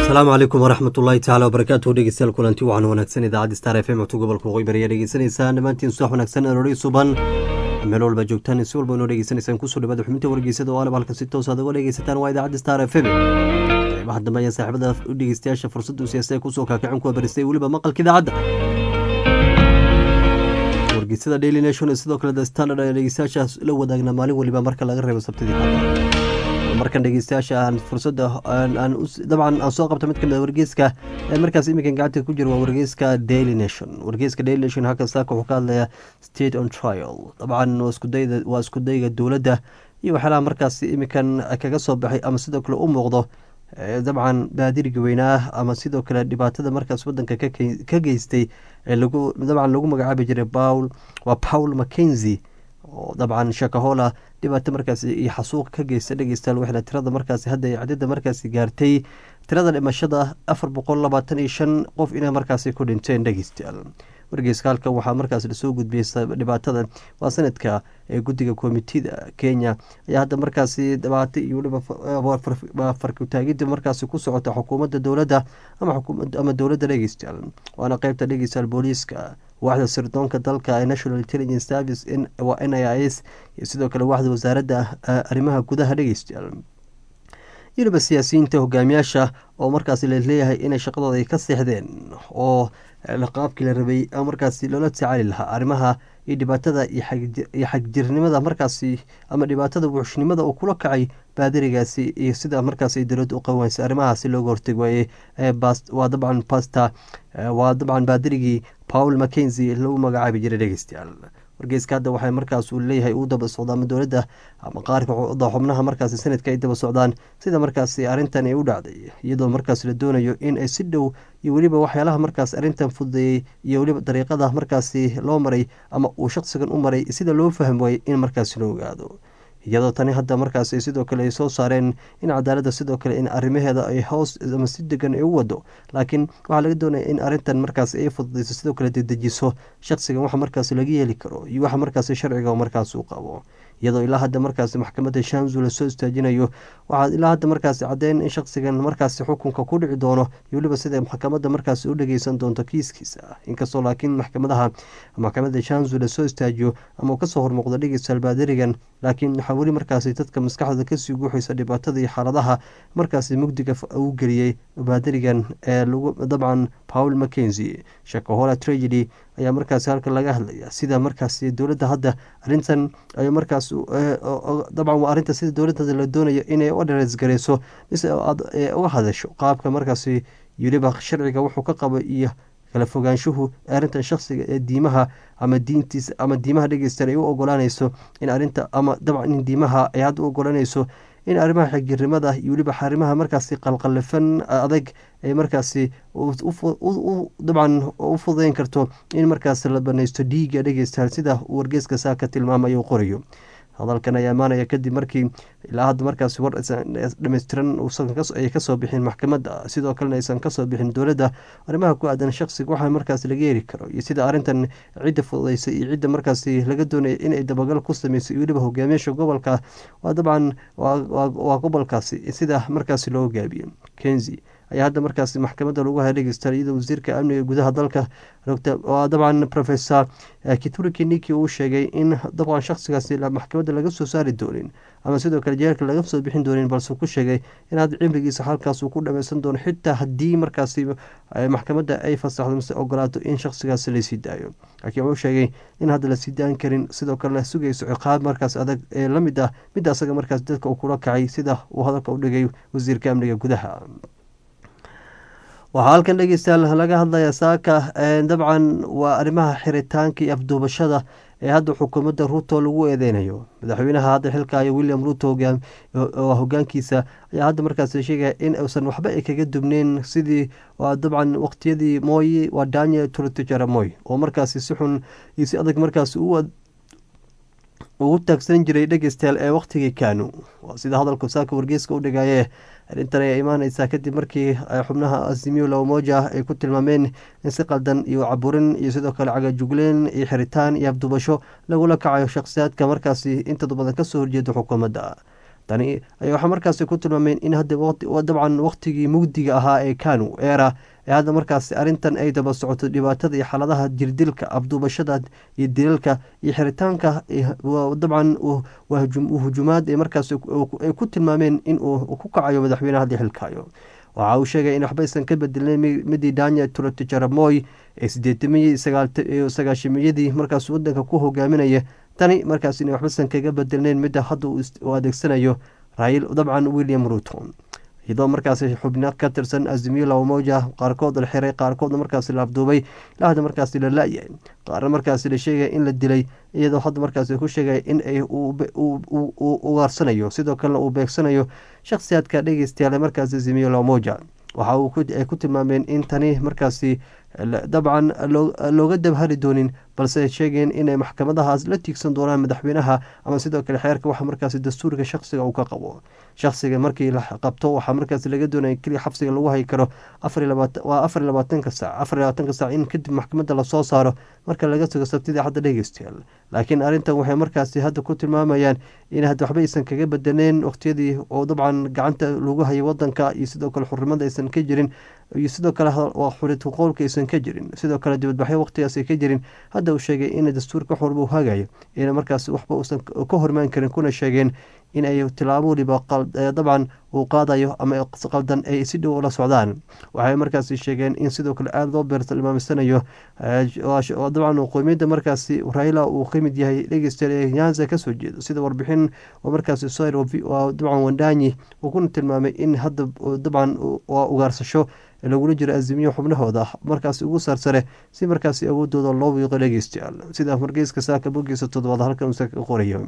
asalaamu calaykum waraxmat ullaahi tacala wabarakaatu dhegeystayaal kulanti wacan wanaagsan idaacadda star f m codka gobolka waqooyi bari ayaa dhegeysanaysaan dhammaantiin subax wanaagsan aroori suban meel walba joogtaan si walba inoo dhegeysanaysaan kusoo dhawaada xubinta wargeysada oo alab halkan si toos aad uga dhegeysataan waa idaacadda star f m qeybaha dambe ayaa saaxiibada u dhegeystayaasha fursadda u siyaasada kusoo kaakicin kuwa baristay weliba maqalka idaacadda wargeysada daily nation ee sidoo kale the standard ayaa dhegeystayaasha la wadaagna maalin weliba marka laga reebo sabtidii xada markan dhegeystayaasha aan fursadda dabcan aan soo qabta mid kamid wargeyska ee markaas iminkan gacanta ku jira waa wargeyska daily nation wargeyska daily nation halkan saaka wuxuu ka hadlayaa state on trial dabcan waa iskudayga dowladda iyo waxyaalaha markaas iminkan kaga soo baxay ama sidoo kale u muuqdo dabcan baadiriga weynaa ama sidoo kale dhibaatada markaas wadanka ka geystay ee lagu dabcan lagu magacaabi jiray paul waa paul mackenzie oo dabcan shakahola dhibaato markaas iyo xasuuq ka geysta dhegeystayaal waxayna tirada markaasi hadda ay cadida markaasi gaartay tirada dhimashada afar boqol labaatan iyo shan qof inay markaasi ku dhinteen dhegeystayaal wargeyska halkan waxaa markaas lasoo gudbiyey dhibaatada waa sanadka ee guddiga komitida kenya ayaa hadda markaasi dhibaato iyo weliba farkutaagida markaasi ku socota xukuumadda dowladda ama dowladda dhegeystayaal waana qeybta dhegeystayaal booliiska waaxda sirdoonka dalka ee national intelligence service waa n i s iyo sidoo kale waaxda wasaaradda arrimaha gudaha dhegeystayaal weliba siyaasiyiinta hogaamiyaasha oo markaasi laleeyahay inay shaqadooda ay ka seexdeen oo qaabkii la rabay markaasi loola tacaali lahaa arrimaha iyo dhibaatada iyo xagjirnimada markaasi ama dhibaatada wuxshnimada uu kula kacay baadirigaasi iyo sida markaas ay dowladda u qabanaysa arrimahaasi looga horteg waayey waa dabcan basta waa dabcan baadirigii paul mackenzie lagu magacaabi jiray dhegeystayaal wargeyska hadda waxay markaas uu leeyahay uu daba socda ama dowladda ama qaarka xubnaha markaasi sanadka ay daba socdaan sida markaasi arrintan ay u dhacday iyadoo markaas la doonayo in ay si dhow iyo weliba waxyaalaha markaas arrintan fududeeyey iyo weliba dariiqada markaasi loo maray ama uu shaqsigan u maray sida loo fahm waayey in markaasi loo ogaado iyadoo tani hadda markaas sidoo kale ay soo saareen in cadaaladda sidoo kale in arrimaheeda ay hoos ama si degan ay u wado laakiin waxaa laga doonaya in arrintan markaas ay fududayso sidoo kale dedejiso shaqsigan waxa markaas laga yeeli karo iyo waxa markaas sharciga markaas uu qabo iyadoo ilaa hadda markaas maxkamadda shanzu lasoo istaajinayo waxaa ilaa hadda markaas caddeyn in shaqsigan markaas xukunka ku dhici doono iyo weliba sida maxkamadda markaas u dhageysan doonto kiiskiisa inkastoo laakiin maxkamadaha maxkamadda shanzu lasoo istaajiyo ama uu kasoo hormuuqdo dhegeystayaal baadirigan laakiin waxaa weli markaasi dadka maskaxdooda kasii guuxaysa dhibaatada iyo xaaladaha markaasi mugdiga uu geliyey baadirigan ee lagu dabcan paul mackenzie shakahola tragedy ayaa markaasi halka laga hadlaya sida markaasi dowladda hadda arrintan ay markaas dabcan waa arrinta sida dowladda la doonayo inay u dhareysgareyso mise uga hadasho qaabka markaasi weliba sharciga wuxuu ka qabo iyo kala fogaanshuhu arrintan shaksiga ee diimaha ama diintiisa ama diimaha dhegeysta ay u ogolaanayso in arrinta ama dabcan in diimaha ay hadda u ogolanayso in arrimaha xigirnimada iyo weliba xarimaha markaasi qalqalifan adag ay markaasi dabcan u fudayn karto in markaas la banaysto dhiiga dhegeystayaal sida uu wargeyska saaka tilmaamay uu qorayo hadalkan ayaa imaanaya kadib markii ilaa hadda markaasi war dhammaystiran ay kasoo bixin maxkamadda sidoo kalena aysan kasoo bixin dowladda arrimaha ku aadan shaqsiga waxaa markaas laga heli karo iyo sida arrintan cidda fududeysa iyo cidda markaasi laga doonaya inay dabagal ku sameyso iyo weliba hogaamiyaasha gobolka waa dabcan waa gobolkaasi sida markaasi loo hogaabiyo kenzi ayaa hadda markaasi maxkamadda lagu haya dhegeystayaal iyadoo wasiirka amniga gudaha dalka waa dabcan professor kituri kiniki uu sheegay in dabcan shaqsigaasi maxkamadda laga soo saari doonin ama sidoo kale jeelka laga soo bixin doonin balse ku sheegay in hadda cimrigiisa halkaas uu ku dhameysan doono xitaa haddii markaasi maxkamadda ay fasaxdo mise ogolaato in shaqsigaasi lasii daayo laakiin wuxuu sheegay in hadda lasii daan karin sidoo kale la sugayso ciqaab markaas adag ee la mid ah mid asaga markaas dadka uu kula kacay sida uu hadalka u dhigay wasiirka amniga gudaha waxaa halkan dhegeystayaal laga hadlaya saaka dabcan waa arrimaha xiritaanka iyo afduubashada ee hadda xukuumadda ruto lagu eedeynayo madaxweynaha hadda xilkaayo william ruto hogaankiisa ayaa hadda markaas sheegaya in uusan waxba ay kaga dubneyn sidii dabcan waqtiyadii mooyi waa daniel turtijara moy oo markaasi si xun iyo si adag markaas ugu taagsan jiray dhegeystayaal ee waqtigii kanu waa sida hadalku saaka wargeyska u dhigaye arrintan ayaa imaaneysaa kadib markii xubnaha azimiyo lamoja ay ku tilmaameen in si qaldan iyo caburin iyo sidoo kale cagajugleen iyo xiritaan iyo afdubasho lagula kacayo shakhsiyaadka markaasi intooda badan kasoo horjeeda xukuumadda tani ayaa waxaa markaasi ku tilmaameen in hadda dabcan waqtigii mugdiga ahaa ee kanu era ee hadda markaasi arrintan ay daba socoto dhibaatada iyo xaaladaha jirdilka abduubashada iyo dilalka iyo xiritaanka dabcan hujumaad ee markaasi ay ku tilmaameen in uu ku kacayo madaxweyneha haddii xilkaayo waxa uu sheegay in waxbaysan ka bedelin midii daniel turotijaramoy ee sideetamiyii sagaashamiyadii markaas wadanka ku hogaaminaya tani markaas in waxbaysan kaga bedelneyn midda hadda uu adeegsanayo rail dabcan william ruto iyadoo markaasi xubno ka tirsan azimiyo labamoja qaarkood la xiray qaarkoodna markaasi la abduubay ilaa hadda markaasi la la-yahay qaarna markaasi la sheegaya in la dilay iyadoo hadda markaasi ku sheegaya in ay uu ugaarsanayo sidoo kalena uu beegsanayo shakhsiyaadka dhegeystayaal markaasi azimiyo labamoja waxa ay ku tilmaameen in tani markaasi dabcan looga dabhari doonin balse sheegeen inay maxkamadahaas la tiigsan doonaan madaxweynaha ama sidoo kale xeerka waxa markaasi dastuurka shakhsiga uu ka qabo shakhsiga markii la qabto waxaa markaasi laga doonaya keliya xabsiga lagu hayi karo waa afar iyo labaatanka saac afar iyo labaatanka saac in kadib maxkamadda lasoo saaro marka laga tago sabtidii hadda dhegeystayaal laakiin arrintan waxay markaasi hadda ku tilmaamayaan in hadda waxba aysan kaga bedaneen waqtiyadii oo dabcan gacanta lagu hayay wadanka iyo sidoo kale xurnimada aysan ka jirin iyo sidoo kale xurid qowlka aysan ka jirin sidoo kale dibadbaxyo waqtigaas ay ka jirin hadda uu sheegay in dastuurka xurba uu hagayo ina markaas waxba uusan ka hormaan karin kuna sheegeen in ay tilaabo waliba dabcan uu qaadayo ama qaldan ay si dhow ula socdaan waxay markaasi sheegeen in sidoo kale aada loo beertilmaamsanayo dabcan qoymiyadda markaasi raila uu ka mid yahay dhegeystayaal ee nyanza kasoo jeedo sida warbixin oo markaasi soir dabcan wandanyi uu kuna tilmaamay in hadda dabcan waa ugaarsasho lagula jiro azimiyo xubnahooda markaasi ugu saarsare si markaasi awoodooda loo wiiqo dhegeystayaal sida wargeyska saaka bogiisa toddobaad halkan uu qorayo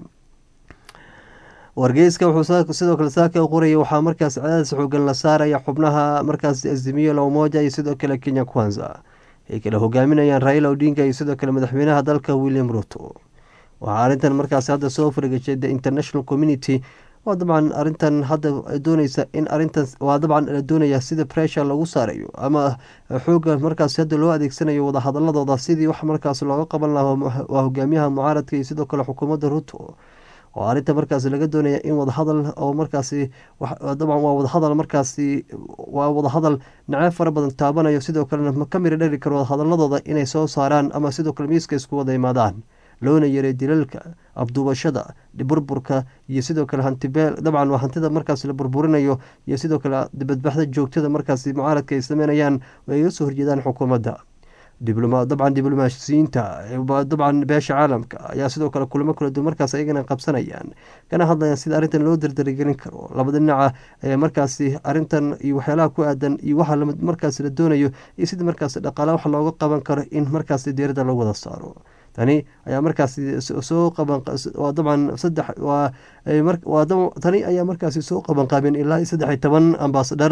wargeyska wuxuu sidoo kale saaka qoraya waxaa markaas cadaadis xoogan la saaraya xubnaha markaas azimiyo lamoja iyo sidoo kale kenya kwanza ay kala hogaaminayaan raila odinga iyo sidoo kale madaxweynaha dalka william ruto waxaa arrintan markaas hadda soo fargashay the international community waa dabcan arrintan hadda dooneysa in arintan waa dabcan la doonaya sida pressure lagu saarayo ama xooga markaas hadda loo adeegsanayo wadahadaladooda sidii wax markaas looga qaban lahaa waa hogaamiyaha mucaaradka iyo sidoo kale xukuumadda ruto oo arrinta markaasi laga doonaya in wadahadal oo markaasi dabcan waa wadahadal markaasi waa wadahadal naceyb fara badan taabanayo sidoo kalena ka miri dhali karo wadahadaladooda inay soo saaraan ama sidoo kale miiska isku wada imaadaan loona yaray dilalka abduubashada burburka iyo sidoo kale hantibeel dabcan waa hantida markaas la burburinayo iyo sidoo kale dibadbaxda joogtada markaasi mucaaradka ay sameynayaan ay ga soo horjeedaan xukuumadda dabcan diblomaasiyiinta dabcan beesha caalamka ayaa sidoo kale kulamo kala duwan markaas ayagana qabsanayaan kana hadlayaan sida arrintan loo dardaragelin karo labada dhinaca ee markaasi arrintan iyo waxyaalaha ku aadan iyo waxa markaas la doonayo iyo sidii markaas dhaqaala wax looga qaban karo in markaasi diirada lagu wada saaro tani ayaa markaasi soo qaban dabcan saddex waa tani ayaa markaasi soo qaban qaabeen ilaa saddex iyo toban ambasadar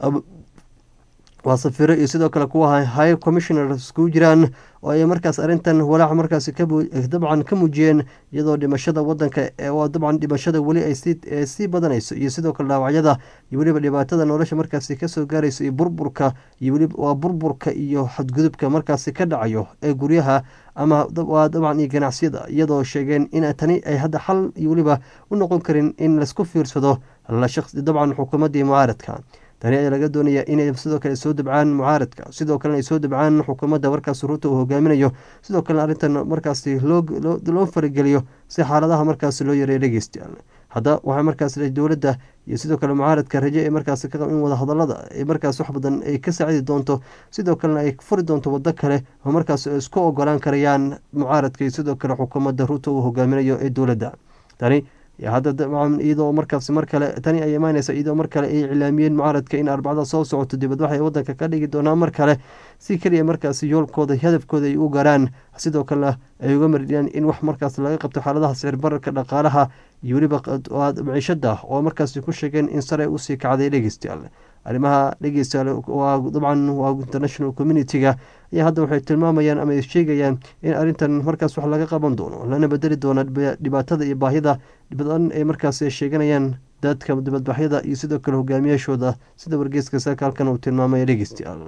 waa safiro iyo sidoo kale kuwa high commissioner iskugu jiraan oo ay markaas arrintan walaac markaasi dabcan ka muujiyeen iyadoo dhimashada wadanka waa dabcan dhimashada weli ay sii badanayso iyo sidoo kale dhaawacyada iyo weliba dhibaatada nolosha markaasi kasoo gaarayso iyo burburka iyo weliba waa burburka iyo xadgudubka markaasi ka dhacayo ee guryaha ama waa dabcan iyo ganacsiyada iyadoo sheegeen in tani ay hadda xal iyo weliba u noqon karin in laisku fiirsado dabcan xukuumaddii mucaaradka tani ayaa laga doonaya inay sidoo kale soo dabcaan mucaaradka sidoo kalena ay soo dabcaan xukuumadda markaas ruuta uu hogaaminayo sidoo kalena arrintan markaasi loo farageliyo si xaaladaha markaas loo yareeyo dhegeystayaal hadda waxaa markaas dowladda iyo sidoo kale mucaaradka raje ee markaas ka in wadahadalada ay markaas wax badan ay ka saacidi doonto sidoo kalena ay furi doonto waddo kale oo markaas isku ogolaan karayaan mucaaradka iyo sidoo kale xukuumadda ruuta uu hogaaminayo ee dowladda tani hadda dabcan iyadoo markaas mar kale tani ay imaaneysa iyadoo mar kale ay iclaamiyeen mucaaradka in arbacada soo socoto dibadbax ay wadanka ka dhigi doonaan mar kale si keliya markaasi yoolkooda hadafkooda ay u gaaraan sidoo kalena ay uga maridhiyaan in wax markaas laga qabto xaaladaha sicir bararka dhaqaalaha iyo weliba maciishada oo markaasi ku sheegeen in sare usii kacday dhegeystayaal arrimaha dhegeystayaal waa dabcan waa international community-ga ayaa hadda waxay tilmaamayaan ama ay sheegayaan in arrintan markaas wax laga qaban doono lana bedeli doono dhibaatada iyo baahida badan ay markaas sheeganayaan dadka dibadbaxyada iyo sidoo kale hogaamiyaashooda sida wargeeska saaka halkan uu tilmaamaya dhegeystayaal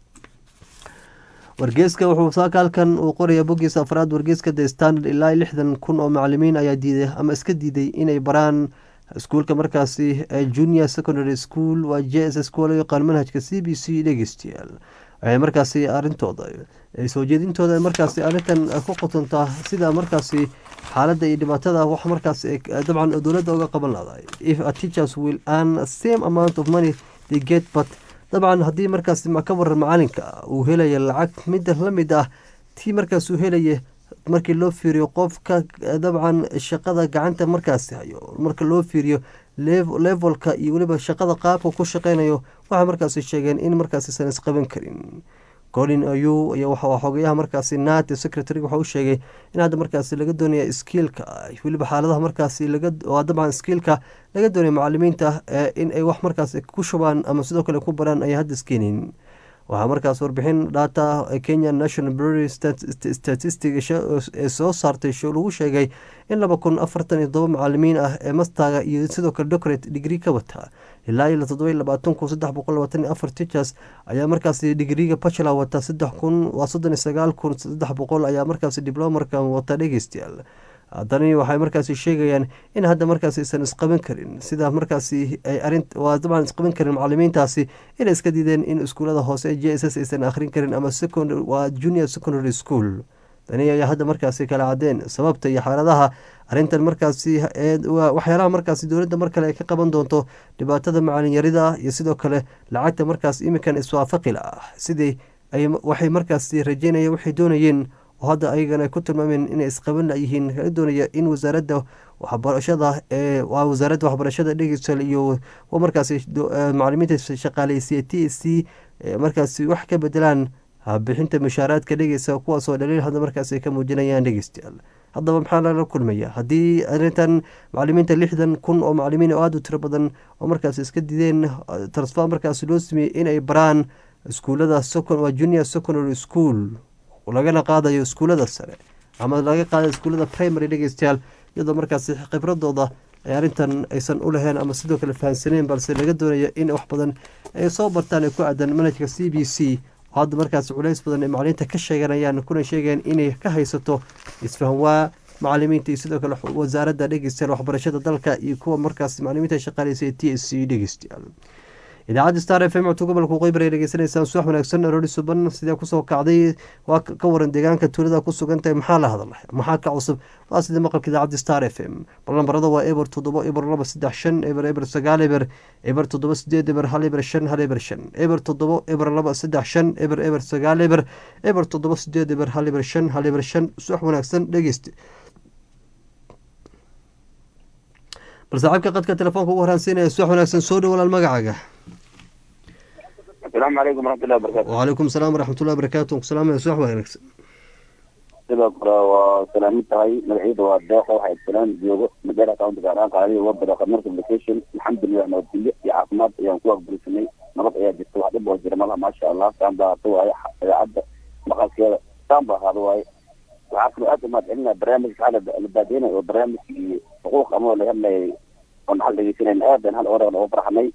wargeeska wuxuu saaka halkan uu qoraya boggiisa afraad wargeeska the standard ilaa lixdan kun oo macalimiin ayaa diiday ama iska diiday inay baraan iskuulka markaasi junior secondary school waa j s s kuwa loo yaqaan manhajka c b c dhegeystayaal waxay markaasi arintooda soo jeedintooda markaasi arrintan ku qotontaa sida markaasi xaaladda iyo dhibaatada wax markaas dabcan dowladda uga qaban lahday if a teachers will earn same amount of money they get but dabcan haddii markaas ka waran macalinka uu helaya lacag mida la mid ah tii markaas uu helaya markii loo fiiriyo qofka dabcan shaqada gacanta markaasi hayo marka loo fiiriyo levelka iyo weliba shaqada qaabka ku shaqeynayo waxay markaasi sheegeen in markaas isan isqaban karin colin ayuu xogayaha markaasi nat secretary waxa u sheegay in hadda markaasi laga doonaya skiilka weliba xaaladaha markaasi dabcan skiilka laga doonaya macalimiinta in ay wax markaas ku shubaan ama sidoo kale ku baraan ay hadda iskeenin waxaa markaas warbixin dhata kenya national bureau statistic ee soo saartay lagu sheegay in laba kun afartan iyo todoba macalimiin ah ee mastaga iyo sidoo kale doctorate degree ka wata ilaa iyo todoba iyo labaatan kun saddex boqol labaatan iyo afar teachers ayaa markaasi digriga bachelor wata saddex kun waa soddon iyo sagaal kun saddex boqol ayaa markaasi diblomarka wata dhegeystayaal haddani waxay markaasi sheegayaan in hadda markaasi isan isqaban karin sida markaasi waa dabcan isqaban karin macalimiintaasi inay iska diideen in iskuulada hoose j s s aysan akhrin karin ama waa junior secondary school tani ayaa hadda markaasi kala cadeen sababta iyo xaaladaha arrintan markaasi waxyaalaha markaasi dowladda mar kale ay ka qaban doonto dhibaatada macalinyarida iyo sidoo kale lacagta markaas iminkan iswaafaqila ah sidii waxay markaasi rajeynaya waxay doonayeen oo hadda ayagana ku tilmaameen inay isqaban layihiin laga doonaya in wasaaradda waxbarashada ee waa wasaaradda waxbarashada dhegeysal iyo markaasi macalimiinta shaqaaleysiya t s c markaasi wax ka bedelaan bixinta mushaaraadka dhegeysa kuwaasoo dhaliil hadda markaasi ka muujinayaan dhegeystayaal haddaba maxaa lala kulmaya haddii arrintan macalimiinta lixdan kun oo macalimiin oo aada u tiro badan oo markaasi iska dideen transfer markaasi loo sameeyey inay baraan iskuulada waa junior secondary school lagana qaadayo iskuulada sare ama laga qaadayo iskuulada primary dhegeystayaal iyadoo markaasi khibradooda ay arrintan aysan u lahayn ama sidoo kale fahansaneen balse laga doonayo in wax badan ay soo bartaan ee ku aadan manhajka c b c oo hadda markaasi culays badan ay macalimiinta ka sheeganayaan kuna sheegeen inay ka haysato isfahanwaa macalimiinta iyo sidoo kale wasaaradda dhegeystayaal waxbarashada dalka iyo kuwa markaasi macalimiinta shaqaaleysa ee t s c dhegeystayaal idaacadda star f m codka gobolka waqooyi bari dhegeysanaysaan subax wanaagsan aroori suban sidee kusoo kacday waa ka waran deegaanka tuulada ku sugan tahay maxaa la hadlay maxaa ka cusub waa sida maqalka idaacadda star f m bal lambarada waa eber toddoba eber laba saddex shan eber eber sagaal eber eber toddoba sideed eber hal eber shan hal eber shan eber toddoba eber laba saddex shan eber eber sagaal eber eber toddoba sideed eber hal eber shan hal eber shan subax wanaagsan dhegeyste bal saaxiibka qadka telefoonka ugu horaansiinaya subax wanaagsan soo dhow walaal magacaaga asalaamu calaykum waraxmatullahi wabarakatu wacalaykum salaam waraxmatullahi wabarakatu salaamaya subax wanaagsan sidoo kale waa salaamid tahay magacyada waa deeqa waxay salaan joogo madera county gaaraan qaaliya wabada commercial location alxamdulilah nabadgelyo iyo caafimaad ayaan ku aqbalisanay nabad ayaa jirta wax dhib oo jira malaha maasha allah saan baa ahaato waaye idaacadda maqalkeeda saan baa ahaado waaye waxaa kaloo aad umahad celinaya barnaamijka waxaa la baadeynay oo barnaamijkii xuquuq ama laga hadlayay oon hal dhegeysanayn aad baan hal ore uga farxanay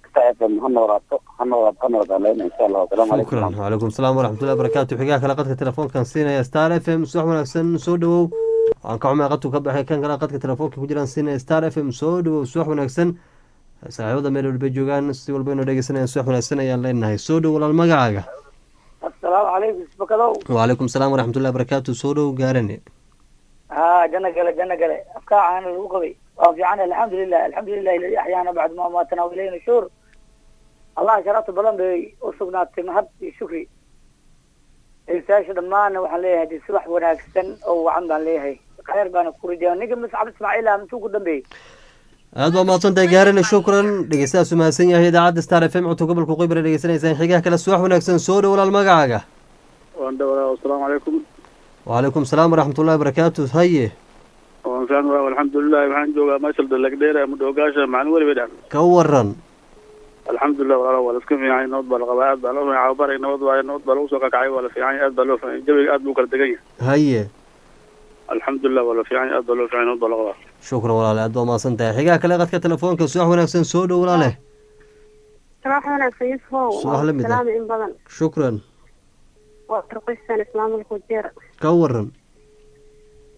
shukran wacalaykum salaam waraxmatullahi barakatu xigaha kale qadka telefoonkan siinaya star f m subax wanaagsan soo dhowow waan ka xumay qadku ka baxay kan kale qadka telefoonka ku jiraan siinaya star f m soo dhowow subax wanaagsan saaxiibada meel walbay joogaan si walba inoo dhegeysanayaan subax wanaagsan ayaan leenahay soo dhow walaal magacaaga asalaamu calaykum isbakadow wacalaykum salaam waraxmatullahi barakatu soo dhow gaarane ha janna gale janna gale afkaa caana lagu qabay waa fiican alxamdulilah alxamdulilah iladi axyaana bacd ma amaatana ilayna shuur allah sharafta badan bay u sugnaatay mahad iyo shukri insaasha dhammaanna waxaan leeyahay de subax wanaagsan oo wacan baan leeyahay khayr baana ku rajaya ninka mascab ismaaciil ah muxuu ku dambeeyey aad baa mahadsantahay gaarane shukran dhegeystahaas umahadsan yahay idaacadda star f m codka gobolka waqooyi bari dhegeysanaysaan xigaha kale subax wanaagsan soo dhow walaal magacaaga waan dhawaa asalaamu calaykum wacalaykum salaam waraxmatullahi barakatu haye waan fiican waa alxamdulilah waxaan joogaa meesha dalagdheera mudhoogaasha macalin weli bay dhahan ka waran alxamdulilah walaalo waa la iska fiicanya nabad baa la qabaa aad baa loo fiican cababaray nabad waaye nabad baa lagu soo kakacay waa la fiicanya aad baa loo fiicanya jawiga aad buu kala degan yahay haye alxamdulilah waa la fiicanya aad baa loo fiicanya nabad baa la qabaa shukran walaale aad baa mahadsan tahay xigaha kale qadka telefoonka subax wanaagsan soo dhow walaale صباح wanaagsan yusufow Subax la mid ah. salaami in badan shukran waa turqistan islaamul kujeer ka waran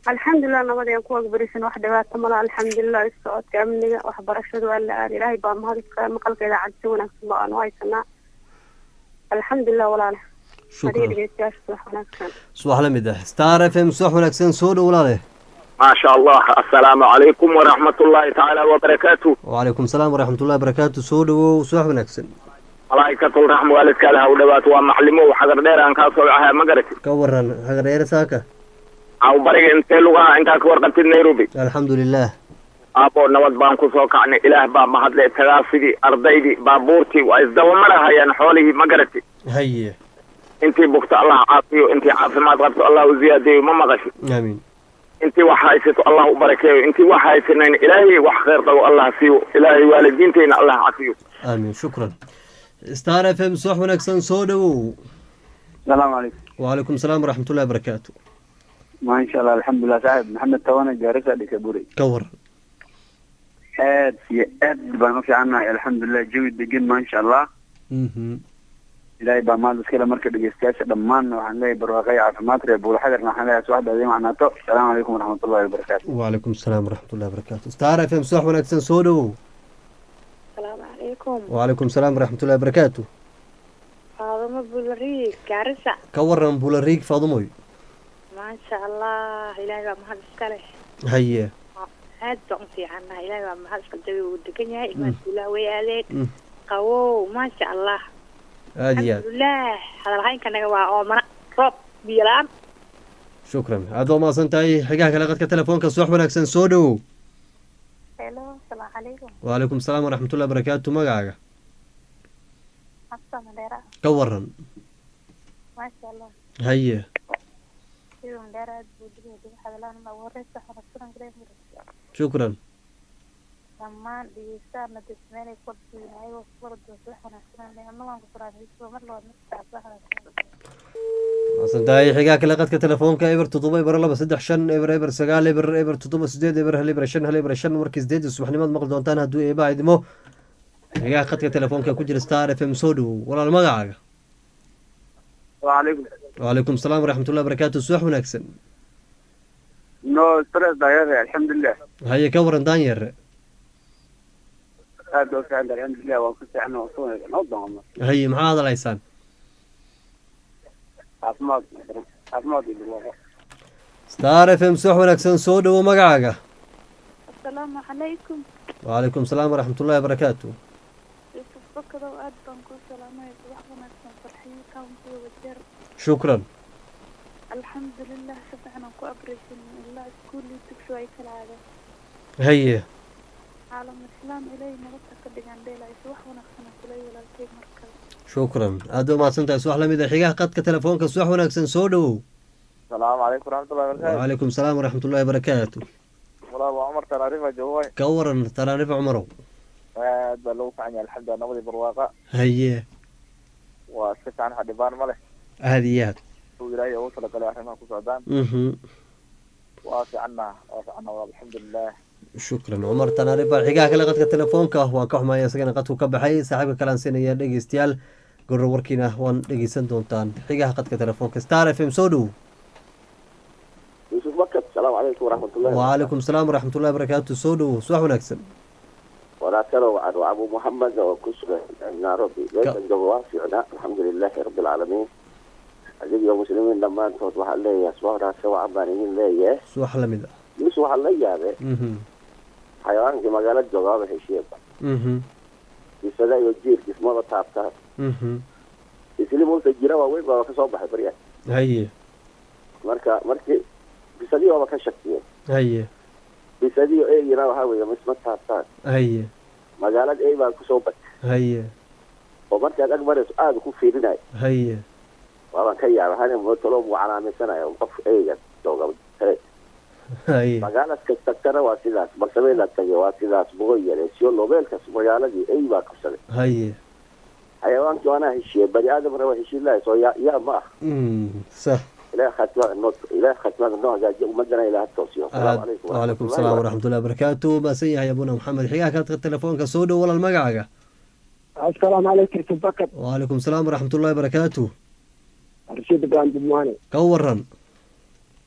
alxamdulilah nabad ayaan ku wagbarisan wax dhibaato mala alxamdulilah socodka amniga waxbarashadu waa la aada ilaahay baa mahad iska maqalka idaacad si wanaagsan ba aanu haysanaa alxamdulilah walaale adiga shukran dhegeystayaasha wax wanaagsan subax la mid ah star f m subax wanaagsan soo dhow walaale ما شاء الله السلام عليكم ورحمة الله تعالى وبركاته wacalaykum salaam waraxmatullahi barakaatu soo dhowow subax wanaagsan ملائكة الرحمة والدك لها ودبات ومعلمو وحضر دير أن كاسو عها مقرك ka waran hagareere saaka أو بريق انت لغة انت كور قلت نيروبي alxamdu lilah أبو نواد بان كسو كعني إله با مهد لي تغافدي أرضيدي بابورتي وإزدو مرها يعني حوله مقرتي haye انتي بكت الله عافيو انتي عافي ما تغبت الله وزيادي وما مغشي aamiin انتي وحايستو الله وبركيه انتي وحايسنين إلهي وحخير طو الله سيو إلهي والدينتين الله عافيو aamiin shukran star f m subax wanaagsan soo dhowow السلام عليكم wacalaykum salaam waraxmatullahi barakaatu ما شاء الله الحمد لله صاحب محمد توانا جارسة ديكابوري ka waran aad iyo aad baan u fiicannahay alxamdulilah jawi degan maasha allah mhm ilaahay baa maanta iskale marka dhegeystayaasha dhammaanna waxaan leeyahay barwaaqo iyo caafimaad reer buulxadirna waxaan leeyahay subaxda adiin macnaato asalaamu calaykum waraxmatullahi wabarakaatu wacalaykum salaam waraxmatullahi barakaatu star f m subax wanaagsan soo dhowow asalaamu calaykum wacalaykum salaam waraxmatullahi barakaatu faadamo bulariig gaarisa ka waran bulariig faadumoy maasha allah ilaahay baa mahad iska leh haye aad baan u fiicannahay ilaahay baa mahad iska jawi uu degan yahay imaankulah way aadeen Mm. qawow maasha allah aada iyo aad alxamdulilah hadalhaynkanaga waa oomana roob biyo la-aan shukran aad waa mahadsan tahay xigaha kale qadka telefoonka subax wanaagsan soo dhowow helo asalaamu calaykum wacalaykum salaam waraxmatullahi barakaatu magacaaga xabsa mandheera ka waran maasha allah haye sida mandheera aad buu digay diga hadalaan ugu horeysa xarasuran gareemira shukran dhammaan dhegeystaana dadmeelay korsiin ayagoo kuwardoos wax wanaagsan leena waan ku faraadayso mar labaad markaa wax wanaagsan mahadsan tahay xigaha kale qadka telefoonka eber toddoba eber laba saddex shan eber eber sagaal eber eber toddoba sideed eber hal eber shan hal eber shan markii sideed subaxnimaad maqli doontaan hadduu eebaha idimo xigaha qadka telefoonka ku jira star f m soo dhowow walaal magacaaga وعليكم wacalaykum salaam waraxmatullahi barakaatu subax wanaagsan no stress dayare alxamdulilah haye ka waran daanyare aad baa u fiican tahay alxamdulilah waan ku fiican waan ku wanaagsan noo doonno haye maxaa hadalaysaan caafimaad caafimaad iyo barwaaqo star f m subax wanaagsan soo dhowow magacaaga asalaamu calaykum wacalaykum salaam waraxmatullahi barakaatu yusuf bakadow aad baan kuu salaamaya subax wanaagsan farxiyo kauntiga wajeer shukran alxamdulilah si fiican aan ku abreysan ilaa iskuulii dugsi ay kala aadeen haye caalam islaam ilaahay nabadta ka dhigan dheelay subax wanaagsan aan kulay walaalkay markale shukran aad waa mahadsan tahay subax lamid a xigaha qadka telefoonka subax wanaagsan soo dhowow asalaamu calaykum waraxmatullahi wabarakaatu wacalaykum salaam waraxmatullahi barakaatu walaal waa cumar tanaarifa jooga ka waran taraanif cumarow aad baa lagu fiican yahay alxamdulilah nabadii barwaaqa haye waa iska fiican waxa dhibaan ma leh aada iyo aad uu ilaahay ugu talagalay arrimaha ku socdaan mhm waa fiicanna waa fiicanna walaal alxamdulilah shukran cumar tanaarifa xigaha kale qadka telefoonka waan ka xumaya isagana qadku ka baxay saaxiibka kale aan siinaya dhegeystayaal goror warkiina waan dhegeysan doontaan xigaha qadka telefoonka star f m soo dhow يوسف بكر السلام عليكم ورحمة الله wacalaykum salaam waraxmatullahi barakaatu soo dhow subax wanaagsan وناكره وعد أبو محمد وكسر نairobi meeshan jooga waa fiicnaa alxamdulilaahi rabbi alcaalamiin adigiyo muslimiin dhammaantood waxaa leeyahay subax wanaagsan wacan baan idin leeyahay subax lamid ah mis waxaa la yaabee mhm xayawaankii magaalada jooga waaba heshiiyeba mhm bisada iyo jiirkiis maba taabtaa mhm isli multa jira waaweyn baa kasoo baxay barya haye marka markii bisadii waaba ka shakiyeen haye bisadiyo eegina waxaa weeye misma taabtaan haye magaalada ey baa kusoo batay haye oo markaad ag marayso aada ku fiirinayo haye waabaan ka yaaba hani motolo buu calaamaysanaya qof eyga jooga tale haye magaalaska tagtana waa sidaas balsabeela tage waa sidaas bugo yare siyo nobeelkas magaaladii ey baa qabsaday haye xayawaankii waanaa heshiiyey bani aadamna waa heshiin lahay soo yaa yaa ma ah Mm, sax ilaah khatimada noo ilaah khatimada noo hagaajiya ummadana ilaah toosiyo aad asalaamu calaykum wacalaykum salaam waraxmatullahi wabarakaatu maasan yahay abuna maxamed xigaha qadka telefoonka soo dhow walaal magacaaga asalaamu calaykum yusuf bakar wacalaykum salaam waraxmatullahi wabarakaatu rashid ibrahim dibmaane ka waran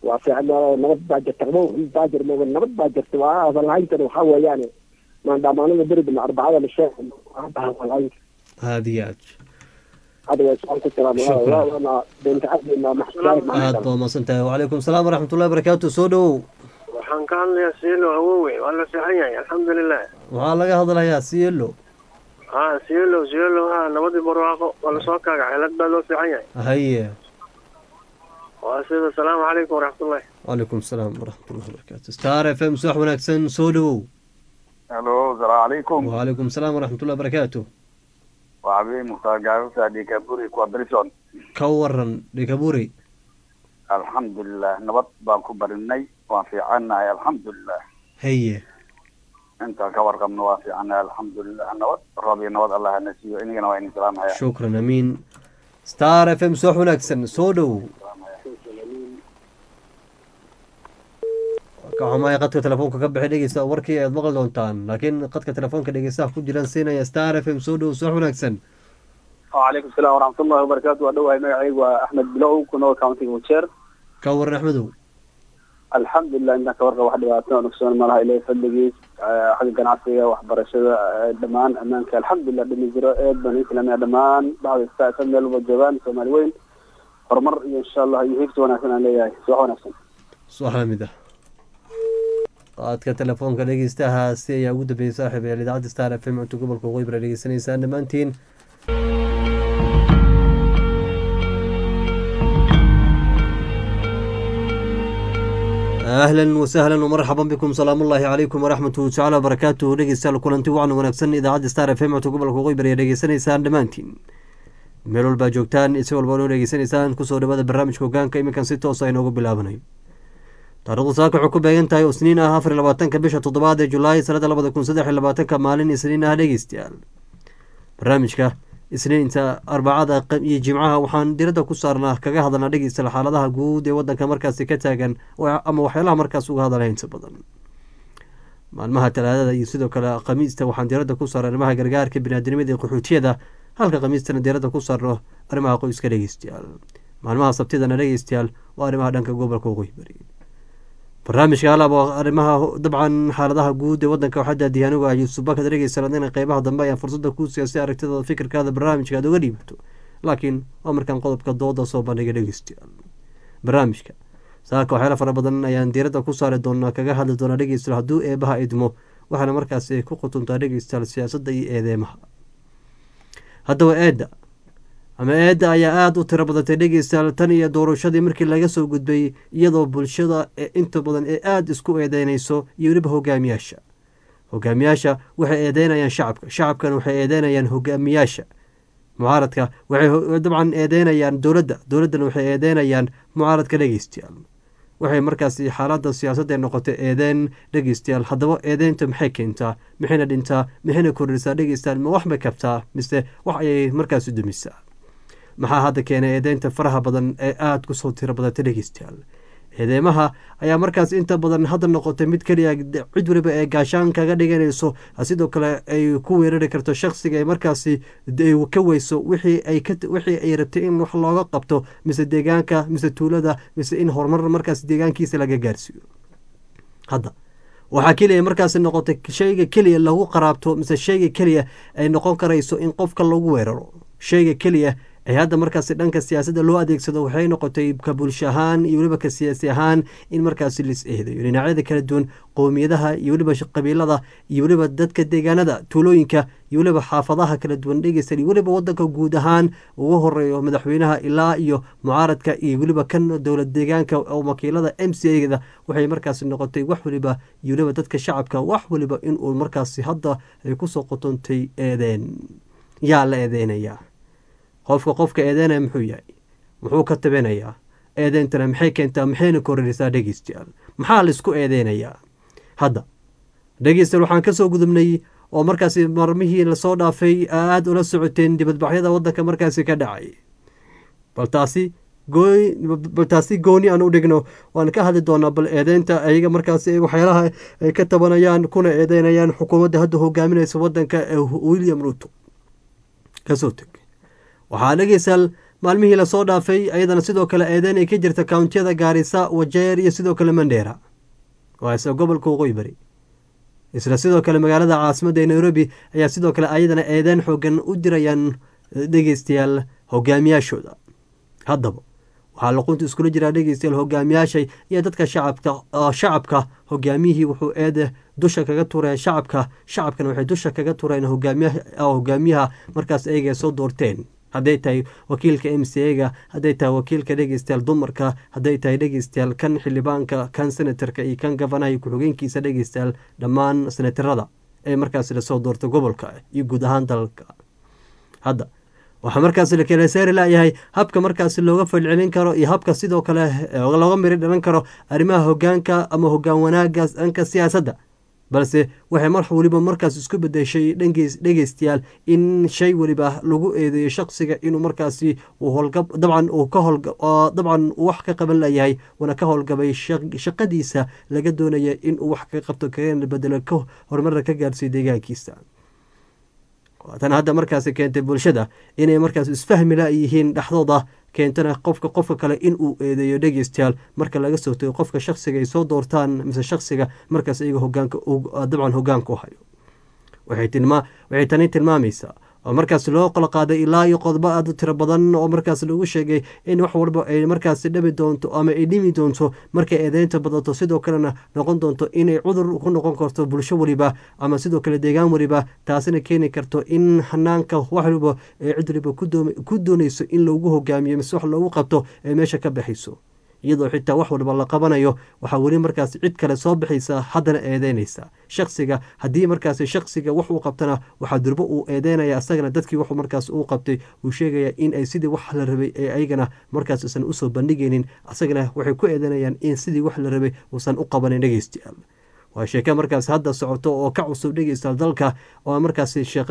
waa fiican nabad baa jirta qabow baa jir mooga nabad baa jirta waa hadalhayntana waxaa weeyaane maandhamaanada beri bina arbacada la sheeg hadda hadalhaynta aada iyo aad hadda waa su-aal ku Shukran. jiraan beenta cadina aad baa umahadsan tahay wacalaykum salaam waraxmatullahi barakaatu soo dhowow waxaan ka hadlayaa siilo awowe waa la seexan yahay alxamdulilah waxaa laga hadlayaa sielo ha siilo siilo ha nabadii barwaaqo waa lasoo kaaga xeelad baa loo seexan yahay haye waa sida asalaamu calaykum waraxmatullahi wacalaykum salaam waraxmatullahi barakaatu star f m subax wanaagsan soo dhowow halo asalaamu calaykum wacalaykum salaam waraxmatullahi barakaatu waa cabdi mukhtaar gaarusa dhikaburi kuwa brison ka waran dhikaburi alxamdulilah nabad baan ku barinay waan fiicannahay alxamdulilah haye intaan ka warqabno waan fiicannahay alxamdulilah nabad roob iyo nabad allah hana siiyo inagana waa idin salaamhaya shukran amiin star f m subax wanaagsan soo dhowow ka xumahay qadka telefoonka ka bixi dhegeysta warkii aad maqli doontaan laakiin qadka telefoonka dhegeystaha ku jiraan siinaya star f m soo dhowow subax wanaagsan وعليكم السلام ورحمة الله وبركاته ودوها مقعي وأحمد بلو كنو كاونتي وشير ka waran axmedow الحمد لله إنك ورقة واحدة وعطنا ونكسون مالها إليه فلقي حق قناعسية وحبرشة دمان أمانك الحمد لله بني جرو إيد بني سلامي دمان بعض الساعة سنة الوجبان سومالي وين horumar iyo insha allah iyo higsi wanaagsan aan leeyahay subax wanaagsan subax lamid ah qaadka telefoonka dhegeystahaasi ayaa ugu dambeeyey saaxiib ee idaacadda star f m cunto gobolka waqooyi bara dhegeysanaysaan dhammaantiin ahlan wasahlan wmarxaban bikum salaam ullaahi calaykum waraxmatuhu tacaala wabarakaatuhu dhegeystayaal kulanti wacan wanaagsan idaacadda star f m cunto gobolka waqooyi bara ayaa dhegeysanaysaan dhammaantiin meel walbaa joogtaan si walba noo dhegeysanaysaan kusoo dhawaada barnaamijka hogaanka iminkan si toosa inoogu bilaabanayo taarikhdu saaka waxay ku beegan tahay oo isniin ah afar iyo labaatanka bisha toddobaad ee julaay sanada labada kun saddex iyo labaatanka maalin isniin ah dhegeystayaal barnaamijka isniinta arbacada iyo jimcaha waxaan diradda ku saarnaa kaga hadalnaa dhegeystayaal xaaladaha guud ee wadanka markaasi ka taagan ama waxyaalaha markaas uga hadalaya inta badan maalmaha talaadada iyo sidoo kale khamiista waxaan diradda ku saarna arrimaha gargaarka biniaadamada iyo qaxootiyada halka khamiistana diradda ku saarno arrimaha qoyska dhegeystayaal maalmaha sabtidana dhegeystayaal waa arrimaha dhanka gobolka waqooyi bari barnaamijka halaba arrimaha dabcan xaaladaha guud ee wadanka waxaa daadiyay anigu ah yuusuf bakad dhegeystayaal adina qeybaha dambe ayaan fursadda ku siiya si aragtidooda fikirkaada barnaamijka aad uga dhiibato laakiin waa markaan qodobka dooda soo bandhiga dhegeystayaal barnaamijka saaka waxyaala fara badan ayaan diiradda ku saari doonaa kaga hadli doonaa dhegeystayaal hadduu eebaha idmo waxaana markaasi ku qutuntaa dhegeystayaal siyaasadda iyo eedeemaha haddaba eedda ama eedda ayaa aada u tiro badatay dhegeystayaal tan iyo doorashadii markii laga soo gudbay iyadoo bulshada ee inta badan ee aada isku eedeynayso iyo weliba hogaamiyaasha hogaamiyaasha waxay eedeynayaan shacabka shacabkana waxay eedeynayaan hogaamiyaasha mucaaradka waxay dabcan eedeynayaan dowladda dowladdana waxay eedeynayaan mucaaradka dhegeystayaal waxay markaasi xaaladda siyaasadda noqotay eedeen dhegeystayaal haddaba eedeynta maxay keentaa maxayna dhintaa maxayna kordhisaa dhegeystayaal ma wax bay kabtaa mise wax ayay markaasi dumisaa maxaa hadda keenay eedeynta faraha badan ee aada kusoo tiro badatay dhegeystayaal eedeymaha ayaa markaas inta badan hadda noqotay mid keliya cid waliba ee gaashaan kaga dhiganayso sidoo kale ay ku weerari karto shaksiga ay markaasi ka weyso wixii ay rabtay in wax looga qabto mise deegaanka mise tuulada mise in horumar markaas deegaankiisa laga gaarsiiyo hadda waxaa keliya markaasi noqotay shayga keliya lagu qaraabto mise shayga keliya ay noqon karayso in qofka lagu weeraro shayga keliya ay hadda markaasi dhanka siyaasadda loo adeegsado waxay noqotay ka bulsho ahaan iyo weliba ka siyaasi ahaan in markaasi lis eedayo dhinacyada kala duwan qowmiyadaha iyo weliba qabiilada iyo weliba dadka deegaanada tuulooyinka iyo weliba xaafadaha kala duwan dhegeysta iyo weliba wadanka guud ahaan ugu horeeyo madaxweynaha ilaa iyo mucaaradka iyo weliba kan dowlad deegaanka oo wakiilada m c a-da waxay markaasi noqotay wax weliba iyo weliba dadka shacabka wax weliba inuu markaasi hadda ay kusoo qotontay eedeen yaa la eedeynayaa qofka qofka eedeynaya muxuu yahay muxuu ka tabinayaa eedeyntana maxay keentaa maxayna kororisaa dhegeystayaal maxaa laisku eedeynayaa hadda dhegeystayaal waxaan kasoo gudubnay oo markaasi marmihii lasoo dhaafay aada ula socoteen dibadbaxyada wadanka markaasi ka dhacay bal taasi bal taasi gooni aan u dhigno waan ka hadli doonaa bal eedeynta ayaga markaasi waxyaalaha ay ka tabanayaan kuna eedeynayaan xukuumadda hadda hogaaminaysa wadanka ee william ruto kasoo teg waxaa dhegeystayaal maalmihii lasoo dhaafay ayadana sidoo kale eedeyn ay ka jirta kountiyada gaarisa wajeer iyo sidoo kale mandheera waa isla gobolka waqooyi bari isla sidoo kale magaalada caasimadda ee nairobi ayaa sidoo kale ayadana eedeyn xoogan u dirayaan dhegeystayaal hogaamiyaashooda haddaba waxaa luqunta iskula jiraa dhegeystayaal hogaamiyaasha iyo dadka shacabka shacabka hogaamiyihii wuxuu eede dusha kaga tureen shacabka shacabkana waxay dusha kaga tureen hogaamiyaha markaas ayaga soo doorteen hadday tahay wakiilka m c a-ga hadday tahay wakiilka dhegeystayaal dumarka hadday tahay dhegeystayaal kan xildhibaanka kan senatarka iyo kan gafanaha iyo ku-xigeenkiisa dhegeystayaal dhammaan senatarada ee markaas lasoo doortay gobolka iyo guud ahaan dalalka hadda waxaa markaas la kala saari layahay habka markaas looga falcelin karo iyo habka sidoo kale looga miri dhalan karo arrimaha hogaanka ama hogaan wanaaga dhanka siyaasadda balse waxay mar weliba markaas isku bedeshay dhegeystayaal in shay weliba lagu eedeeyo shaqsiga inuu markaasi dabcan uu ka dabcan wax ka qaban layahay uuna ka howlgabay shaqadiisa laga doonaya inuu wax ka qabto kana bedelo ka horumarna ka gaarsiiyo deegaankiisa tan hadda markaasi keentay bulshada inay markaas isfahmi la yihiin dhexdooda keentana qofka qofka kale inuu eedeeyo dhegeystayaal marka laga soo tago qofka shaksiga ay soo doortaan mise shaksiga markaas iyaga hogaanka dabcan hogaanka u hayo waxay tani tilmaamaysaa oo markaas loo qolo qaaday ilaa iyo qodobo aad u tiro badan oo markaas lagu sheegay in wax walba ay markaas dhami doonto ama ay dhimi doonto markay eedeynta badato sidoo kalena noqon doonto inay cudur ku noqon karto bulsho weliba ama sidoo kale deegaan weliba taasina keeni karto in hanaanka wax waliba ee cid waliba ku doonayso in loogu hogaamiyo mise wax loogu qabto ee meesha ka baxayso iyadoo xitaa wax walba la qabanayo waxaa weli markaas cid kale soo baxaysa haddana eedeynaysa shaksiga haddii markaas shaksiga wax uu qabtana waxaa durbo uu eedeynaya asagana dadkii wax markaas uu qabtay uu sheegaya in ay sidii wax la rabay ee ayagana markaas isan usoo bandhigaynin asagana waxay ku eedeynayaan in sidii wax la rabay uusan u qabanin dhegeystayaal waa sheeke markaas hadda socoto oo ka cusub dhegeystayaal dalka oo markaas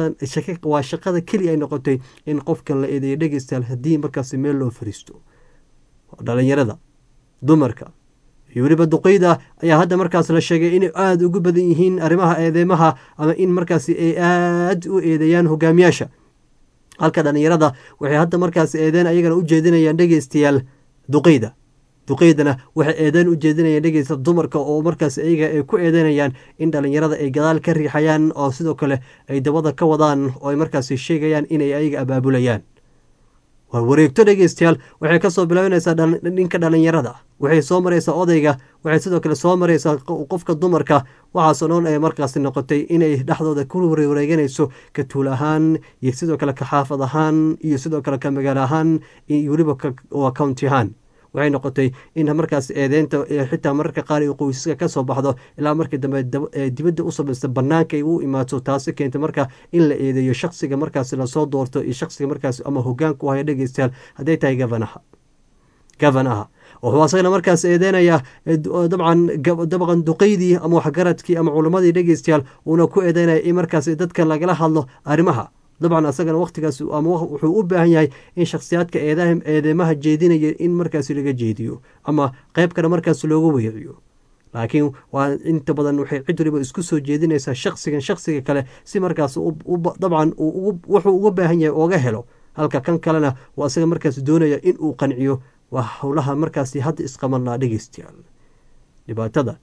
waa shaqada keliya ay noqotay in qofkan la eedeeyo dhegeystayaal haddii markaas meel loo fariisto dhalinyarada dumarka iyo weliba duqeyda ayaa hadda markaas la sheegay inay aada ugu badan yihiin arrimaha eedeymaha ama in markaasi ay aada u eedeeyaan hogaamiyaasha halka dhalinyarada waxay hadda markaas eedeen ayagana u jeedinayaan dhegeystayaal duqeyda duqeydana waxay eedeyn u jeedinayaan dhegeysta dumarka oo markaas ayaga ay ku eedeynayaan in dhalinyarada ay gadaal ka riixayaan oo sidoo kale ay dabada ka wadaan oo ay markaasi sheegayaan inay ayaga abaabulayaan waa wareegto dhegeystayaal waxay kasoo bilaabanaysaa dhinka dhalinyarada waxay soo maraysaa odayga waxay sidoo kale soo maraysaa qofka dumarka waxaasoo dhan ay markaasi noqotay inay dhexdooda ku wareeganayso ka tuul ahaan iyo sidoo kale ka xaafad ahaan iyo sidoo kale ka magaalo ahaan iyo weliba waa county ahaan waxay noqotay in markaas eedeynta xitaa mararka qaar ay qoysaska kasoo baxdo ilaa markii dambe dibadda u samaysta banaanka ay u imaato taasi keentay marka in la eedeeyo shaksiga markaas lasoo doorto iyo shaksiga markaas ama hogaanka u haya dhegeystayaal hadday tahay gavanaha gavanaha wuxuu asagana markaas eedeynaya dabcan dabaqan duqeydii ama waxgaradkii ama culammadii dhegeystayaal uuna ku eedeynaya in markaas dadka lagala hadlo arrimaha dabcan asagana waqtigaas ama wuxuu u baahan yahay in shakhsiyaadka eedeymaha jeedinaya in markaas laga jeediyo ama qeyb kale markaas looga weeciyo laakiin waa inta badan waxay cid waliba isku soo jeedinaysaa shaksigan shaksiga kale si markaas dabcan wuxuu uga baahan yahay ooga helo halka kan kalena waa asaga markaas doonaya in uu qanciyo waa howlaha markaas hadda isqabanlaa dhegeystayaal dhibaatada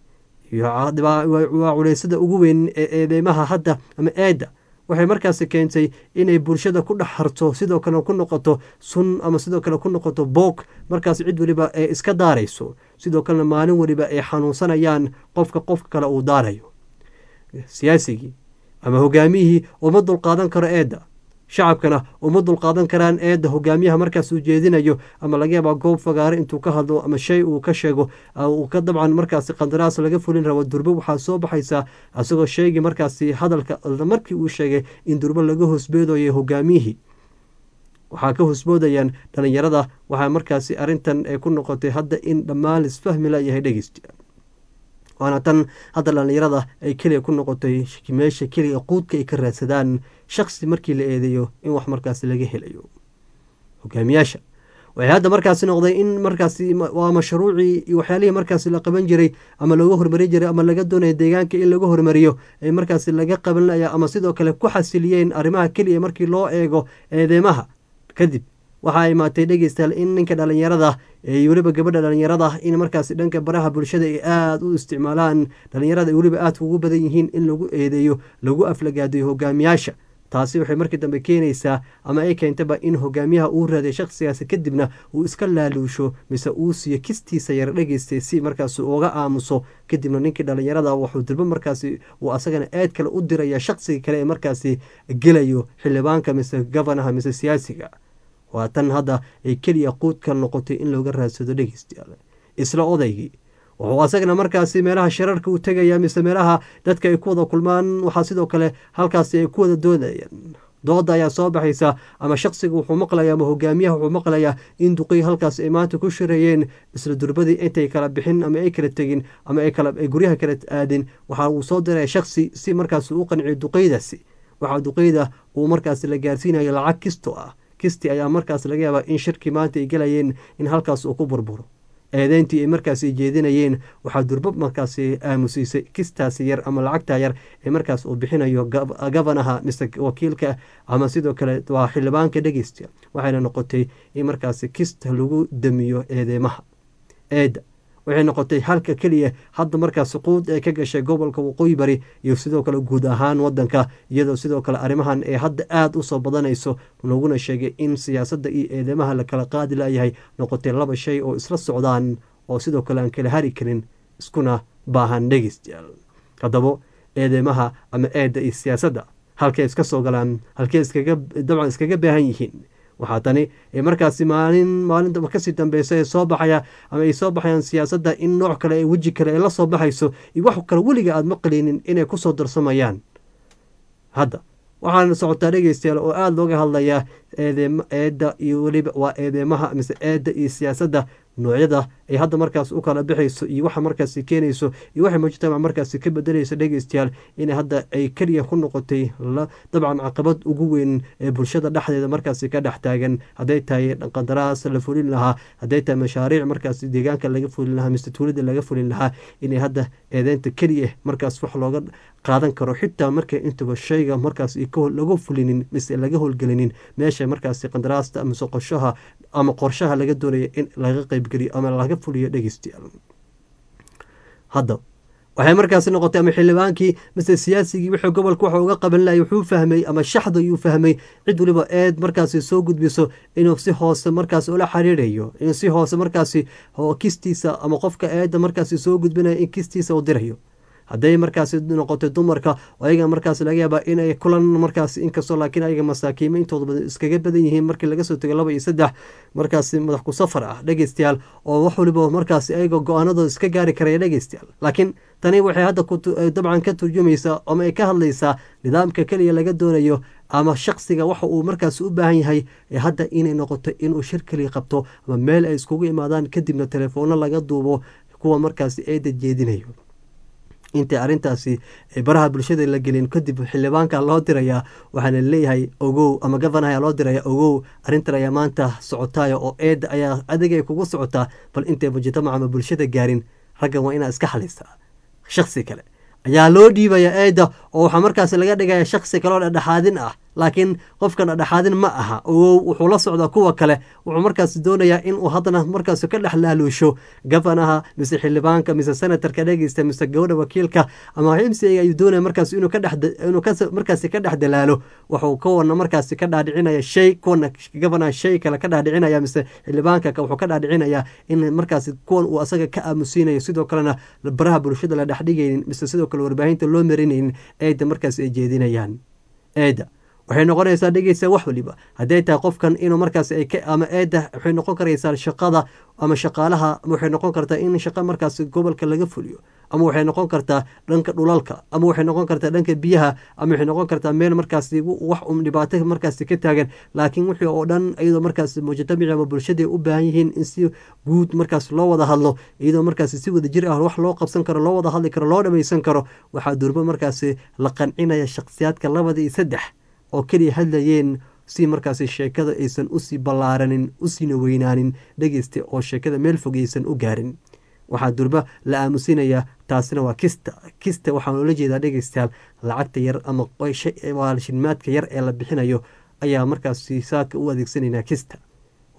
waa culeysada ugu weyn ee eedeymaha hadda ama eedda waxay markaasi keentay inay bulshada ku dhex harto sidoo kale ku noqoto sun ama sidoo kale ku noqoto boog markaas cid weliba ee iska daarayso sidoo kalena maalin weliba ay xanuunsanayaan qofka qofka kale uu daarayo siyaasigii ama hogaamiyihii uma dulqaadan karo eedda shacabkana uma dulqaadan karaan eedda hogaamiyaha markaas uu jeedinayo ama laga yaabaa goob fagaare intuu ka hadlo ama shay uu ka sheego uu ka dabcan markaasi qandaraas laga fulin rabo durbo waxaa soo baxaysaa isagoo sheegay markaasi hadalka markii uu sheegay in durbo laga hoosbeedayo hogaamiyihii waxaa ka hoosboodayaan dhalinyarada waxaa markaasi arintan ay ku noqotay hadda in dhammaan lisfahmi layahay dhegeysta waana tan hadda dhalinyarada ay keliya ku noqotay meesha keliya quudka ay ka raadsadaan shaksi markii la eedeeyo in wax markaasi laga helayo hogaamiyaasha waxay hadda markaasi noqday in markaasi waa mashruucii iyo waxyaalihii markaasi la qaban jiray ama looga hormari jiray ama laga doonaya deegaanka in laga hormariyo ee markaasi laga qabanlaya ama sidoo kale ku xasiliyeen arrimaha keliya markii loo eego eedeymaha kadib waxaa imaatay dhegeystayaal in ninka dhalinyarada ee weliba gabadha dhalinyarada in markaasi dhanka baraha bulshada ay aada u isticmaalaan dhalinyarada ay weliba aadka ugu badan yihiin in lagu eedeeyo lagu aflagaadiyo hogaamiyaasha taasi waxay markii dambe keenaysaa ama ay keentaba in hogaamiyaha uu raaday shakhsigaasi kadibna uu iska laaluusho mise uu siiyo kistiisa yar dhegeystay si markaasi uga aamuso kadibna ninkii dhalinyarada wuxuu dirbo markaasi uu asagana aad kale u diraya shakhsiga kale ee markaasi gelayo xildhibaanka mise gofanaha mise siyaasiga waa tan hadda ay keliya quudka noqotay in looga raadsado dhegeystayaal isla odaygii wuxuu asagana markaasi meelaha shirarka u tegaya mise meelaha dadka ay ku wada kulmaan waxaa sidoo kale halkaasi ay ku wada doodayaan dooda ayaa soo baxaysa ama shaksiga wuxuu maqlaya ama hogaamiyaha wuxuu maqlayaa in duqii halkaas ay maanta ku shirayeen isla durbadii intay kala bixin ama ay kala tegin ama ay guryaha kala aadin waxa uu soo diraya shaksi si markaas u qanciyo duqeydaasi waxaa duqeyda uu markaas la gaarsiinayo lacag kisto ah kisti ayaa markaas laga yaabaa in shirkii maanta ay gelayeen in halkaas uu ku burburo eedeyntii ay markaasi jeedinayeen waxaa durbo markaasi aamusiisay kistaasi yar ama lacagta yar ee markaas uu bixinayo gofanaha mise wakiilka ama sidoo kale waa xildhibaanka dhegeysta waxayna noqotay in markaasi kista lagu damiyo eedeymaha eedda waxay noqotay halka keliya hadda markaas quud ee ka gashay gobolka waqooyi bari iyo sidoo kale guud ahaan wadanka iyadoo sidoo kale arrimahan ee hadda aada usoo badanayso laguna sheegay in siyaasadda iyo eedeymaha la kala qaadi layahay noqotay laba shay oo isla socdaan oo sidoo kale aan kala hari karin iskuna baahan dhegeystayaal haddaba eedeymaha ama eedda iyo siyaasadda halkay iska soo galaan halkey iskaga dabcan iskaga baahan yihiin waxaa tani markaasi maalin maalinta kasii dambeysa ee soo baxaya ama ay soo baxayaan siyaasadda in nooc kale ee weji kale ay la soo baxayso iyo wax kale weliga aada maqleynin inay kusoo darsamayaan hadda waxaana socotaa dhegeystayaal oo aada looga hadlayaa eedeem eedda iyo weliba waa eedeymaha mise eedda iyo siyaasadda noocyada ay hadda markaas u kala bixayso iyo waxa markaasi keenayso iyo waxay mujtamac markaasi ka bedelayso dhegeystayaal inay hadda ay keliya ku noqotay dabcan caqabad ugu weyn ee bulshada dhexdeeda markaasi ka dhex taagan hadday tahay qandaraas la fulin lahaa hadday tahay mashaariic markaasi deegaanka laga fulin lahaa mise tuulada laga fulin lahaa inay hadda eedeynta keliya markaas wax looga qaadan karo xitaa marka intaba shayga markaas laga fulinin mise laga howlgelinin meesha markaasi qandaraasta mise qorshaha ama qorshaha laga doonaya in laga qeybgeliyo ama laga fuliyo dhegeystayaal hadda waxay markaasi noqotay ama xildhibaankii mise siyaasigii wuxuu gobolka waxa uga qaban lahay wuxuu fahmay ama shaxda ayuu fahmay cid waliba eed markaasi soo gudbiso inuu si hoose markaas ula xiriirayo in si hoose markaasi kistiisa ama qofka eedda markaasi soo gudbinayo in kistiisa u dirayo hadday markaasi noqotay dumarka ayaga markaas laga yaabaa inay kulan markaas inkastoo laakiin ayaga masaakiimo intooda badan iskaga badan yihiin markii laga soo tego laba iyo saddex markaasi madax ku safar ah dhegeystayaal oo wax waliba markaasi ayaga go-aanadooda iska gaari karaya dhegeystayaal laakiin tani waxay hadda dabcan ka turjumaysaa ama ay ka hadlaysaa nidaamka keliya laga doonayo ama shaksiga waxa uu markaas u baahan yahay ee hadda inay noqoto inuu shir keliya qabto ama meel ay iskugu imaadaan kadibna telefoonno laga duubo kuwa markaasi eeda jeedinayo intay arrintaasi baraha bulshada la gelin kadib xildhibaanka loo dirayaa waxaana leeyahay ogow ama gofanaha loo diraya ogow arrintan ayaa maanta socotaaya oo eedda ayaa adigay kugu socotaa bal intay mujtamac ama bulshada gaarin raggan waa inaa iska xalisaa shaksi kale ayaa loo dhiibaya eedda oo waxaa markaasi laga dhigaya shaksi kale oo dhedhexaadin ah laakiin qofkan dhedhexaadin ma aha ogow wuxuu la socdaa kuwa kale wuxuu markaasi doonayaa inuu haddana markaasi ka dhex laaluusho gofanaha mise xildhibaanka mise senatarka dhegeysta mise gabadha wakiilka ama mcga ayuu doonaya markaasi inuu kadheinuu markaasi ka dhex dalaalo wuxuu kuwana markaasi ka dhaadhicinaya shay kuwana gofanaha shay kale ka dhaadhicinaya mise xildhibaanka wuxuu ka dhaadhicinayaa in markaasi kuwan uu asaga ka aamusiinayo sidoo kalena baraha bulshada la dhexdhigaynin mise sidoo kale warbaahinta loo marinaynin eedda markaasi ay jeedinayaan eedda waxay noqonaysaa dhegeysa wax waliba hadday tahay qofkan inuu markaas ama eedda waxay noqon karaysaa shaqada ama shaqaalaha waxay noqon kartaa in shaqo markaas gobolka laga fuliyo ama waxay noqon kartaa dhanka dhulalka ama waxay noqon kartaa dhanka biyaha ama waxay noqon kartaa meel markaas wax un dhibaato markaas ka taagan laakiin wixii oo dhan iyadoo markaas mujtamici ama bulshada u baahan yihiin in si guud markaas loo wada hadlo iyadoo markaas si wada jir ah wax loo qabsan karo loo wada hadli karo loo dhamaysan karo waxaa durbo markaas la qancinaya shakhsiyaadka labada iyo saddex oo keliya hadlayeen si markaasi sheekada aysan usii ballaaranin usiina weynaanin dhegeysta oo sheekada meel fog aysan u gaarin waxaa durba la aamusinayaa taasina waa kista kista waxaan ula jeedaa dhegeystayaal lacagta yar ama shilmaadka yar ee la bixinayo ayaa markaasi saaka u adeegsanaynaa kista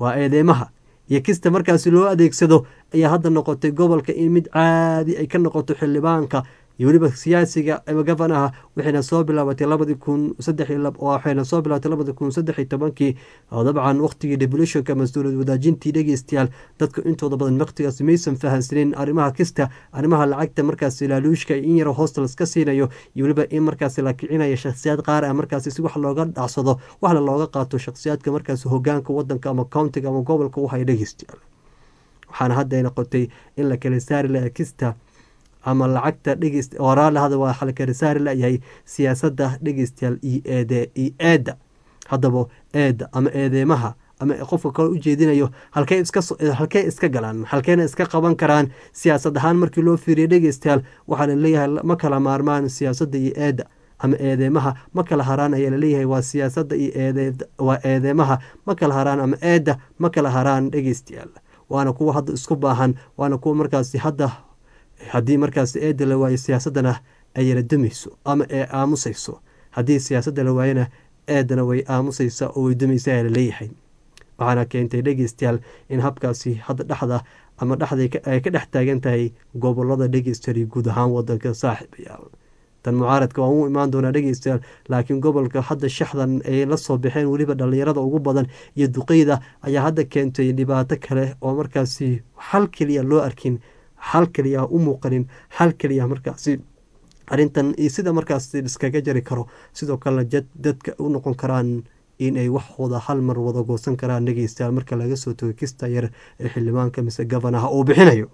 waa eedeymaha iyo kista markaasi loo adeegsado ayaa hadda noqotay gobolka in mid caadi ay ka noqoto xildhibaanka iyo weliba siyaasiga ama gafanaha waxayna soo bilaabatay labadii kun saddex waxayna soo bilaabatay labadii kun saddex iyo tobankii oo dabcan waqtigii devolutionka mas-uuliyad wadaajintii dhegeystayaal dadka intooda badan waqtigaas maysan fahansanin arrimaha kista arrimaha lacagta markaasi laaluushka in yaro hostels ka siinayo iyo weliba in markaasi la kicinayo shakhsiyaad qaar ah markaasi si wax looga dhacsado waxna looga qaato shakhsiyaadka markaasi hogaanka wadanka ama countiga ama gobolka u haya dhegeystayaal waxaana hadda ay noqotay in la kala saari laha kista ama lacagta dhegeyst waraalaada waa xalkala saari layahay siyaasadda dhegeystayaal iyo eede iyo eedda haddaba eedda ama eedeymaha ama qofka kale u jeedinayo halkey iska halkey iska galaan halkeyna iska qaban karaan siyaasad ahaan markii loo fiiriyo dhegeystayaal waxaa laleeyahay ma kala maarmaan siyaasadda iyo eedda ama eedeymaha ma kala haraan ayaa laleeyahay waa siyaasadda iyo eede waa eedeymaha ma kala haraan ama eedda ma kala haraan dhegeystayaal waana kuwa hadda isku baahan waana kuwa markaasi hadda haddii markaas eedda la waayo siyaasaddana ay yara dumayso ama ee aamusayso haddii siyaasadda la waayona eeddana way aamusaysa oo way dumaysa ayaa laleeyahay waxaana keentay dhegeystayaal in habkaasi hadda dhexda ama dhexda ay ka dhex taagan tahay gobolada dhegeystayaal guud ahaan wadanka saaxiibayaal tan mucaaradka waan u imaan doonaa dhegeystayaal laakiin gobolka hadda shaxdan ay la soo baxeen weliba dhallinyarada ugu badan iyo duqeyda ayaa hadda keentay dhibaato kale oo markaasi xal keliya loo arkin xal keliya u muuqanin xal keliya markaasi arrintan iyo sida markaasi iskaga jari karo sidoo kalena dadka u noqon karaan inay waxooda hal mar wada goosan karaan dhegeystayaal marka laga soo togo kista yar ee xildhibaanka mise gafanaha uu bixinayo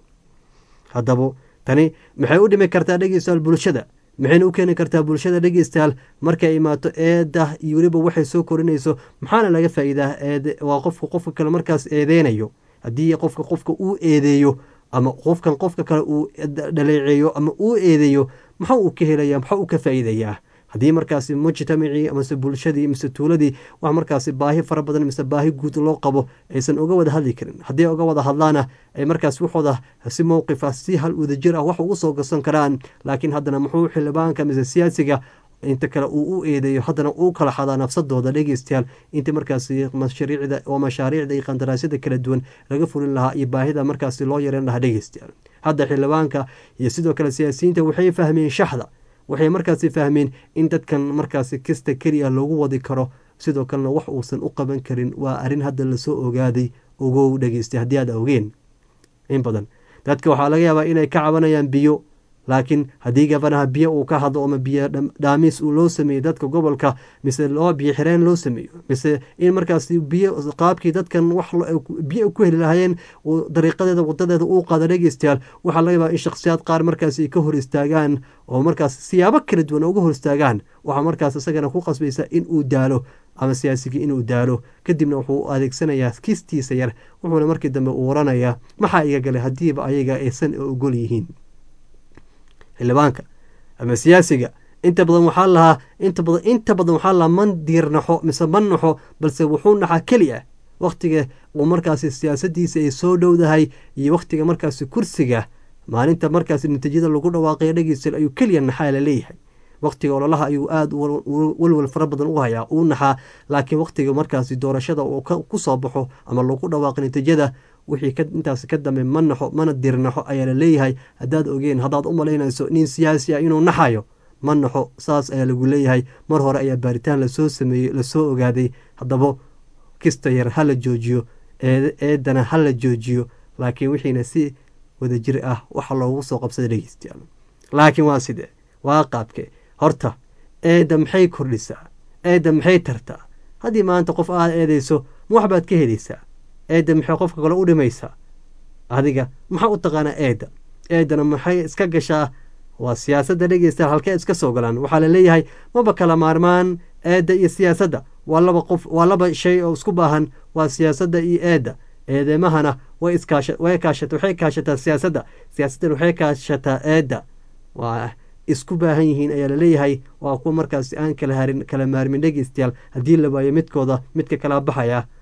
haddaba tani maxay u dhimi kartaa dhegeystayaal bulshada maxayna u keeni kartaa bulshada dhegeystayaal markay imaato eeda iyo weliba waxay soo korinayso maxaana laga faa-iidaa eed waa qofka qofka kale markaas eedeynayo haddii qofka qofka uu eedeeyo ama qofkan qofka kale uu dhaleeceeyo ama uu eedeeyo maxaa uu ka helaya maxaa uu ka faa-iidayaa haddii markaasi mujtamacii mase bulshadii mise tuuladii wax markaasi baahi fara badan mise baahi guud loo qabo aysan uga wada hadli karin haddii uga wada hadlaana ay markaas waxooda si mowqifa si hal wadajir ah wax ugu soo garsan karaan laakiin haddana muxuu xildhibaanka mise siyaasiga inta kale uu u eedeeyo haddana uu kala xadaa nafsadooda dhegeystayaal inta markaasi mashariicda oo mashaariicda iyo qandaraasyada kala duwan laga fulin lahaa iyo baahida markaasi loo yareyn lahaa dhegeystayaal hadda xildhibaanka iyo sidoo kale siyaasiyiinta waxay fahmeen shaxda waxay markaasi fahmeen in dadkan markaasi kasta keliya loogu wadi karo sidoo kalena wax uusan u qaban karin waa arrin hadda lasoo ogaaday ogow dhegeystay haddii aad ogeen in badan dadka waxaa laga yaabaa inay ka cabanayaan biyo laakiin haddii gabanaha biyo uu ka hadlo ama biyo dhaamis uu loo sameeyo dadka gobolka mise loo biyo xireen loo sameeyo mise in markaas biyo qaabkii dadkan wax biyo ku heli lahaayeen dariiqadeeda wadadeeda uu qaada dhegeystayaal waxaa laga yaabaa in shakhsiyaad qaar markaas ay ka hor istaagaan oo markaas siyaabo kala duwan uga hor istaagaan waxaa markaas isagana ku qasbaysa in uu daalo ama siyaasigii inuu daalo kadibna wuxuu adeegsanayaa kistiisa yar wuxuuna markii dambe uu waranayaa maxaa iga galay haddiiba ayaga aysan ogol yihiin xildhibaanka ama siyaasiga inta badan waxaa lahaa inta badan inta badan waxaa lahaa man diirnaxo mise man naxo balse wuxuu naxaa keli ah wakhtiga uu markaasi siyaasadiisa ay soo dhowdahay iyo wakhtiga markaasi kursiga maalinta markaasi natiijada lagu dhawaaqayo dhegeysta ayuu keliya naxaa la leeyahay wakhtiga ololaha ayuu aada walwal fara badan u hayaa uu naxaa laakiin wakhtiga markaasi doorashada uu ku soo baxo ama lagu dhawaaqo natiijada wixii intaas ka dambe ma naxo mana dirnaxo ayaa la leeyahay haddaad ogeen haddaad u malaynayso nin siyaasi ah inuu naxayo ma naxo saas ayaa lagu leeyahay mar hore ayaa baaritaan lasoo sameeyey lasoo ogaaday haddaba kista yar ha la joojiyo eedana ha la joojiyo laakiin wixiina si wadajir ah waxa loogu soo qabsada dhegeystayaal laakiin waa sidee waa qaabke horta eedda maxay kordhisaa eedda maxay tartaa haddii maanta qof aad eedeyso ma waxbaad ka helaysaa eedda maxay qofka kale u dhimaysaa adiga maxaa u taqaanaa eedda eeddana maxay iska gashaa waa siyaasadda dhegeystayaal halkee iska soo galaan waxaa la leeyahay maba kala maarmaan eedda iyo siyaasadda waa laba qof waa laba shay oo isku baahan waa siyaasadda iyo eedda eedeemahana way iskaasha way kaashata waxay kaashataa siyaasadda siyaasaddan waxay kaashataa eedda waa isku baahan yihiin ayaa laleeyahay waa kuwa markaasi aan kala harin kala maarmin dhegeystayaal haddii la waayo midkooda midka kala baxaya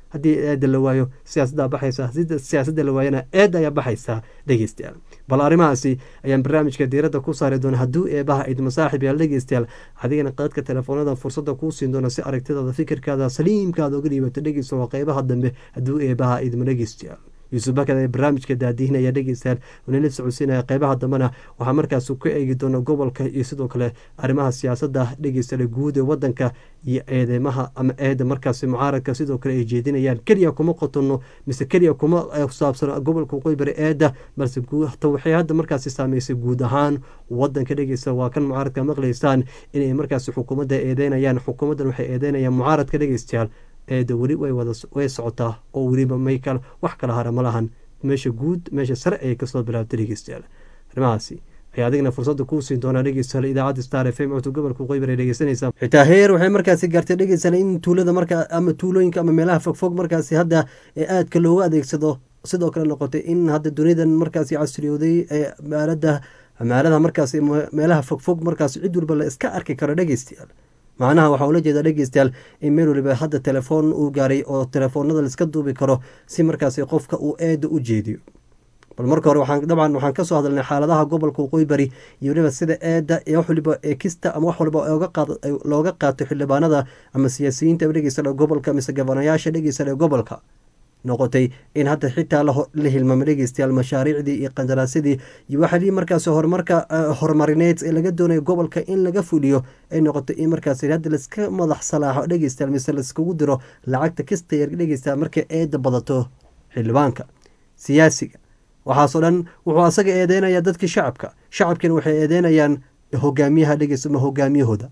haddii eeda la waayo siyaasaddaa baxaysa sida siyaasadda la waayana eedda ayaa baxaysaa dhegeystayaal bal arrimahaasi ayaan barnaamijka diiradda ku saari doona hadduu eebaha idma saaxib yaal dhegeystayaal adigana qadadka telefoonada fursadda kuu siin doona si aragtidaada fikirkaada saliimkaada uga dhiibato dhegeysta waa qeybaha dambe hadduu eebaha idma dhegeystayaal yuusuf bakad ee barnaamijka daadihinaya dhegeystayaal unala socodsiinaya qeybaha dambena waxaa markaas ka eegi doona gobolka iyo sidoo kale arrimaha siyaasadda dhegeystayaal guud ee wadanka iyo eedeymaha ama eeda markaasi mucaaradka sidoo kale ay jeedinayaan keliya kuma qotono mise keliya kuma saabsano gobolka waqooyi bari eeda balse waxay hadda markaasi saameysay guud ahaan wadanka dhegeysta waa kan mucaaradka maqlaysaan inay markaasi xukuumadda eedeynayaan xukuumaddan waxay eedeynayaan mucaaradka dhegeystayaal eeda weli way socotaa oo weliba maykal wax kala hara ma lahan meesha guud meesha sare ayay kasoo bilaabtay dhegeystayaal arrimahaasi ayaa adigna fursadda kuu siin doonaa dhegeystayaal idaacadda star f m codka gobolka qoybar ay dhegeysanaysaa xitaa heer waxay markaasi gaartay dhegeystayaal in tuulada marka ama tuulooyinka ama meelaha fogfog markaasi hadda ee aadka loogu adeegsado sidoo kale noqotay in hadda dunidan markaasi casriyooday ee maalada maalada markaasi meelaha fogfog markaasi cid walba la iska arki karo dhegeystayaal macnaha waxaa ula jeedaa dhegeystayaal in meel waliba hadda telefoon uu gaaray oo telefoonada laiska duubi karo si markaasi qofka uu eeda u jeediyo bal marka hore waxaan dabcan waxaan kasoo hadalnay xaaladaha gobolka waqooyi bari iyo weliba sida eeda iyo wax waliba ekista ama wax walba looga qaato xildhibaanada ama siyaasiyiinta dhegeysta gobolka mise gabanayaasha dhegeysta ee gobolka noqotay in hadda xitaa la hilmaamo dhegeystayaal mashaariicdii iyo qandaraasyadii iyo waxaa markaasi horumarka horumarineed ee laga doonayo gobolka in laga fuliyo ay noqotay in markaas hadda laiska madax salaaxo dhegeystayaal mise laiskugu diro lacagta kasta yar dhegeystayaal markay eeda badato xildhibaanka siyaasiga waxaasoo dhan wuxuu asaga eedeynaya dadkii shacabka shacabkiina waxay eedeynayaan hogaamiyaha dhegeysta ma hogaamiyahooda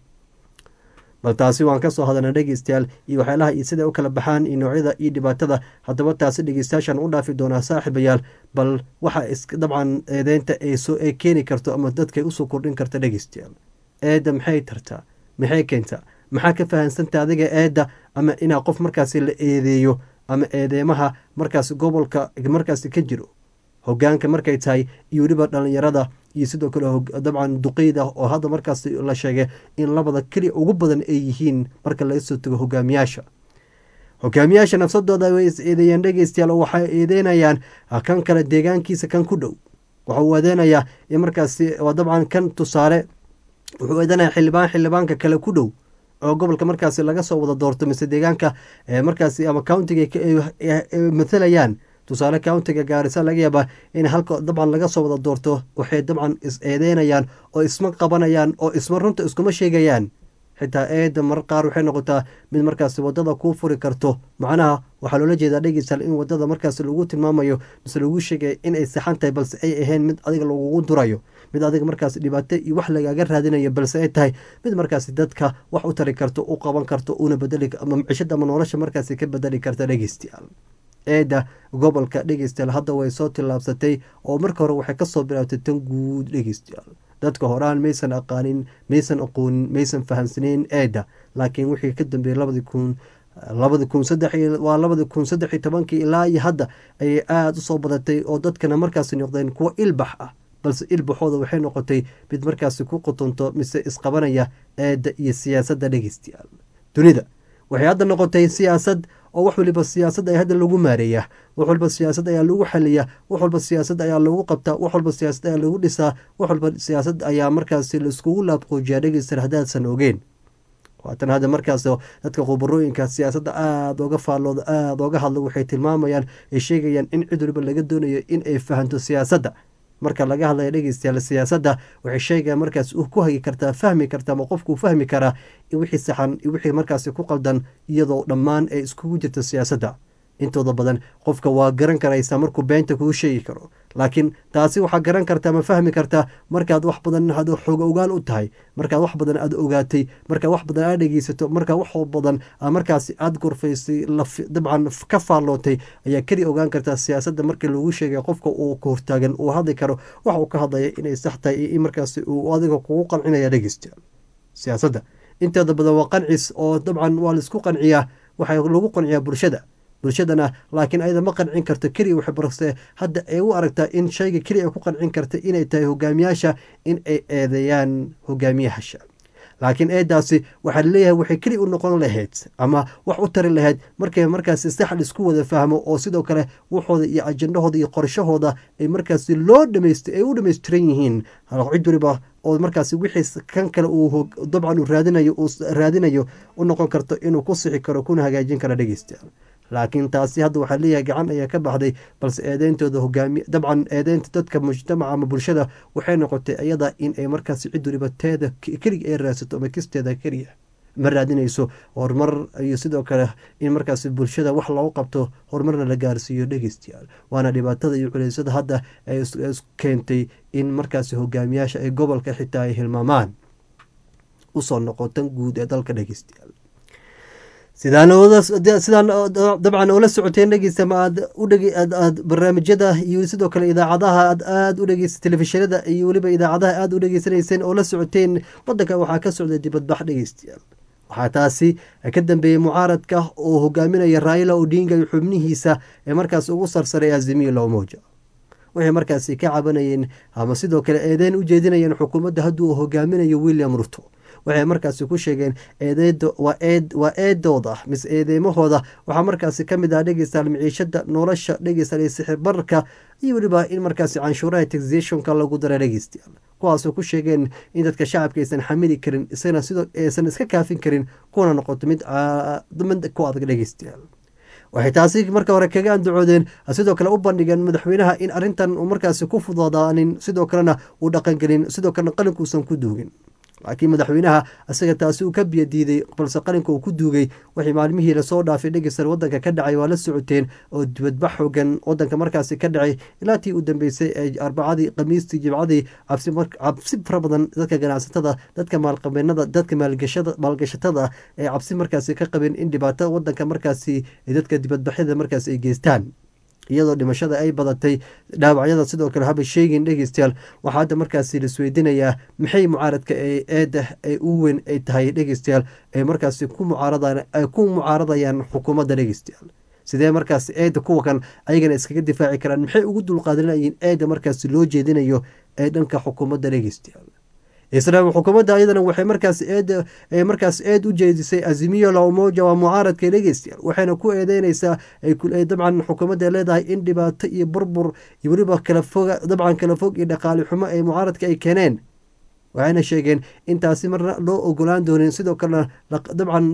bal taasi waan kasoo hadalna dhegeystayaal iyo waxyaalaha iyo siday u kala baxaan iyo noocyada iyo dhibaatada haddaba taasi dhegeystayaashaan u dhaafi doonaa saaxiibayaal bal waxa dabcan eedeynta ay keeni karto ama dadkay usoo kordhin karta dhegeystayaal eedda maxay tartaa maxay keentaa maxaa ka fahansanta adiga eedda ama inaa qof markaasi la eedeeyo ama eedeymaha markaas gobolka markaasi ka jiro hogaanka markay tahay iyo weliba dhalinyarada iyo sidoo kale dabcan duqeyda oo hadda markaas la sheegay in labada keliya ugu badan ay yihiin marka laga soo tago hogaamiyaasha hogaamiyaasha nafsadooda way is eedeeyeen dhegeystayaal oo waxay eedeynayaan kan kale deegaankiisa kan ku dhow waxa uu eedeynayaa in markaasi waa dabcan kan tusaale wuxuu eedeynaya xildhibaan xildhibaanka kale ku dhow oo gobolka markaasi laga soo wada doorto mise deegaanka markaasi ama countiga mathalayaan tusaale countiga gaarisa laga yaabaa in halka dabcan laga soo wada doorto waxay dabcan is eedeynayaan oo isma qabanayaan oo isma runta iskuma sheegayaan xitaa eeda marar qaar waxay noqotaa mid markaasi wadada kuu furi karto macnaha waxaa loola jeedaa dhegeystaal in wadada markaasi lagu tilmaamayo mise lagu sheegaya inay saxan tahay balse ay ahayn mid adiga lagugu durayo mid adiga markaasi dhibaato iyo wax lagaaga raadinayo balse ay tahay mid markaasi dadka wax u tari karto u qaban karto una bedeli ama micishada ama nolosha markaasi ka bedeli karta dhegeystayaal eeda gobolka dhegeystayaal hadda way soo tillaabsatay oo marka hore waxay kasoo bilaabtay tan guud dhegeystayaal dadka horaan maysan aqaanin maysan aqoonin maysan fahamsaneyn eeda laakiin wixii ka dambeeyey labadii kun labadi kun saddex waa labadi kun saddex iyo tobankii ilaa iyo hadda ayay aada usoo badatay oo dadkana markaasi noqdeen kuwo ilbax ah balse ilbaxooda waxay noqotay mid markaasi ku qotonto mise isqabanaya eeda iyo siyaasadda dhegeystayaal dunida waxay hadda noqotay siyaasad oo wax waliba siyaasad ayaa hadda lagu maareeyaa wax walba siyaasad ayaa lagu xaliyaa wax walba siyaasad ayaa lagu qabtaa wax walba siyaasad ayaa lagu dhisaa wax walba siyaasad ayaa markaasi laiskugu laabqoojiyaa dhegeysta haddaadsan ogeen waatan hadda markaas dadka khubarooyinka siyaasadda aada oga faallooda aada oga hadla waxay tilmaamayaan ay sheegayaan in cid waliba laga doonayo in ay fahanto siyaasadda marka laga hadlaya dhegeystayaal siyaasadda waxay sheegayaan markaas ku hagi kartaa fahmi kartaa ama qofkuu fahmi karaa wixii saxan iyo wixii markaasi ku qaldan iyadoo dhammaan ay iskugu jirto siyaasadda intooda badan qofka waa garan karaysaa markuu beenta kuu sheegi karo laakiin taasi waxaa garan kartaa ma fahmi kartaa markaad wax badan ad xoog ogaal u tahay markaad wax badan aad ogaatay markaad wax badan aad dhegeysato markaa wax badan markaasi aad gorfaysay dabcan ka faallootay ayaa keli ogaan kartaa siyaasadda markii lagu sheegay qofka uu ka hortaagan uu hadli karo waxa uu ka hadlaya inay sax tahay iyo in markaasi uu adiga kugu qancinaya dhegeysta siyaasadda inteeda badan waa qancis oo dabcan waa laisku qanciyaa waxaa lagu qanciyaa bulshada bulshadana laakiin ayada ma qancin karto keliya waxay barse hadda ay u aragtaa in shayga keliya ay ku qancin karta inay tahay hogaamiyaasha in ay eedeeyaan hogaamiyahasha laakiin eedaasi waxaa laleeyahay waxay keli u noqon lahayd ama wax u tari lahayd markay markaasi sax isku wada fahmo oo sidoo kale waxooda iyo ajendahooda iyo qorshahooda ay markaasi loo dhamays ay u dhamaystiran yihiin cid waliba oo markaasi wixii kan kale uu dabcan uu raadinayo uu raadinayo u noqon karto inuu ku sixi karo kuna hagaajin karo dhegeystayaal laakiin taasi hadda waxaa leeyahay gacan ayaa ka baxday balse eedeyntooda hogaami dabcan eedeynta dadka mujtamaca ama bulshada waxay noqotay iyada in ay markaasi cid waliba teeda keliga ay raadsato ama kisteeda keliya ma raadinayso horumar iyo sidoo kale in markaasi bulshada wax loogu qabto horumarna la gaarsiiyo dhegeystayaal waana dhibaatada iyo culeysada hadda ay keentay in markaasi hogaamiyaasha ay gobolka xitaa ay hilmaamaan usoo noqotan guud ee dalka dhegeystayaal sidaan sidaan dabcan oola socoteen dhegeysta ma aad udhegaaad barnaamijyada iyo sidoo kale idaacadaha aad aada u dhegeysa telefishinada iyo weliba idaacadaha aada u dhegeysanayseen oo la socoteen wadanka waxaa ka socday dibadbax dhegeystayaal waxaa taasi ka dambeeyey mucaaradka oo hogaaminaya raila odinga iyo xubnihiisa ee markaas ugu sarsaray azimiyo lowmoja waxay markaasi ka cabanayeen ama sidoo kale eedeyn u jeedinayeen xukuumadda hadduu hogaaminayo william ruto waxay markaasi ku sheegeen waa eedooda mise eedeymahooda waxaa markaasi kamid ah dhegeystaal miciishada nolosha dhegeystaal iyo sixir bararka iyo weliba in markaasi canshuuraha taxationka lagu dara dhegeystayaal kuwaasoo ku sheegeen in dadka shacabka aysan xamili karin isagana sidoo aysan iska kaafin karin kuna noqoto mid mid ku adag dhegeystayaal waxay taasi marka hore kaga andacoodeen sidoo kale u bandhigeen madaxweynaha in arrintan uu markaasi ku fududaanin sidoo kalena uu dhaqangelin sidoo kalena qalinkuusan ku duugin laakiin madaxweynaha isaga taasi uu ka biyo diiday balse qalinka uu ku duugay waxay maalmihii lasoo dhaafay dhegeystan wadanka ka dhacay waa la socoteen oo dibadbax xoogan wadanka markaasi ka dhacay ilaa tii u dambeysay ee arbacadii khamiistii jimcadii cabsi fara badan dadka ganacsatada dadka maalqabeenada dadka maalgashatada ee cabsi markaasi ka qabeen in dhibaato wadanka markaasi dadka dibadbaxyada markaasi ay geystaan iyadoo dhimashada ay badatay dhaawacyada sidoo kale haba sheegin dhegeystayaal waxaa hadda markaasi laisweydiinayaa maxay mucaaradka ee eeda ay u weyn ay tahay dhegeystayaal ay markaasi ku mucaaradayaan xukuumadda dhegeystayaal sidee markaasi eeda kuwa kan ayagana iskaga difaaci karaan maxay ugu dulqaadanayeen eeda markaasi loo jeedinayo ee dhanka xukuumadda dhegeystayaal islaam xukuumadda ayadana waxay markaas eed markaas eed u jeedisay azimiyo lawmoja waa mucaaradka dhegeystayaal waxayna ku eedeyneysaa dabcan xukuumadda leedahay in dhibaato iyo burbur iyo weliba kala foga dabcan kala fog iyo dhaqaali xumo ay mucaaradka ay keeneen waxayna sheegeen in taasi marna loo ogolaan doonin sidoo kalena dabcan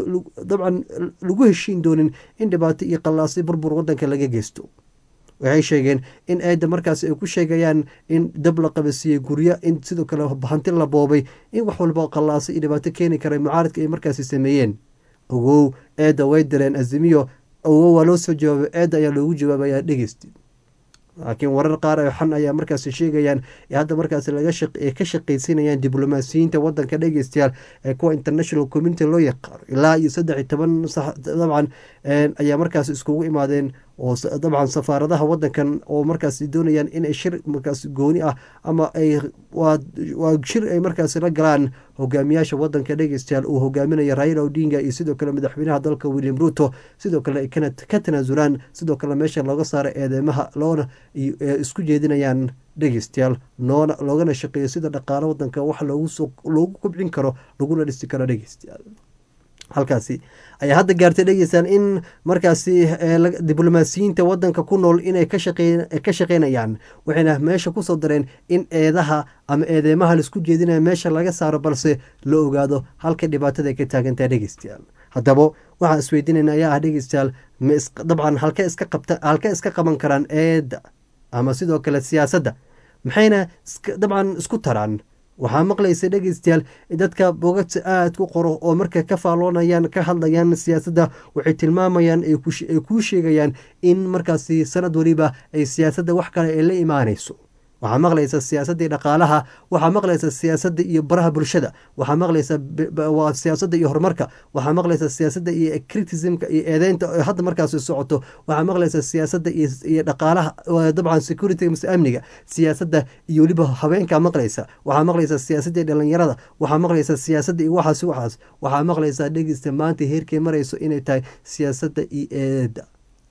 dabcan lagu heshiin doonin in dhibaato iyo qallaasi burbur wadanka laga geysto waxay sheegeen in eedda markaas ay ku sheegayaan in dab la qabasiiyey guryo in sidoo kale hanti la boobay in wax walba qallaasa iyo dhibaato keeni kara mucaaradka ay markaasi sameeyeen ogow eedda way direen azimiyo ogow waa loo soo jawaabay eedda ayaa loogu jawaabaya dhegeysti laakiin warar qaar ee xan ayaa markaasi sheegayaan hadda markaasi laga ka shaqaysinayaan diblomaasiyiinta wadanka dhegeystayaal ee kuwa international community loo yaqaano ilaa iyo saddex iyo toban dabcan ayaa markaasi iskugu imaadeen oo dabcan safaaradaha wadankan oo markaasi doonayaan inay shir markaas gooni ah ama ay waa shir ay markaasi la galaan hogaamiyaasha wadanka dhegeystayaal uu hogaaminaya raila odinga iyo sidoo kale madaxweynaha dalka william ruto sidoo kale ay ka tanaasulaan sidoo kale meesha looga saaro eedeymaha loona isku jeedinayaan dhegeystayaal noona loogana shaqeeyo sida dhaqaalo wadanka wax loogu kobcin karo laguna dhisi karo dhegeystayaal halkaasi ayaa hadda gaartay dhegeystaan in markaasi diblomaasiyiinta wadanka ku nool inay ka shaqeynayaan waxayna meesha kusoo dareen in eedaha ama eedeymaha laisku jeedinaya meesha laga saaro balse la ogaado halka dhibaatada ay ka taagantaha dhegeystayaal haddaba waxaan isweydiinayna ayaa ah dhegeystayaal dabcan halka iska qabta halka iska qaban karaan eedda ama sidoo kale siyaasadda maxayna dabcan isku taraan waxaa maqlaysa dhegeystayaal dadka bogagta aada ku qoro oo markay ka faalloonayaan ka hadlayaan siyaasadda waxay tilmaamayaan ay kuu sheegayaan in markaasi sanad waliba ay siyaasadda wax kale ay la imaanayso waxaa maqlaysa siyaasaddii dhaqaalaha waxaa maqlaysa siyaasadda iyo baraha bulshada waxaa maqlaysa waa siyaasadda iyo horumarka waxaa maqlaysa siyaasadda iyo criticismka iyo eedeynta hadda markaasi socoto waxaa maqlaysa siyaasadda iyo dhaqaalaha dabcan security mise amniga siyaasadda iyo weliba haweenka maqlaysa waxaa maqlaysa siyaasadda dhalinyarada waxaa maqlaysa siyaasadda iyo waxaas waxaas waxaa maqlaysa dhegeysta maanta heerkay marayso inay tahay siyaasadda iyo eedda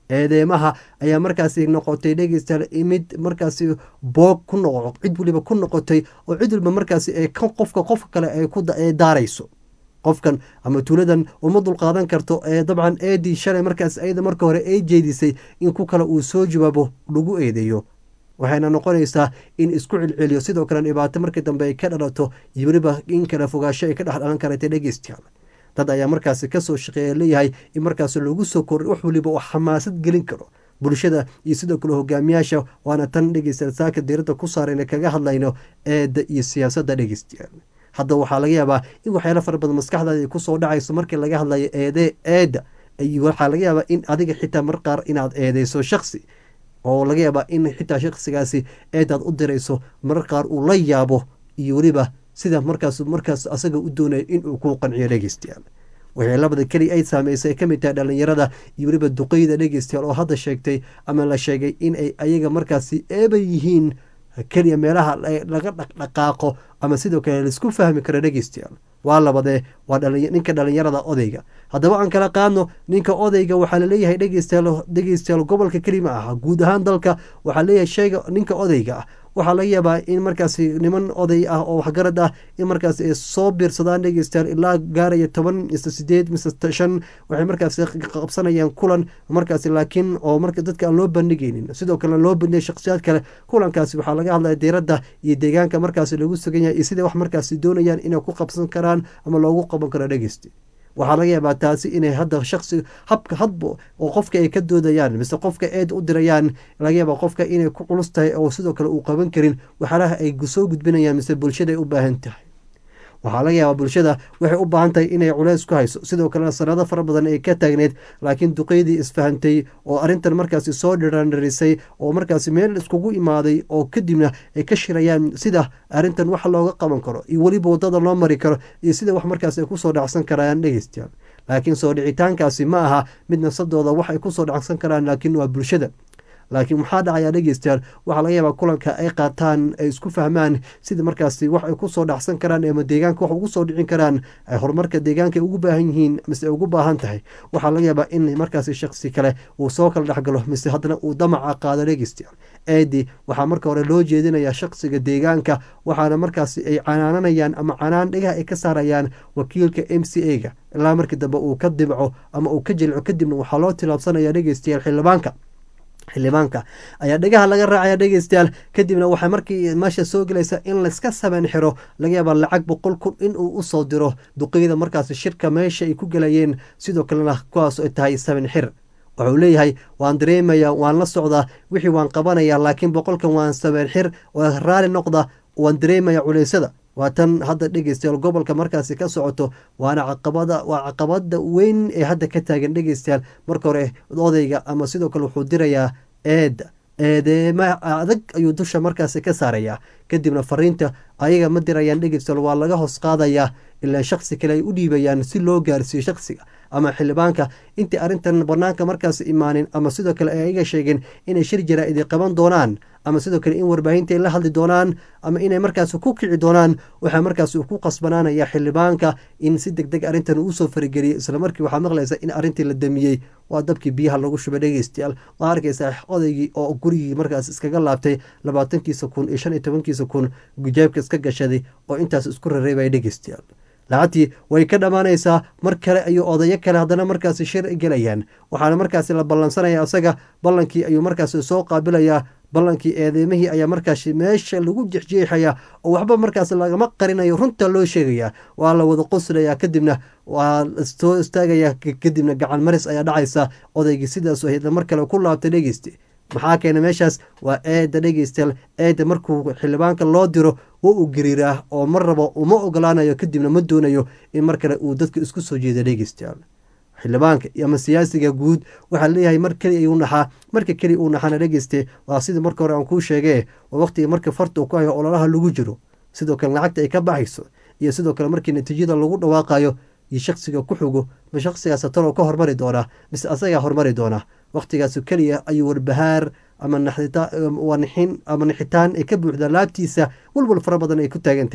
eedeemaha ayaa markaasi noqotay dhegeystayaal mid markaasi boog ku noqo cid waliba ku noqotay oo cid waliba markaasi ee qofka qofka kale ay ku daarayso qofkan ama tuuladan uma dulqaadan karto ee dabcan eedii shalay markaas ayada marka hore ay jeedisay in ku kale uu soo jawaabo lagu eedeeyo waxayna noqonaysaa in isku celceliyo sidoo kale dhibaato markii dambe ay ka dhalato iyo weliba in kala fogaasho ay ka dhex dhalan karata dhegeystayaal dad ayaa markaasi kasoo shaqeeya leeyahay in markaas lagu soo kor wax waliba uu xamaasad gelin karo bulshada iyo sidoo kale hogaamiyaasha waana tan dhegeystayaal saaka diiradda ku saarayna kaga hadlayno eedda iyo siyaasadda dhegeystayaal hadda waxaa laga yaabaa in waxyaalo fara badan maskaxdaada ay kusoo dhacayso markii laga hadlayo eede eedda waxaa laga yaabaa in adiga xitaa mar qaar inaad eedeyso shaksi oo laga yaabaa in xitaa shaksigaasi eedaad u dirayso marar qaar uu la yaabo iyo weliba sida markaas markaas asaga u doonaya inuu kuu qanciyo dhegeystayaal waxay labada keli ay saameysay ka mid tahay dhalinyarada iyo weliba duqeyda dhegeystayaal oo hadda sheegtay ama la sheegay in ay ayaga markaasi eeba yihiin keliya meelaha laga dhaqdhaqaaqo ama sidoo kale laisku fahmi karo dhegeystayaal waa labadee waa ninka dhalinyarada odayga haddaba aan kala qaadno ninka odayga waxaa laleeyahay dhegeystayaal dhegeystayaal gobolka kelima ah guud ahaan dalka waxaa leeyahay sheega ninka odayga ah waxaa laga yaabaa in markaasi niman oday ah oo waxgarad ah in markaas ay soo biirsadaan dhegeystayaal ilaa gaaraya toban mise sideed mise shan waxay markaasi qabsanayaan kulan markaasi laakiin oo marka dadka aan loo bandhigaynin sidoo kale loo bandhigay shakhsiyaad kale kulankaasi waxaa laga hadlaya diiradda iyo deegaanka markaasi lagu sugan yahay iyo sida wax markaasi doonayaan inay ku qabsan karaan ama loogu qaban karo dhegeysti waxaa laga yaabaa taasi inay hadda shaksi habka hadba oo qofka ay ka doodayaan mise qofka eed u dirayaan laga yaabaa qofka inay ku culus tahay oo sidoo kale uu qaban karin waxyaalaha ay soo gudbinayaan mise bulshada ay u baahan tahay waxaa laga yaabaa bulshada waxay u baahan tahay inay culeys ku hayso sidoo kalena sanado fara badan ay ka taagneyd laakiin duqeydii isfahantay oo arrintan markaasi soo dhirandhirisay oo markaasi meel iskugu imaaday oo kadibna ay ka shirayaan sida arrintan wax looga qaban karo iyo weliba wadada loo mari karo iyo sida wax markaasi ay kusoo dhacsan karaan dhegeystayaal laakiin soo dhicitaankaasi ma aha mid nafsadooda wax ay kusoo dhacsan karaan laakiin waa bulshada laakiin maxaa dhacayaa dhegeystayaal waxaa laga yaabaa kulanka ay qaataan ay isku fahmaan sida markaasi wax ay kusoo dhacsan karaan ama deegaanka wax ugu soo dhicin karaan ay horumarka deegaanka ay ugu baahan yihiin mise ay ugu baahan tahay waxaa laga yaabaa in markaasi shaksi kale uu soo kala dhexgalo mise haddana uu damaca qaado dhegeystayaal eedi waxaa marka hore loo jeedinayaa shaksiga deegaanka waxaana markaasi ay canaananayaan ama canaan dhegaha ay ka saarayaan wakiilka m c a ga ilaa markii dambe uu ka dibco ama uu ka jilco kadibna waxaa loo tilaabsanaya dhegeystayaal xildhibaanka xildhibaanka ayaa dhegaha laga raacaya dhegeystayaal kadibna waxay markii meesha soo gelaysa in layska saban xiro laga yaabaa lacag boqol kun inuu usoo diro duqeyda markaasi shirka meesha ay ku gelayeen sidoo kalena kuwaas ay tahay saban xir wuxuu leeyahay waan dareemaya waan la socdaa wixii waan qabanaya laakiin boqolkan waan saban xir waa raali noqda waan dareemaya culeysada waa tan hadda dhegeystayaal gobolka markaasi ka socoto waana caqabada waa caqabada weyn ee hadda ka taagan dhegeystayaal marka hore odayga ama sidoo kale wuxuu dirayaa eeda eedeema adag ayuu dusha markaasi ka saarayaa kadibna fariinta ayaga ma dirayaan dhegeystayaal waa laga hoos qaadayaa ilaa shaksi kale ay u dhiibayaan si loo gaarsiiyo shaksiga ama xildhibaanka intii arrintan banaanka markaas imaanin ama sidoo kale ay ayaga sheegeen inay shir jaraa-idi qaban doonaan ama sidoo kale in warbaahinta ay la hadli doonaan ama inay markaas ku kici doonaan waxaa markaas ku qasbanaanaya xildhibaanka in si deg deg arrintan uusoo farigeliyo islamarkii waxaa maqlaysa in arrintii la damiyey waa dabkii biyaha lagu shubay dhegeystayaal waa arkaysaa odaygii oo gurigii markaas iskaga laabtay labaatankiisa kun iyo shan iyo tobankiisa kun gujaabka iska gashaday oo intaas isku rareebaya dhegeystayaal lacagtii way ka dhammaanaysaa mar kale ayuu odayo kale haddana markaasi shir gelayaan waxaana markaasi la ballansanaya isaga ballankii ayuu markaasi soo qaabilayaa ballankii eedeymihii ayaa markaasi meesha lagu jexjeexaya oo waxba markaas lagama qarinayo runta loo sheegaya waa la wada qoslayaa kadibna waa soo istaagaya kadibna gacan maris ayaa dhacaysa odaygii sidaas ahayd mar kale ku laabtay dhegeyste maxaa keena meeshaas waa eeda dhegeystayaal eeda markuu xildhibaanka loo diro wa uu gariiraa oo mar rabo uma ogolaanayo kadibna ma doonayo in mar kale uu dadka isku soo jeeda dhegeystayaal xildhibaanka ama siyaasiga guud waxaa leeyahay mar keli ayuu naxaa marka keli uu naxana dhegeyste waa sidii marka hore aan kuu sheegee waa waqtiga marka farta uu ku hayo ololaha lagu jiro sidoo kale lacagta ay ka baxayso iyo sidoo kale markii natiijada lagu dhawaaqayo iyo shaksiga ku xugo ma shaksigaas talo ka hormari doonaa mise asagaa hormari doonaa waqtigaas keliya ayuu warbahaar ama nixin ama nixitaan ay ka buuxdaa laabtiisa walwal fara badan ay ku taagan tahay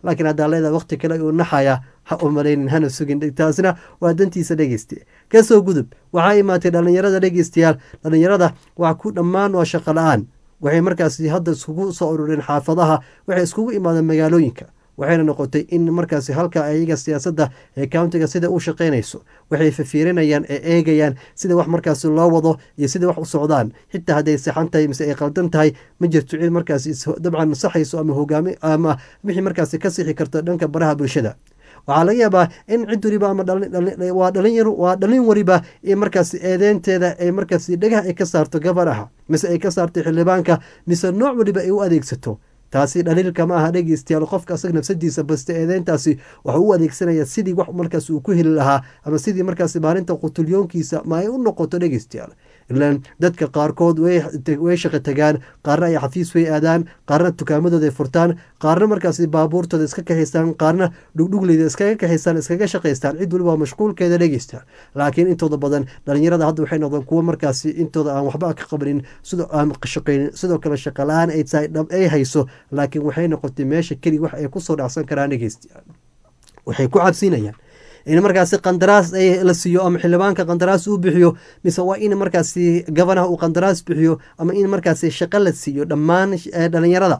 laakiin haddaa leedahay waqti kale uu naxaya ha u malaynin hana sugin taasina waa dantiisa dhegeyste kasoo gudub waxaa imaatay dhallinyarada dhegeystayaal dhallinyarada waa ku dhammaan waa shaqo la-aan waxay markaasi hadda iskugu soo urureen xaafadaha waxay iskugu imaadeen magaalooyinka waxayna noqotay in markaasi halka ayaga siyaasadda ee countiga sida u shaqaynayso waxay fafiirinayaan ee eegayaan sida wax markaasi loo wado iyo sida wax u socdaan xitaa hadday saxan tahay mise ay qaldan tahay ma jirto cid markaasi dabcan saxayso ama hogaami ama wixii markaasi ka sixi karto dhanka baraha bulshada waxaa laga yaabaa in cid waliba ama waa dhalinyar waa dhalin wariba in markaasi eedeynteeda ay markaasi dhagaha ay ka saarto gabadhaha mise ay ka saarto xildhibaanka mise nooc waliba ay u adeegsato taasi dhaliilka ma aha dhegeystayaal qofka asaga nafsadiisa baste eedeyntaasi waxuu u adeegsanaya sidii wax markaas uu ku heli lahaa ama sidii markaasi maalinta qutulyoonkiisa ma ay u noqoto dhegeystayaal ilaan dadka qaarkood way shaqo tagaan qaarna ay xafiis way aadaan qaarna tukaamadooda ay furtaan qaarna markaasi baabuurtooda iska kaxaystaan qaarna dhugdhugleyda iskaga kaxaystaan iskaga shaqaystaan cid waliba mashquulkeeda dhegeysta laakiin intooda badan dhalinyarada hadda waxay noqdeen kuwo markaasi intooda aan waxba ka qabanin sidoo aan shaqaynin sidoo kale shaqa la-aan ay tahay dhab ay hayso laakiin waxay noqotay meesha keli wax ay kusoo dhacsan karaan dhegeystayaal waxay ku cabsinayaan in markaasi qandaraas la siiyo ama xildhibaanka qandaraas uu bixiyo mise waa in markaasi gabanaha uu qandaraas bixiyo ama in markaasi shaqo la siiyo dhammaan dhalinyarada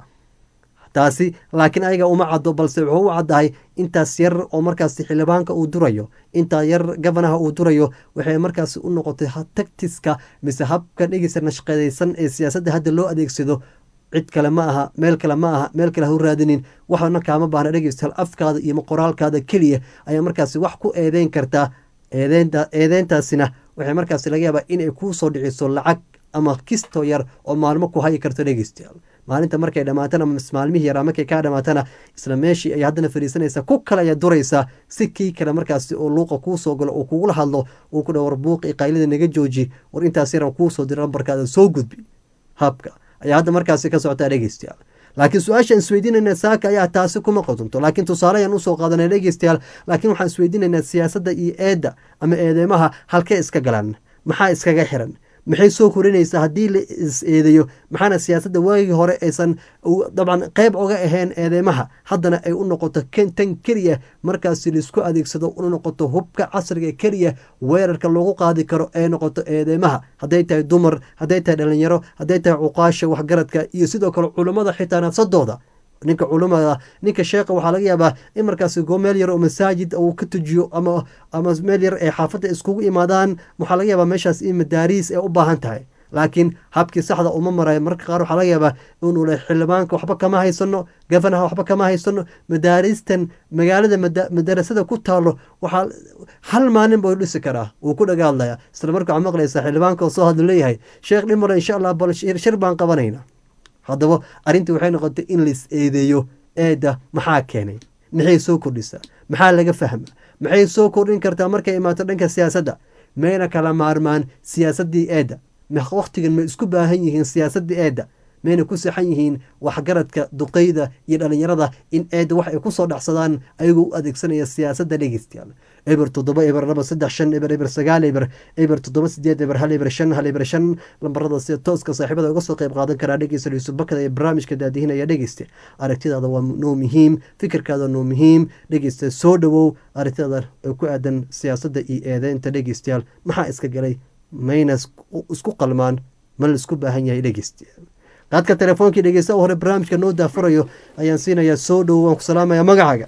taasi laakiin ayaga uma caddo balse wuxuu u caddahay intaas yar oo markaasi xildhibaanka uu durayo intaa yar gabanaha uu durayo waxay markaasi u noqotay tagtiska mise habka dhegeysa nashqadaysan ee siyaasadda hadda loo adeegsado cid kale ma aha meel kale ma aha meel kale ha u raadinin waxna kaama baahna dhegeystayaal afkaada iyo qoraalkaada keliya ayaa markaasi wax ku eedeyn kartaa eedeynta eedeyntaasina waxay markaasi laga yaabaa inay kuu soo dhiciso lacag ama kisto yar oo maalmo ku hayi karto dhegeystayaal maalinta markay dhammaatana maalmihii yaraa markay kaa dhammaatana isla meeshii ay haddana fadhiisanaysaa ku kale ayaa duraysaa si kii kale markaasi oo luuqa kuu soo galo oo kugula hadlo uu ku dha war buuqi qaylida naga jooji war intaas yaran kuu soo dira lambarkaada soo gudbi habka ayaa hadda markaasi ka socotaa dhegeystayaal laakiin su-aashaan isweydiinayna saaka ayaa taasi kuma qodunto laakiin tusaale ayaan usoo qaadanay dhegeystayaal laakiin waxaan isweydiinaynaa siyaasadda iyo eedda ama eedeymaha halkee iska galaan maxaa iskaga xiran maxay soo korinaysaa haddii la is eedeeyo maxaana siyaasadda waagii hore aysan dabcan qeyb oga ahayn eedeymaha haddana ay u noqoto tan keliya markaasi laisku adeegsado u noqoto hubka casriga keliya weerarka lagu qaadi karo ee noqoto eedeymaha hadday tahay dumar hadday tahay dhalinyaro hadday tahay cuqaasha waxgaradka iyo sidoo kale culummada xitaa nafsadooda ninka culumada ninka sheekha waxaa laga yaabaa in markaasi go meel yar oo masaajid uu ka tujiyo ama ama meel yar ee xaafadda iskugu imaadaan waxaa laga yaabaa meeshaas in madaariis ay u baahan tahay laakiin habkii saxda uma marayo marka qaar waxaa laga yaabaa inuu le xildhibaanka waxba kama haysano gafanaha waxba kama haysano madaaristan magaalada madarasada ku taalo waxaa hal maalin buu dhisi karaa wuu ku dhagaadlaya isla marka waxaa maqlaysaa xildhibaanka oo soo hadlu leeyahay sheekh dhimare insha allah bal shir baan qabanayna haddaba arrintii waxay noqotay in lais eedeeyo eedda maxaa keenay maxay soo kordhisaa maxaa laga fahma maxay soo kordhin kartaa markay imaato dhanka siyaasadda mayna kala maarmaan siyaasaddii eedda wakhtigan ma isku baahan yihiin siyaasaddii eedda mayna ku saxan yihiin waxgaradka duqeyda iyo dhalinyarada in eedda wax ay kusoo dhacsadaan ayagoo u adeegsanaya siyaasadda dhegeystayaal eber toddoba eber laba saddex shan eber eber sagaal eber eber toddoba sideed eber hal eber shan hal eber shan lambarada sida tooska saaxiibada uga soo qayb qaadan karaa dhegeysta yuusuf bakada ee barnaamijka daadihinaya dhegeysta aragtidaada waa noo muhiim fikirkaada noo muhiim dhegeysta soo dhowow aragtidaada ee ku aadan siyaasadda iyo eedeynta dhegeystayaal maxaa iska galay mayna isku qalmaan ma la isku baahan yahay dhegeystayaal qaadka telefoonkii dhegeysta hore barnaamijka noo daafurayo ayaan siinayaa soo dhowow waan ku salaamayaa magacaaga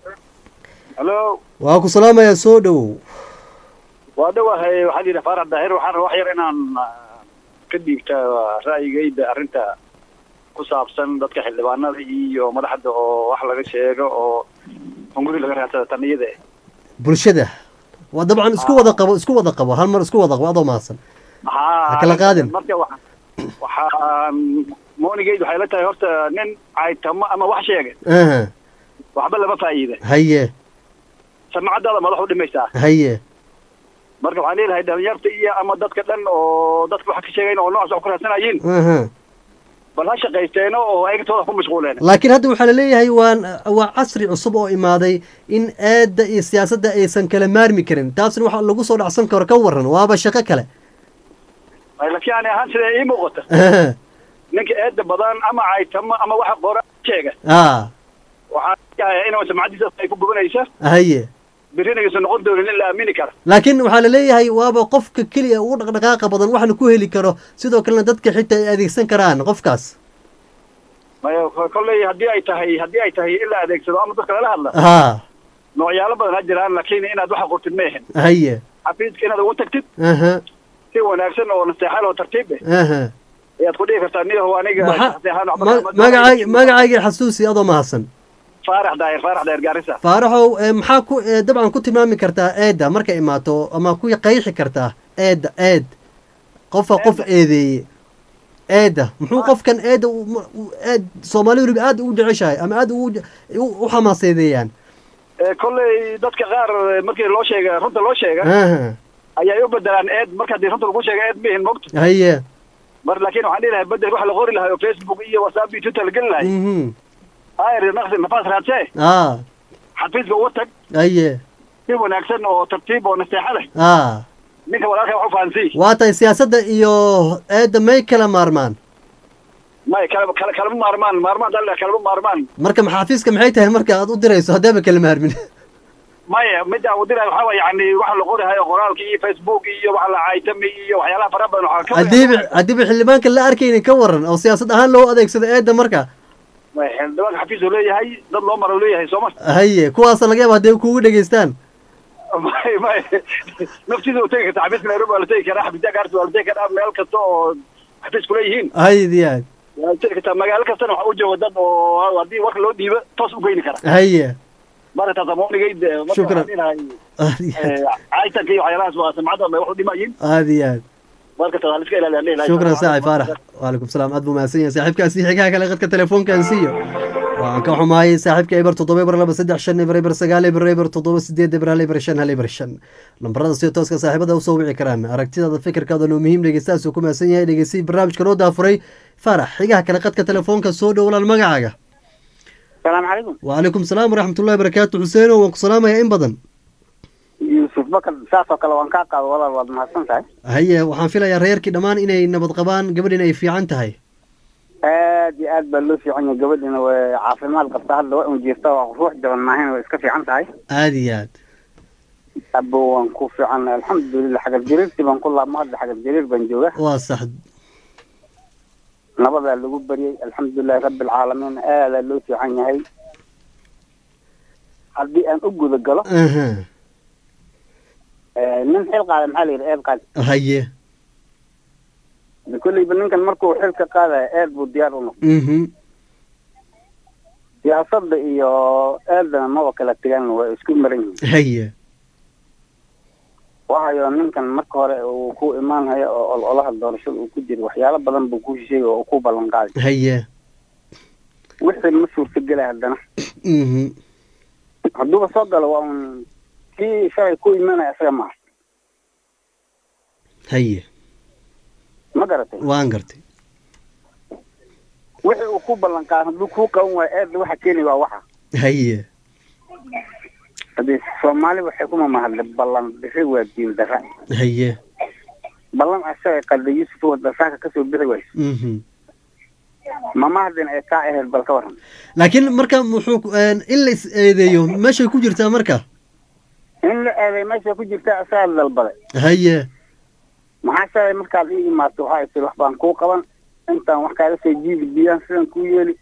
halo waa ku salaamayaa soo dhowow waa dhowahay waxaa layidhi faarax daahir waxaan rabaa wax yar inaan ka dhiibta ra'yigayda arrinta ku saabsan dadka xildhibaanada iyo madaxda oo wax laga sheego oo hunguri laga raadsada tan iyada bulshada waa dabcan isku wada qabo isku wada qabo hal mar isku wada qabo adoo mahadsan ha kala qaadin marka wa waxaan moonigeyda waxay la tahay horta nin caytamo ama wax sheegay waxba lama faa'iida haye samacadaada madax u dhimaysaa haye marka waxaan leedahay dhalinyarta iyo ama dadka dhan oo dadka wax ka sheegayn oo noocaas wax ku raadsanayiin bal ha shaqaysteeno oo eegtooda ku mashquuleen laakiin hadda waxaa laleeyahay waa waa casri cusub oo imaaday in eedda iyo siyaasadda aysan kala maarmi karin taasna waxa lagu soo dhacsan karo ka waran waaba shaqo kale laakiin ani ahaan sida ii muuqata ninka eedda badan ama caytamo ama waxa qora sheega a waxaa yahay inuu samcadiisa ay ku gubanaysa haye berrina aysan noqon doonin in la aamini kara laakiin waxaa laleeyahay waaba qofka keliya ugu dhaqdhaqaaqa badan waxna ku heli karo sidoo kalena dadka xitaa ay adeegsan karaan qofkaas maya kolley haddii ay tahay haddii ay tahay in la adeegsado ama dadka lala hadla ha noocyaalo badan ha jiraan laakiin inaad waxa qortid ma ahin haye xafiiska inaad ugu tagtid aha si wanaagsan oo naseexal oo tartiib eh aha ayaad ku dhihi kartaa niyahow aniga Maxa- naseexaan waxba ma- kama- magacay magacayga xasuusi adoo mahadsan faarax daahir faarax daahir gaarisa faaraxow ee, maxaa ku ee, dabcan ku tilmaami kartaa eedda markay imaato ama ku qeexi kartaa eedda eed qofa qof eedeeye eedda muxuu qofkan eedda u- mu- u- eed soomaali weliba aad ugu jeceshahay ama aad ugu je- u- u xamaaseedeeyaan Eh, kolley dadka qaar eh, markii loo sheega runta loo sheega aha ayay u bedelaan eed marka haddii runta lagu sheega eed mihin mogta haye mar laakiin waxaan dhihi lahay bedel waxa la qori lahay oo facebook iyo whatsapp iyo twitter la geli lahay mhm ayr naqsi nafaas raadsee ah xafiiska uga tag haye si wanaagsan oo tartiib oo naseexo leh ah ninka walaalka wax u fahansii waa tahay siyaasadda iyo eedda may kala maarmaan may kala kala kalama maarmaan maarmaan dalle kalama maarmaan marka ma- xafiiska maxay tahay marka aad u dirayso haddaaba kala maarmin maya midda uu diray waxaa waye yani waxa la qorahayo qoraalka iyo facebook iyo waxa la caaytami iyo waxyaalaha fara badan waxaa ka haddiiba haddiiba xildhibaanka la arkaynin ka waran oo siyaasad ahaan loo adeegsado eedda marka may xildhibaanka xafiis uu leeyahay dad loo maro uu leeyahay sooma haye kuwaasa laga yaaba hadday kugu dhegeystaan may may naftiisa u tegi karta xafiiska nairobi waa la tegi karaa xafiisya gaarsi waa la tegi karaa meel kasta oo xafiis kuleeyihiin haye diyaad waa la tegi kartaa magaalo kastana waxa u jooga dad oo haddii warka loo dhiibo toos u geyni kara haye marka taasamoonigayde Shukran. aad iyo aad caytanka iyo waxyaalahaas waa samcada ma wax u dhimayin aad iyo aad marka taas haliska ilaaliyan dhihi lahay shukran saaxib faarax waalaykum salaam aad buu mahadsan yahay saaxiibkaasi xigaha kale qadka telefoonkan siiyo waxaan ka xumaayay saaxiibka eber toddoba eber laba saddex shan eber eber sagaal eber eber toddoba sideed eber hal eber shan hal eber shan lambarada si tooska saaxiibada usoo wici karaan aragtidaada fikirkaada noo muhiim dhegeystahaasuu ku mahadsan yahay dhegeystiyi barnaamijka noo daafuray faarax xigaha kale qadka telefoonka soo dhow walaal magacaaga السلام عليكم وعليكم السلام ورحمة الله وبركاته حسين وانku salaamaya in badan يوسف بكر saas oo kale waan kaa qaado walaal waad mahadsan tahay haye waxaan filayaa reerkii dhammaan inay nabad qabaan gabadhin ay fiican tahay aad iyo aad baa loo fiican yahay gabadhina way caafimaad qabtaa hadda waa un jirta waa ruux jaban maahayn way iska fiican tahay aad iyo aad abo waan ku fiican alxamdulilah xagar jariirtii baan ku laabma hadda xagar jariir baan jooga waa sax nabadaa lagu baryay alxamdulilahi rabbi alcaalamiin aadaa loo fiican yahay haddii aan u guda galo aha eh, nin xil qaada maxaa la yidhi eed qaad haye kolleyba ninkan markuu xilka qaadaya eed buu diyaar u noqday mhm siyaasadda iyo eedana maba kala tegaan waa isku maran yihiin haye waayo ninkan marka hore uu ku imaanhayo oo ololaha doorashada uu ku jiro waxyaalo badan buu ku shisheegay oo uu ku ballan qaaday haye wixii ma suurtagelay haddana mhm hadduuba soo galo waa un kii shalay ku imanaya isaga maaha haye ma garatay waan gartay wixii uu ku ballan qaaday hadduu kuu qaban waayo eedda waxa keeni waa waxa haye haddii soomaali waxay ku mamahadlay ballan dhiri waa diin darra haye ballan asaga qalda yuusuf oo dasaaka kasoo bixi wayso mhm mamahadin ay kaa ahayd bal ka waran laakiin marka muxuu ku- een, in la is eedeeyo meeshay ku jirtaa marka in la eeday meesha ku jirta asagaa dalbaday haye maxaa shalay markaad ii imaato waxaa tiri wax baan kuu qaban intaan wax kaaga soo jiidi biyaan sidan kuu yeeli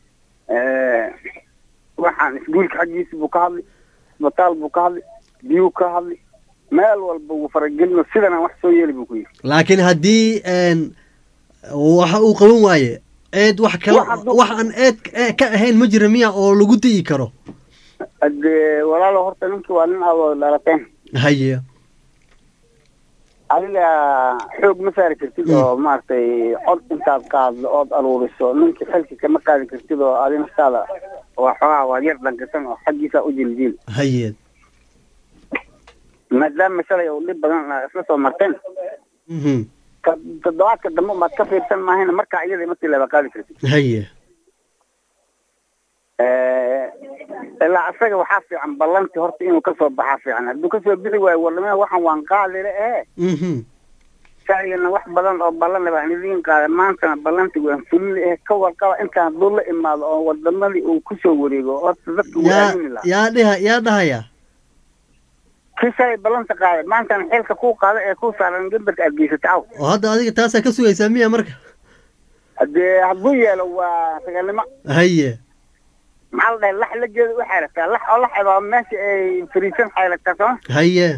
waxaan isguulka xaggiisa buu ka hadli isbitaal buu ka hadli biyuu ka hadli meel walba wuu faragelino sidanaan wax soo yeeli buu ku yidhi laakiin haddii een, waxa uu qaban waaye eed wax kale wax aan eed eh, ka ahayn ma jira miya oo lagu di'i karo hadee walaalo horta ninkii waa nin aad dhalateen haye adiga xoog ma saari kartid oo maaragtay cod intaad qaaddo ood aruuriso ninkii xilki kama qaadi kartid oo adi naftaada waa xoogaa waa yar dhankisan oo xaggiisa u jiljiil haye maadaama shalay uu dhib badan ah isla soo marteen mhm ka toddobaadka dambe maad ka fiirsan maahayna markaa iyada markii laba qaadi kartid haye ilaa asaga waxaa fiican ballantii horta inuu kasoo baxaa fiican hadduu kasoo bixi waayo warnimada waxaan waan qaadile ee mhm shalayna wax badan oo ballan baan idiin qaaday maantana ballanti waan fulin eh ka warqaba intaan hadduu la imaado oo wadamadii uu kusoo wareego horta dadka wuu yaa aamini lahaa yaa dhiha yaa dhahaya kii shalay ballanta qaaday maantana xilka kuu qaada ee kuu saaran gambarka aad geysata caw oo hadda adiga taasaa ka sugaysaa miya marka haddee hadduu yeelo waa sagalnimo haye maxaa la dhahay lax la jeeda u xeelataa lax oo la xeebaa meesha ay fariisan xeelataa sooma haye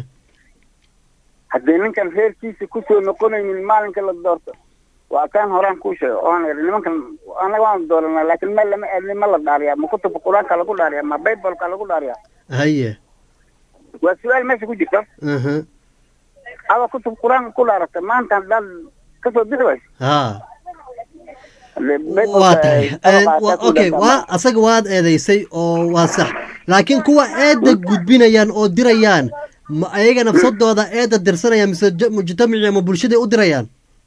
haddii ninkan reerkiisa kusoo noqonaynin maalinka la doorto waa kaan horaan kuu sheego oon iri nimankan anaga waan dooranaa laakiin meel lama aadnin ma la dhaariyaa ma kutubka qur-aanka lagu dhaariyaa ma baybalka lagu dhaariyaa haye waa su-aal meesha ku jirta aha adoo kutub qur-aanka ku dhaarata maanta haddaad kasoo bixi wayso ha Haddee waa baybalka tahay ay sababaa waa kaa ku okay dhaartaa waa asaga waad eedeysay oo waa sax laakiin kuwa eedda gudbinayaan oo dirayaan ma ayaga nafsadooda eedda dirsanayaan mise j- mujtamaci ama bulshaday u dirayaan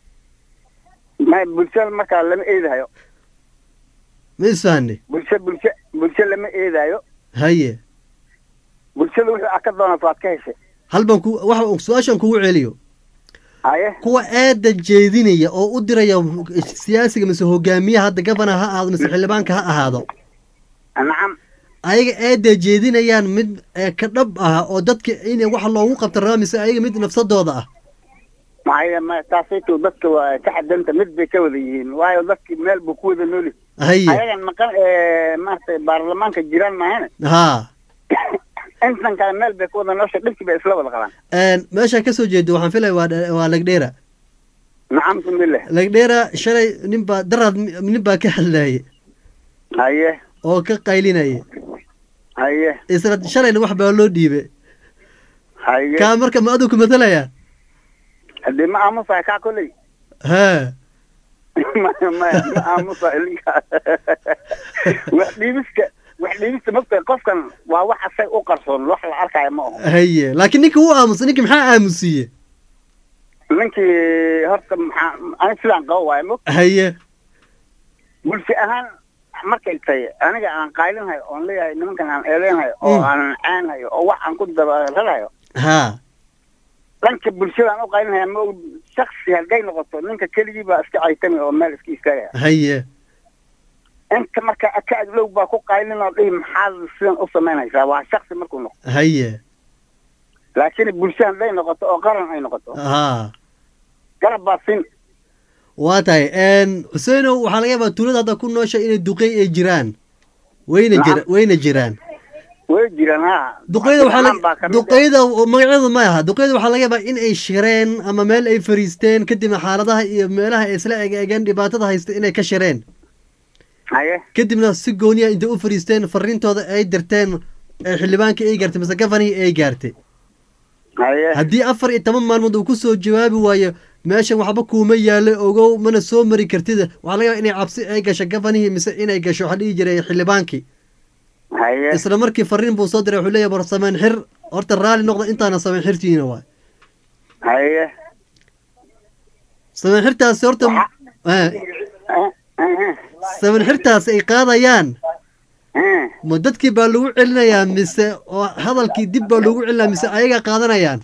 ma bulshada markaa lama eedahayo ma isfahane bulsho bulsho bulsho lama eedaayo haye bulshada wuxuu a ka doonato waad ka heshay hal baan ku waxa su-aashan kugu celiyo haye kuwa eedda jeedinaya oo u diraya siyaasiga mise hogaamiyaha hadda gabana ha ahaado mise xildhibaanka ha ahaado nacam ayaga eedda jeedinayaan mid ee ka dhab ah oo dadka in wax loogu qabta rabaa mise ayaga mid nafsadooda ah maxaa ma taasayto dadka waa ka xadanta mid bay ka wada yihiin waayo dadki meel buu ku wada nooli haye ayagan maqan ee maaragtay baarlamaanka jiraan maahane ha intan kale meel bay ku wada noosha dhibkii bay isla wada qabaan Een, meesha kasoo jeedo waxaan filaya waa dhe- waa legdheera nacam kumile legdheera shalay nin baa daraad nin baa ka hadlayay haye oo ka qaylinaya haye isla shalayna wax baa loo dhiibay haye kaa marka ma aduu ku matalaya haddii ma aamusahay kaa koley ha ma ma ma aamusahay ninka wax dhiibista wax dhiibista mogtahay qofkan waa wax asag u qarsoon wax la arkaayo ma aho haye laakiin ninka wuu aamusay ninka maxaa aamusiye ninkii horta maxaa ani sidaan qabo waayo mog haye bulsho ahaan markay tahay aniga aan qaylinhayo oon leeyahay nimankan aan eedeynayo oo Mm. aan caanhayo oo wax aan ku dabararayo ha dhanka bulshadaan u qaylinhaya ma og shaksi hadday noqoto ninka keligii baa iska caytami oo meel iska istaagaya haye inta marka ka aglow baa ku qaylin oo dhihi maxaad sidan u samaynaysaa waa shaksi markuu noqo haye laakiin bulsho hadday noqoto oo qaran ay noqoto ha garab baa sin waa tahay een xuseenow waxaa laga yaabaa tuulada hadda ku noosha inay duqey ay jiraan wayna jira wayna jiraan way jiraan ha duqeyda waxaa Abdiraxmaan baa laga ka mid ah. duqeyda oo magaceedu ma aha duqeyda waxaa laga yaabaa in ay shireen ama meel ay fariisteen kadibna xaaladaha iyo meelaha ay isla egeegeen dhibaatada haysta inay ka shireen haye kadibna si gooniya intay u fariisteen fariintooda ay dirteen ee xildhibaankii ay gaartay mise gafanihii ay gaartay haye haddii afar iyo toban maalmood uu kusoo jawaabi waayo meeshan waxba kuuma yaalo ogow mana soo mari kartid waxaa laga yaabaa inay cabsi ay gasho gafanihii mise inay gasho waxaa dhihi jiray xildhibaankii haye isla markii fariin buu soo diray wuxuu leeyahay war sameen xir horta raalli noqda intaana sameen xirtiina waay haye sameen xirtaasi horta eh, Eh, sameen xirtaasi ay qaadayaan eh. ma dadkii baa lagu celinayaa mise oo hadalkii dib baa lagu celinaya mise ayagaa qaadanayaan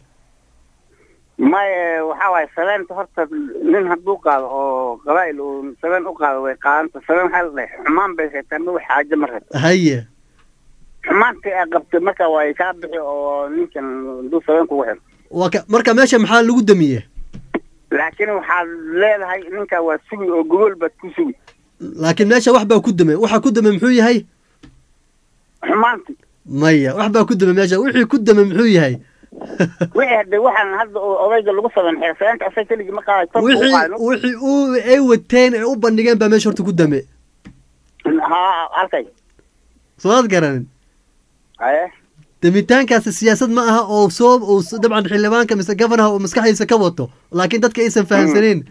maye waxa waaye sabeenta horta nin hadduu qaado oo qabaa'il uu sabeen u qaado way qaadanta sabeen waxaa la dhahay xumaan bay reebtaa ma wax xaajo ma reebto haye xumaantii ay qabtay marka way kaa bixi oo ninkan hadduu sabeen kugu xiro waa ka marka meesha maxaa lagu damiye laakiin waxaad leedahay ninka waa sugi oo gogol baad ku sugi laakiin meesha wax baa ku dame waxa ku dame muxuu yahay xumaantii maya wax baa ku dame meesha wixii ku dame muxuu yahay wixii hadde waxaan hadda oo odayga lagu saben xiro sabeenta asag keligii ma qaaday torku u wixii qaadno wixii uu ay wateen ay u bandhigeen baa meesha horta ku dame ha halkay soomaad garanin haye damitaankaasi siyaasad ma aha oo soo uu s- dabcan xildhibaanka mise gafanaha uu maskaxdiisa ka wato laakiin dadka aysan fahamsaneyn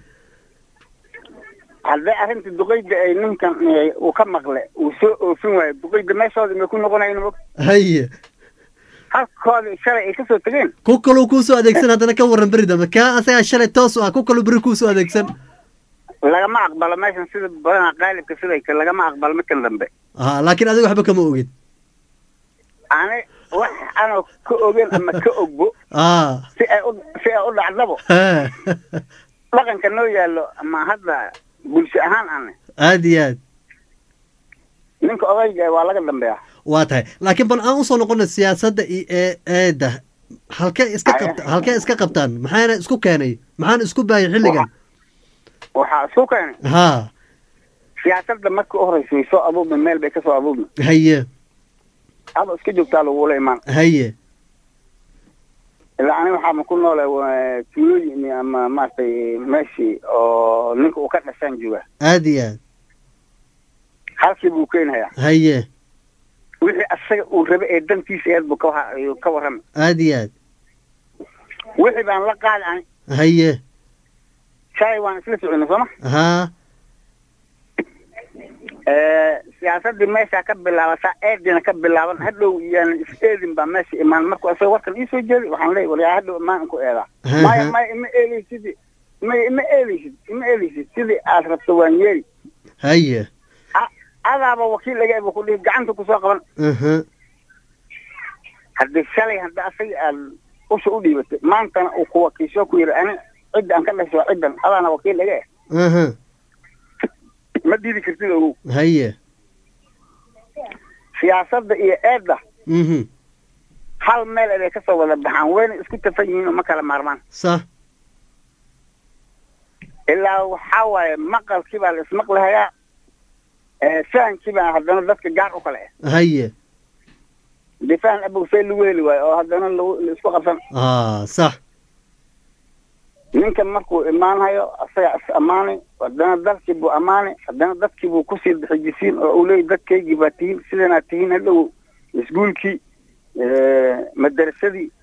haddii arrinta duqeyda ay ninkan eh, uu ka maqle uu soo oofin waayo duqeyda meeshooda may ku noqonayn mog haye halkooda shalay ay kasoo tegeen ku kaluu kuusoo adeegsan haddana ka warran beri dambe kaa asagaa shalay toos u ah ku kaluu beri kuusoo adeegsan lagama aqbalo meeshan sida badanaa qaalibka siday ka lagama aqbalo markan dambe ha laakiin adiga waxba kama ogid ani wax anoo ka ogen ama ka ogbo ah si ay u si ay u dhacdabo ha dhaqanka noo yaallo ama hadda bulsho ahaan ane aad iyo aad ninka odayga waa laga dambeeya waa tahay laakiin bal aan usoo noqona siyaasadda iyo ee eedda halkee iska qabta halkee iska qabtaan maxaana isku keenay maxaana isku baayay xilligan waxaa isku keenay haa siyaasadda markii u horeysa way soo abuubma meel bay kasoo abuubma haye ado iska joogtaa lagula imaan haye ilaa ani waxaa ma ku noole tuulooyin ama maaragtay meeshii oo ninka uu ka dhashaan jooga aad iyo aad halkii buu keenhayaa haye wixii asaga uu rabe ee dantiisa eed buu ka wa- ayuu ka warramay aad iyo aad wixii baan la qaadi ani haye shay waan isla soconay sooma haa siyaasadii meeshaa ka bilaabataa eedina ka bilaaban hadhow iyaan is eedin baa meesha imaan markuu asaga warkan iisoo jeedi waxaan leeyahy walyaa hadhow imaan ku eedaa maya maya ima eelaysid maya ima eelaysid ima eelaysid sidii aad rabto waan yeeli haye adaaba wakiil laga eba ku dhihi gacanta kusoo qaban aha haddii shalay hadda asaga aad usha u dhiibatay maantana uu ku wakiisho ku yidhi ani cidda aan ka dhashay waa ciddan adaana wakiil laga eh aha ma diidi kartid ogow haye siyaasadda iyo eedda mhm hal meel ay kasoo wada baxaan wayna isku tafan yihiin oo ma kala maarmaan sax ilaa waxaa waaye maqalkii baa la ismaqlahayaa fahankii baa haddana dadka gaar u kale eh haye dee fahan abogsay lagu heli waayo oo haddana lagu la isku qabsan aa sax ninkan markuu imaanhayo asaga is ammaanay haddana dalkii buu ammaanay haddana dadkii buu kusii xijisiin oo uu leeyay dadkaygii baa tihiin sidanaad tihiin hadhow iskuulkii madarasadii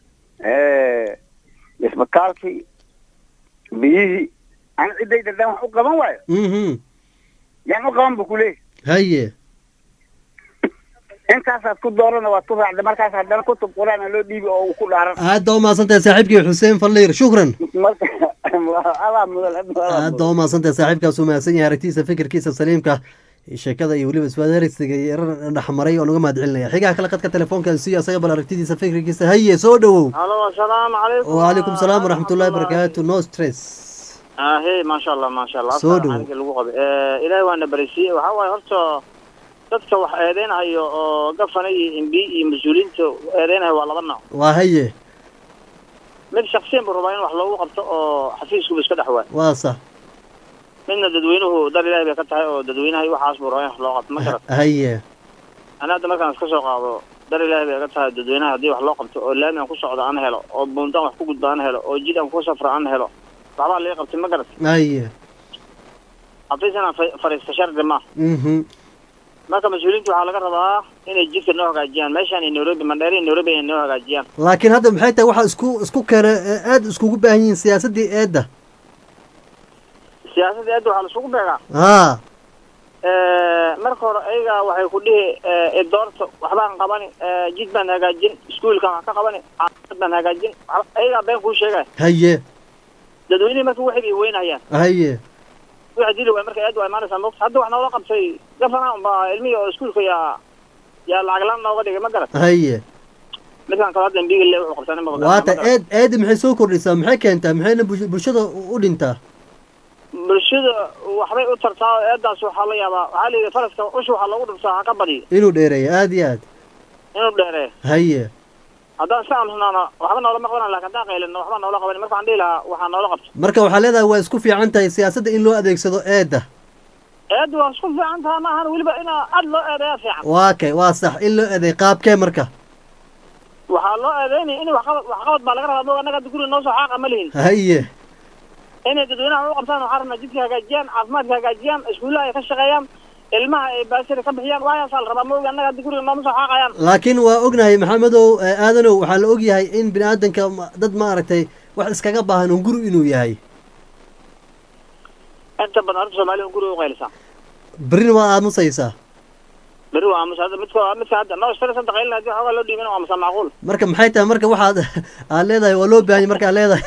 isbitaalkii biyihii ani ciddayda haddaan wax u qaban waayo mhm yaan u qaban buu ku leeyahy haye intaasaad ku doorana waad ku raacda markaas haddana kutub qur-aana loo dhiibi oo uu ku dhaaran aad baa umahadsantahay saaxiibkii xuseen falliir shukran marka adaa mudan aad baa umahadsantahay saaxiibkaas uu mahadsan yahay aragtiisa fikirkiisa saliimka sheekada iyo weliba iswadaarisiga iyo erar dhexmaray oo naga mahad celinaya xigaha kale qadka telefoonkan siiyo asaga bal aragtidiisa fikirkiisa haye soo dhowow halo asalaamu calaykum وعليكم السلام ورحمة الله وبركاته no stress ahe maasha allah maasha allah Soo afka dhow. aniga lagu qabay Eh, ilaahay waana barisiiyey waxaa waaye horta dadka wax eedeynayo oo gafana iyo mb iyo mas-uuliyiinta eedeynayo waa laba nooc waa haye mid shaksiyan buu rabaa in wax loogu qabto oo xafiiskuba iska dhex waay waa sax midna dadweynuhu dar ilaahay bay ka tahay oo dadweynaha iyo waxaas buu rabaa in wax loo qabto ma garat haye ani hadda markaan iska soo qaado dar ilaahay bay ka tahay dadweynaha haddii wax loo qabto oo laami aan ku socdo aan helo oo buundaan wax ku gudba aan helo oo jid aan ku safra aan helo waxbaa laga qabtay ma garat haye xafiis inaan fa- fadhiisto shardi ma mhm marka mas-uuliyiinta waxaa laga rabaa inay jidka noo hagaajiyaan meeshaan iyo nairobi mandheeri iyo nairobi inay noo hagaajiyaan laakiin hadda maxay tahay waxaa isku isku keena ee aad iskugu baahan yihiin siyaasaddii eedda siyaasadda aadda waxaa laisugu beegaa haa marka hore ayaga waxay ku dhihi eh, doorta waxbaan qabani eh, jid baan hagaajin iskuulkan wax ka qabani caafimaad baan hagaajin wax- ayagaa been kuu sheegaya haye dadweynihii marka waxay bay weynayaan haye waxa dili waay marka aad waa imaanaysaa mogta hadda wax noola qabtay gafana unbaa ilmihii oo iskuulka yaa yaa lacag laan nooga dhigay ma garat haye midkaan kale hadda mbiga le wuxuu qabtaa nima waata eed eedda maxay soo kordhisaa maxay keentaa maxayna bulsh- bulshada u u dhintaa bulshada waxbay u tartaa oo eedaas waxaa la yaabaa waxaa la yidhi faraska usha waxaa loogu dhuftaa ha ka badiyo inuu dheereeyo aad iyo aad inuu dheereeyo haye haddaan iska aamusnaano waxba noolama qabanan laakin haddaan qaylino waxba noola qaban marka waxaan dhihi lahaa waxaa noola qabta marka waxaa leedahay waa isku fiican tahay siyaasadda in loo adeegsado eedda eedda waa isku fiican tahay ma ahan weliba inaa aad loo eedeeyaa fiican waa kay waa sax in loo eeday qaabkee marka waxaa loo eedeynaya in waxqabad waxqabad baa laga rabaa moog annaga hadda guriga noo soo xaaqa ma lihin haye inay dadweynaha u qabtaan waxaa rabnaa jidka hagaajiyaan caafimaadka hagaajiyaan iskuullaha ay ka shaqeeyaan ilmaha ay baasida ka bixiyaan waayaasaa la rabaa moog annaga hadda guriga nooma soo xaaqayaan laakiin waa ognahay maxamedow eh, aadanow waxaa la ogyahay in bini aadanka ma- dad maaragtay wax iskaga baahan un guri inuu yahay inta badan horta soomaalida guriga u qaylisaa berrina waa aamusaysaa beri waa aamusa hadda midka midka hadda noo stress hadda qaylina hadii xoogaa loo dhiibin waa aamusaa macquul marka maxay tahay marka waxaad aad leedahay waa loo baahanya markaad leedahay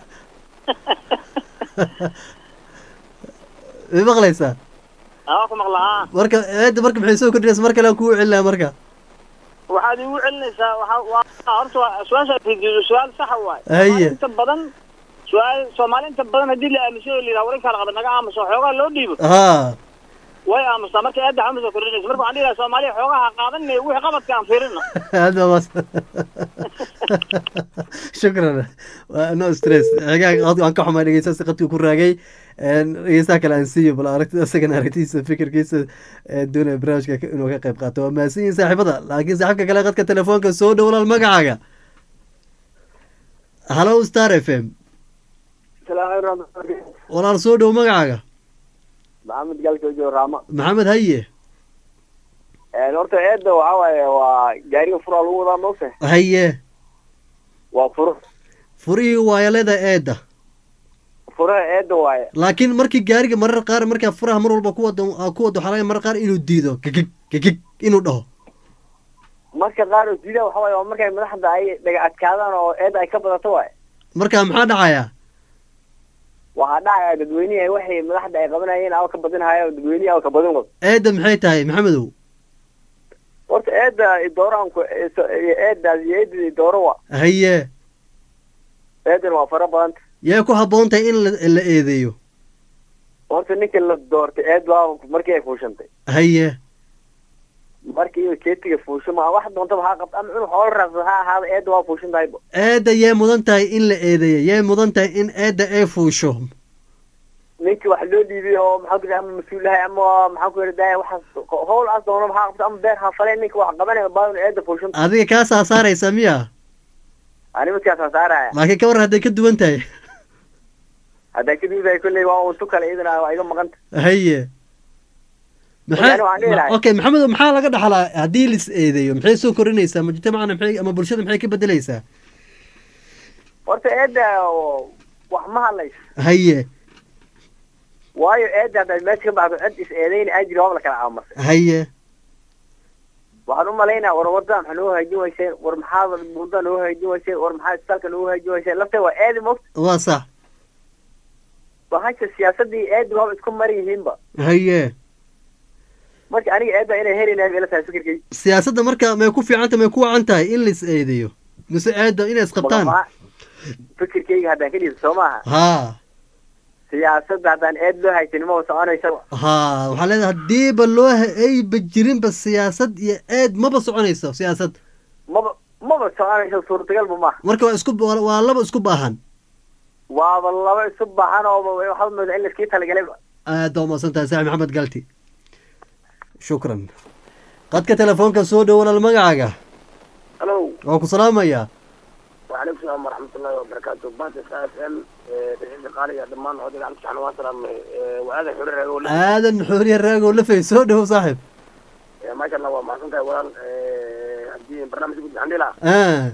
way maqlaysaa aa ku maqlaa marka eedda marka maxay soo kordhinaysa mar kale aan kugu celinaa marka waxaad igu celinaysaa waxa waa horta waa su-aasha fidiyo su-aal saxa waay Haye. inta badan su-aal soomaali inta badan haddii la aaminsan oo la yidhaha warin kala qaba naga aamuso xoogaa loo dhiibo ha way aamustaa marka eedda xamusa kordhinaysa marka waxaan dhihi lahaa soomaaliya xoogaha qaadan wixii qabadka aan fiirino هذا بس شكرا no stress xigaaga qadku aan ka xumaa dhegeystaasi qadku ku raagay dhegeystaha kale aan siiyo bal aragtida isagana aragtidiisa fikirkiisa ee doonaya barnaamijka inuu ka qayb qaato waa mahadsan yihin saaxiibada laakiin saaxiibka kale qadka telefoonka soo dhow walaal magacaaga hallo star f m walaal soo dhow magacaaga maxamed galkoojo raama maxamed haye horta eedda waxaa waaye waa gaariga furaa lagu wadaa moogta haye waa furo furihii waayaleda eedda furaha eedda waaye laakiin markii gaariga marar qaar markaa furaha mar walba kuwada ku wado waxaa laga marar qaar inuu diido gigig gigig inuu dhaho marka qaar oo diida waxa waaye waa markay madaxda ay dhaga adkaadaan oo eedda ay ka badato waaye marka maxaa dhacayaa waxaa dhacaya dadweynihi ay waxay madaxda ay qabanayeen awa ka badinhaya oo dadweynihi awa ka badin wado eedda maxay tahay maxamedow horta eedda idooraanku eeddaas iyo eedda idooro wa haye eeddan waa fara badanta yee ku habboon tahay in la la eedeeyo horta ninka la doortay eed waa markii ay fuushantay haye markii iyo jeetiga fuusho ma wax doontaba ha qabta ama cunug xoolo raacsan ha ahaada eedda waa fuushan tahayba eedda yee mudan tahay in la eedeeyo yee mudan tahay in eedda ay fuusho ninkii wax loo dhiibay oo maxaa ku ama mas-uulahay ama maxaa ku yidhahdaa waxaas howl aas doonaba ha qabto ama beer ha faleen ninka wax qabanaya baa inu eedda fuushan adiga kaa saasaaraysa miya ani midkaas aan saaraya laakiin ka war hadday ka duwan tahay haddaa kadib tahay kolley waa untu kale iyadana waa iga maqanta haye Walahi waxaan dhihi lahay- okay maxamed maxaa laga dhaxlaa haddii lis eedeeyo maxay soo korinaysaa mujtamacana maxay ama bulshada maxay ka bedelaysaa horta eedda wax ma hadlayso haye waayo eedda haddaad meesha ka baxdo cid is eedayna aa jiri waaba la kala aamusay haye waxaan u malaynaya war wadda maxaa noo hagaajin weyseen war maxaa buunda noo hagaajin weyseen war maxaa isbitaalka noo hagaajin weyseen lafteeda waa eedi mogta waa sax bahasha siyaasadii eedi waaba isku mari yihiinba haye marka aniga eedda inay helaynahay ila tahay fikirkay siyaasadda marka may ku fiican tahay may ku wacan tahay in lis eedeeyo mise eedda inay isqabtaan fikirkayga haddaan ka dhiibto soo maaha ha siyaasadda haddaan eed loo haysanin maba soconaysaba ha waxaa leedahay haddiiba loo ha- ayba jirinba siyaasad iyo eed maba soconayso siyaasad maba maba soconayso suurtagalba maaha marka waa isku waa waa laba isku baahan waaba laba isu baahan oo waxaad moodaa in laskii talagalayba aad baa umahadsan tahay saaxib maxamed galti shukran qadka telefoonka soo dhow walaal magacaaga halo waan ku salaamayaa وعليكم السلام ورحمة الله وبركاته بات اس اف ام دحين قالي دمان هذا على سبحانه وتعالى وهذا حرر يقول aadan xooriya raagoo lafay soo dhow saaxib ما شاء الله ما سنت ولا هدي برنامج قد عندي لا ah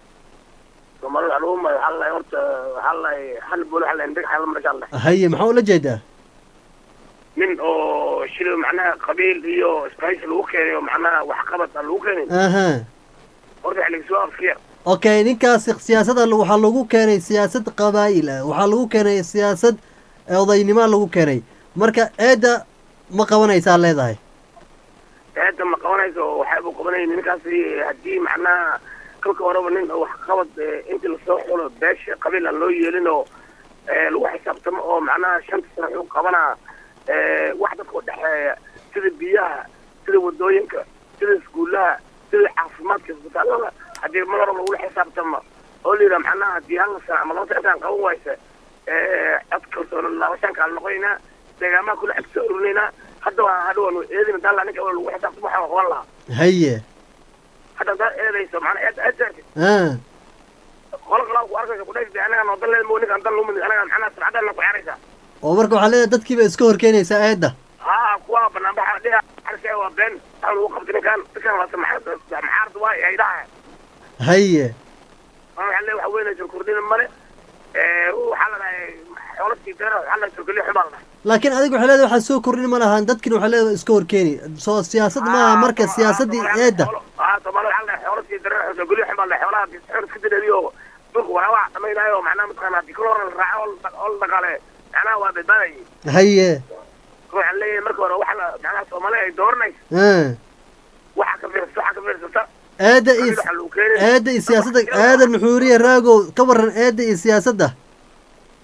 ثم العلوم حل يورت حل حل بقول حل عندك حل ما شاء الله haye maxaa ula jeedaa من او شيل معناها قبيل iyo سبايس لو كيني معناها وحقبت لو كيني aha ورد عليك سؤال خير okay ninkaasi siyaasada waxaa lagu keenay siyaasad qabaa'il ah waxaa lagu keenay siyaasad odaynimo lagu keenay marka eedda ma qabanaysaa leedahay هذا ما قوانيس وحابب قوانين نكاس هدي معناها كل كورة من وحقبت انت اللي سوق ولا باش قبيل اللي يلينو لو حساب تم او معناها شمس سنة قبنا واحدة كود سيد بيها سيد ودوينك سيد سكولها سيد عاصمات كسبتالها هدي مرة لو حساب تم قولي لها معناها دي هلا سنة عملات انتان قويسة اذكر سؤال الله وشان كان لقينا دقاما كل اكسر لنا hadda waa hadha waanu eedina daalla ninka waa lagu xisaabtamo waxaan qaban lahaa haye hadda haddaad eedayso macnaa eed eed jarti ah qola kalaa ku arkaysa kudhaysa anagaan wadan leen mo ninkaan dan lumid anagaan macnaa sabcadana ku ciyaaraysaa oo marka waxaa leedahay dadkiiba iska horkeenaysaa eedda haa kuwa banaanbaxa dhiha xarka waa been waxaa lagu qabtay ninkaan ninkaan waa maxaarad waa ay dhaha haye waxaa le waxa weynaysa kordhina male waxaa la dhahay xoolaskii deera waxaa la turkeliya xumaa la dhahay laakiin adiga waxay leedahay waxaa soo kordhin ma lahaan dadkina waxay leedahay iska horkeeni soo siyaasad maaha marka siyaasaddii eedda haa soomaali waxaa la dhahay xoolaskii deera turkeliya xumaa la dhahay xoolaha xool iska direediyo dhulka waraabaha samaynaayo macnaha mataqaana hadii kala hore la raaco oo la dhaqaale macnaha waa badbaadayay haye waxaan leeyahay marka hore waxa la macnaha soomaali ay dooranayso ah waxa ka fiirsata waxa ka fiirsata eedda iyo waxa lagu keenay eedda iyo siyaasadda aadan nuxuuriye raagow ka waran eedda iyo siyaasadda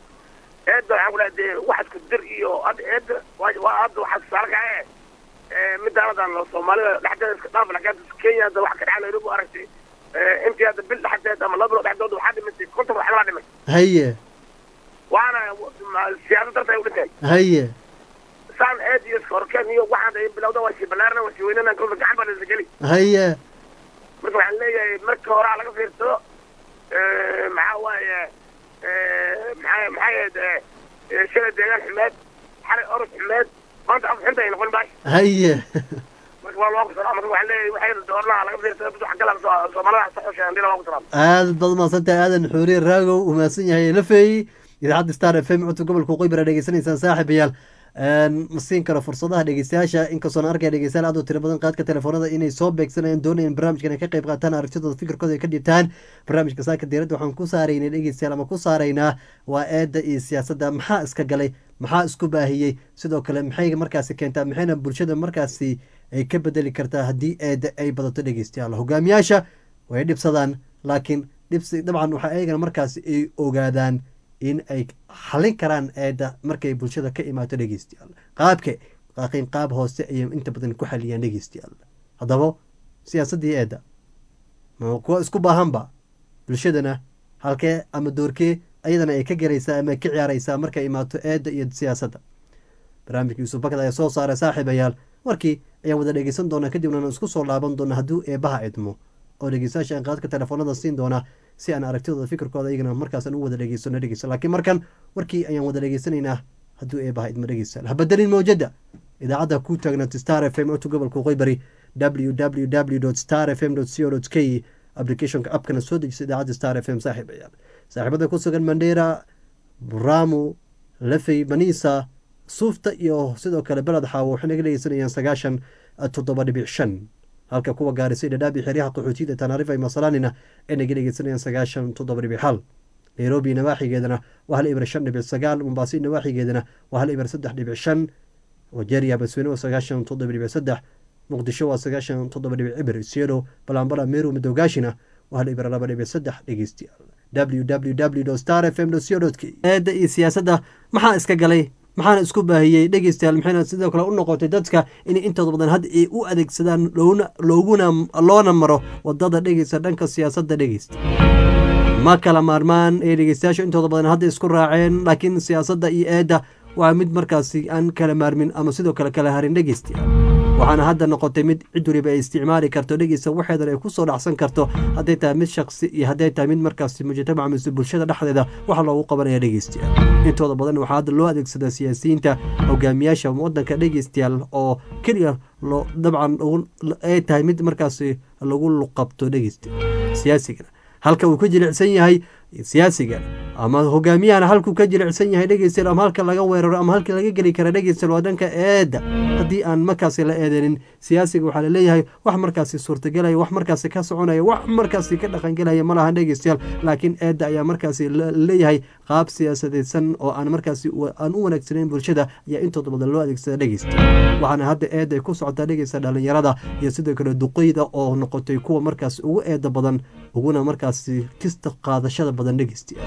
eedda waxaan ku dhahay dee wax isku dir iyo hadda eedda waa waa hadda waxaa tusaale kace midaanadan soomaalida dhexdeeda iska dhaaf laakiin kenya hadda wax ka dhaca nairobi aragtay intii hadda bil dhexdeed ama laba bilo dhexdooda waxaa dhimatay konton wax kalaa dhimay haye waana siyaasad darta ay u dhintay haye saan eed iyo iska horkeen iyo waxaan ay bilowda waa sii ballaarna waa sii weynana kolba gacan baa la geli haye marka waxaan leeyahay marka horaa laga fiirsado maxaa waaye maxaa maxaa yahed shalay deegaan xumeed xalay orod xumeed maanta af xunta ay noqon baash haye marka waa loogu salaam marka waxaan leeyahay waxay doornaha laga fiirsado bid wax kala soomaalida saxosha andina loogu salaam aad baad mahadsantahay aadan xuuriye raagow uu mahadsan yahay lafeey idaacadda star f m codka gobolka qoybara dhegeysanaysaan saaxiibayaal ma siin karo fursadaha dhegeystayaasha inkastoona arkaya dhegeystayaal aad u tiro badan qaadka telefoonada inay soo beegsanayaan doonayaan barnaamijkan ay ka qayb qaataan aragtidooda fikirkooda ay ka dhibtaan barnaamijka saaka diiradda waxaan ku saaraynay dhegeystayaal ama ku saaraynaa waa eedda iyo siyaasadda maxaa iska galay maxaa isku baahiyey sidoo kale maxay markaasi keentaa maxayna bulshada markaasi ay ka bedeli kartaa haddii eedda ay badato dhegeystayaal hogaamiyaasha way dhibsadaan laakiin dhibsi dabcan waxaa ayagana markaasi ay ogaadaan in ay xalin karaan eedda markay bulshada ka imaato dhegeystayaal qaabke laakiin qaab hoose ayay inta badan ku xaliyaan dhegeystayaal haddaba siyaasaddii eedda kuwa isku baahanba bulshadana halkee ama doorkee ayadana ay ka garaysaa ama ka ciyaaraysaa markay imaato eedda iyo siyaasadda barnaamijka yuusuf bakad ayaa soo saaray saaxiibayaal warkii ayaan wada dhegeysan doonaa kadibna isku soo laaban doona hadduu eebaha idmo oo dhegeystayaasha aan qaadka telefoonada siin doonaa si aan aragtidooda fikirkooda iyagana markaasaan u wada dhegeysano dhegeysa laakiin markan warkii ayaan wada dhegeysanaynaa hadduu eebaha idmo dhegeysa habadelin mawjada idaacadda ku taagnaat star f m otu gobolka qoybari w w w star f m co k applicationka abkana soo dejisa idaacadda star f m saaxiibayaal saaxiibada ku sugan mandheera buramu lafey banisa suufta iyo sidoo kale beled xaawo waxay naga dhegeysanayaan sagaashan toddoba dhibic shan halka kuwa gaarisay dhadhaabi xeryaha qaxootiyada tanaarifa masalanina ay naga dhegeysanayaan sagaashan toddoba dhibic hal nairobi nawaaxigeedana waa hal ibar shan dhibic sagaal mombaaso nawaaxigeedana waa hal ibar saddex dhibic shan wajeeriya basweyne waa sagaashan toddoba dhibic saddex muqdisho waa sagaashan toddoba dhibic cibir isyeelo balambala meru madowgaashina waa hal ibar laba dhibic saddex dhegeystayaal w w w star f m co k eedda iyo siyaasadda maxaa iska galay maxaana isku baahiyey dhegeystayaal maxayna sidoo kale u noqotay dadka inay intooda badan hadda ay u adeegsadaan looguna loona maro wadada dhegeysta dhanka siyaasadda dhegeysta ma kala maarmaan ee dhegeystayaashu intooda badan hadda isku raaceen laakiin siyaasadda iyo eedda waa mid markaasi aan kala maarmin ama sidoo kale kala harin dhegeystayaal waxaana hadda noqotay mid cid waliba ay isticmaali karto dhegeysta waxeedan ay kusoo dhacsan karto hadday tahay mid shaksi iyo hadday tahay mid markaasi mujtamaca mise bulshada dhexdeeda waxa loogu qabanaya dhegeystayaal intooda badan waxaa hadda loo adeegsadaa siyaasiyiinta hogaamiyaasha wadanka dhegeystayaal oo keliya loo dabcan ay tahay mid markaasi lagu luqabto dhegeystayaal siyaasigana halka uu ka jilicsan yahay siyaasiga ama hogaamiyahana halkuu ka jilicsan yahay dhegeystayaal ama halka laga weeraro ama halka laga geli kara dhegeystayaal waa dhanka eedda haddii aan markaasi la eedenin siyaasiga waxaa laleeyahay wax markaasi suurtagelaya wax markaasi ka soconaya wax markaasi ka dhaqangelaya ma lahan dhegeystayaal laakiin eedda ayaa markaasi laleeyahay qaab siyaasadeysan oo aan markaasi aan u wanaagsanayn bulshada ayaa intooda badan loo adeegsada dhegeysta waxaana hadda eedda ay ku socotaa dhegeysta dhalinyarada iyo sidoo kale duqeyda oo noqotay kuwa markaasi ugu eeda badan uguna markaasi kista qaadashada badan dhegeystayaal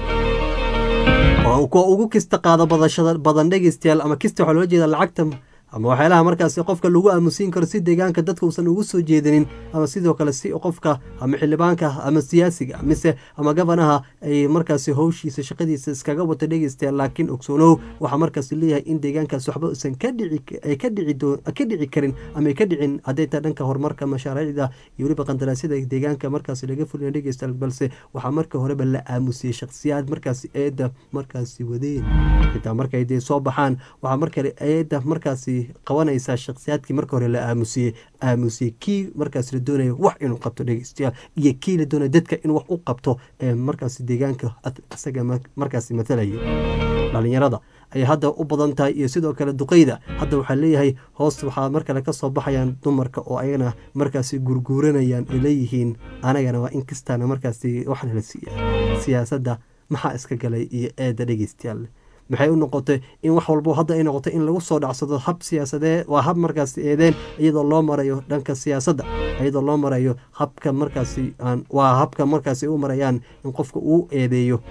kuwa ugu kista qaada badashada badan dhegeystayaal ama kista waxaa loola jeeda lacagta ama waxyaalaha markaasi qofka lagu aamusiin karo si deegaanka dadka uusan ugu soo jeedinin ama sidoo kale si qofka ama xildhibaanka ama siyaasiga mise ama gabanaha ay markaasi howshiisa shaqadiisa iskaga wato dhegeystayaal laakiin ogsoonow waxaa markaasi leeyahay in deegaankaas waxba uusan ka dhici ay ka dhici ka dhici karin ama ay ka dhicin hadday tahay dhanka horumarka mashaariicda iyo weliba qandaraasyada deegaanka markaasi laga fulina dhegeystayaal balse waxaa marka horeba la aamusiyey shakhsiyaad markaasi eedda markaasi wadeen xitaa markay dee soo baxaan waxaa markale eedda markaasi qabanaysaa shakhsiyaadkii marka hore la aamusiyey aamusiyey kii markaas la doonaya wax inuu qabto dhegeystayaal iyo kii la doonaya dadka in wax u qabto ee markaasi deegaanka isaga markaasi matalaya dhalinyarada ayay hadda u badan tahay iyo sidoo kale duqeyda hadda waxaa leeyahay hoos waxaa mar kale kasoo baxayaan dumarka oo ayagana markaasi gurguuranayaan ay leeyihiin anagana waa in kastaana markaasi waxna la siiya siyaasadda maxaa iska galay iyo eedda dhegeystayaal maxay u noqotay in wax walbo hadda ay noqotay in lagu soo dhacsado hab siyaasadee waa hab markaasi eedeen iyadoo loo marayo dhanka siyaasadda iyadoo loo marayo habka markaasi waa habka markaasi u marayaan in qofka uu eedeeyo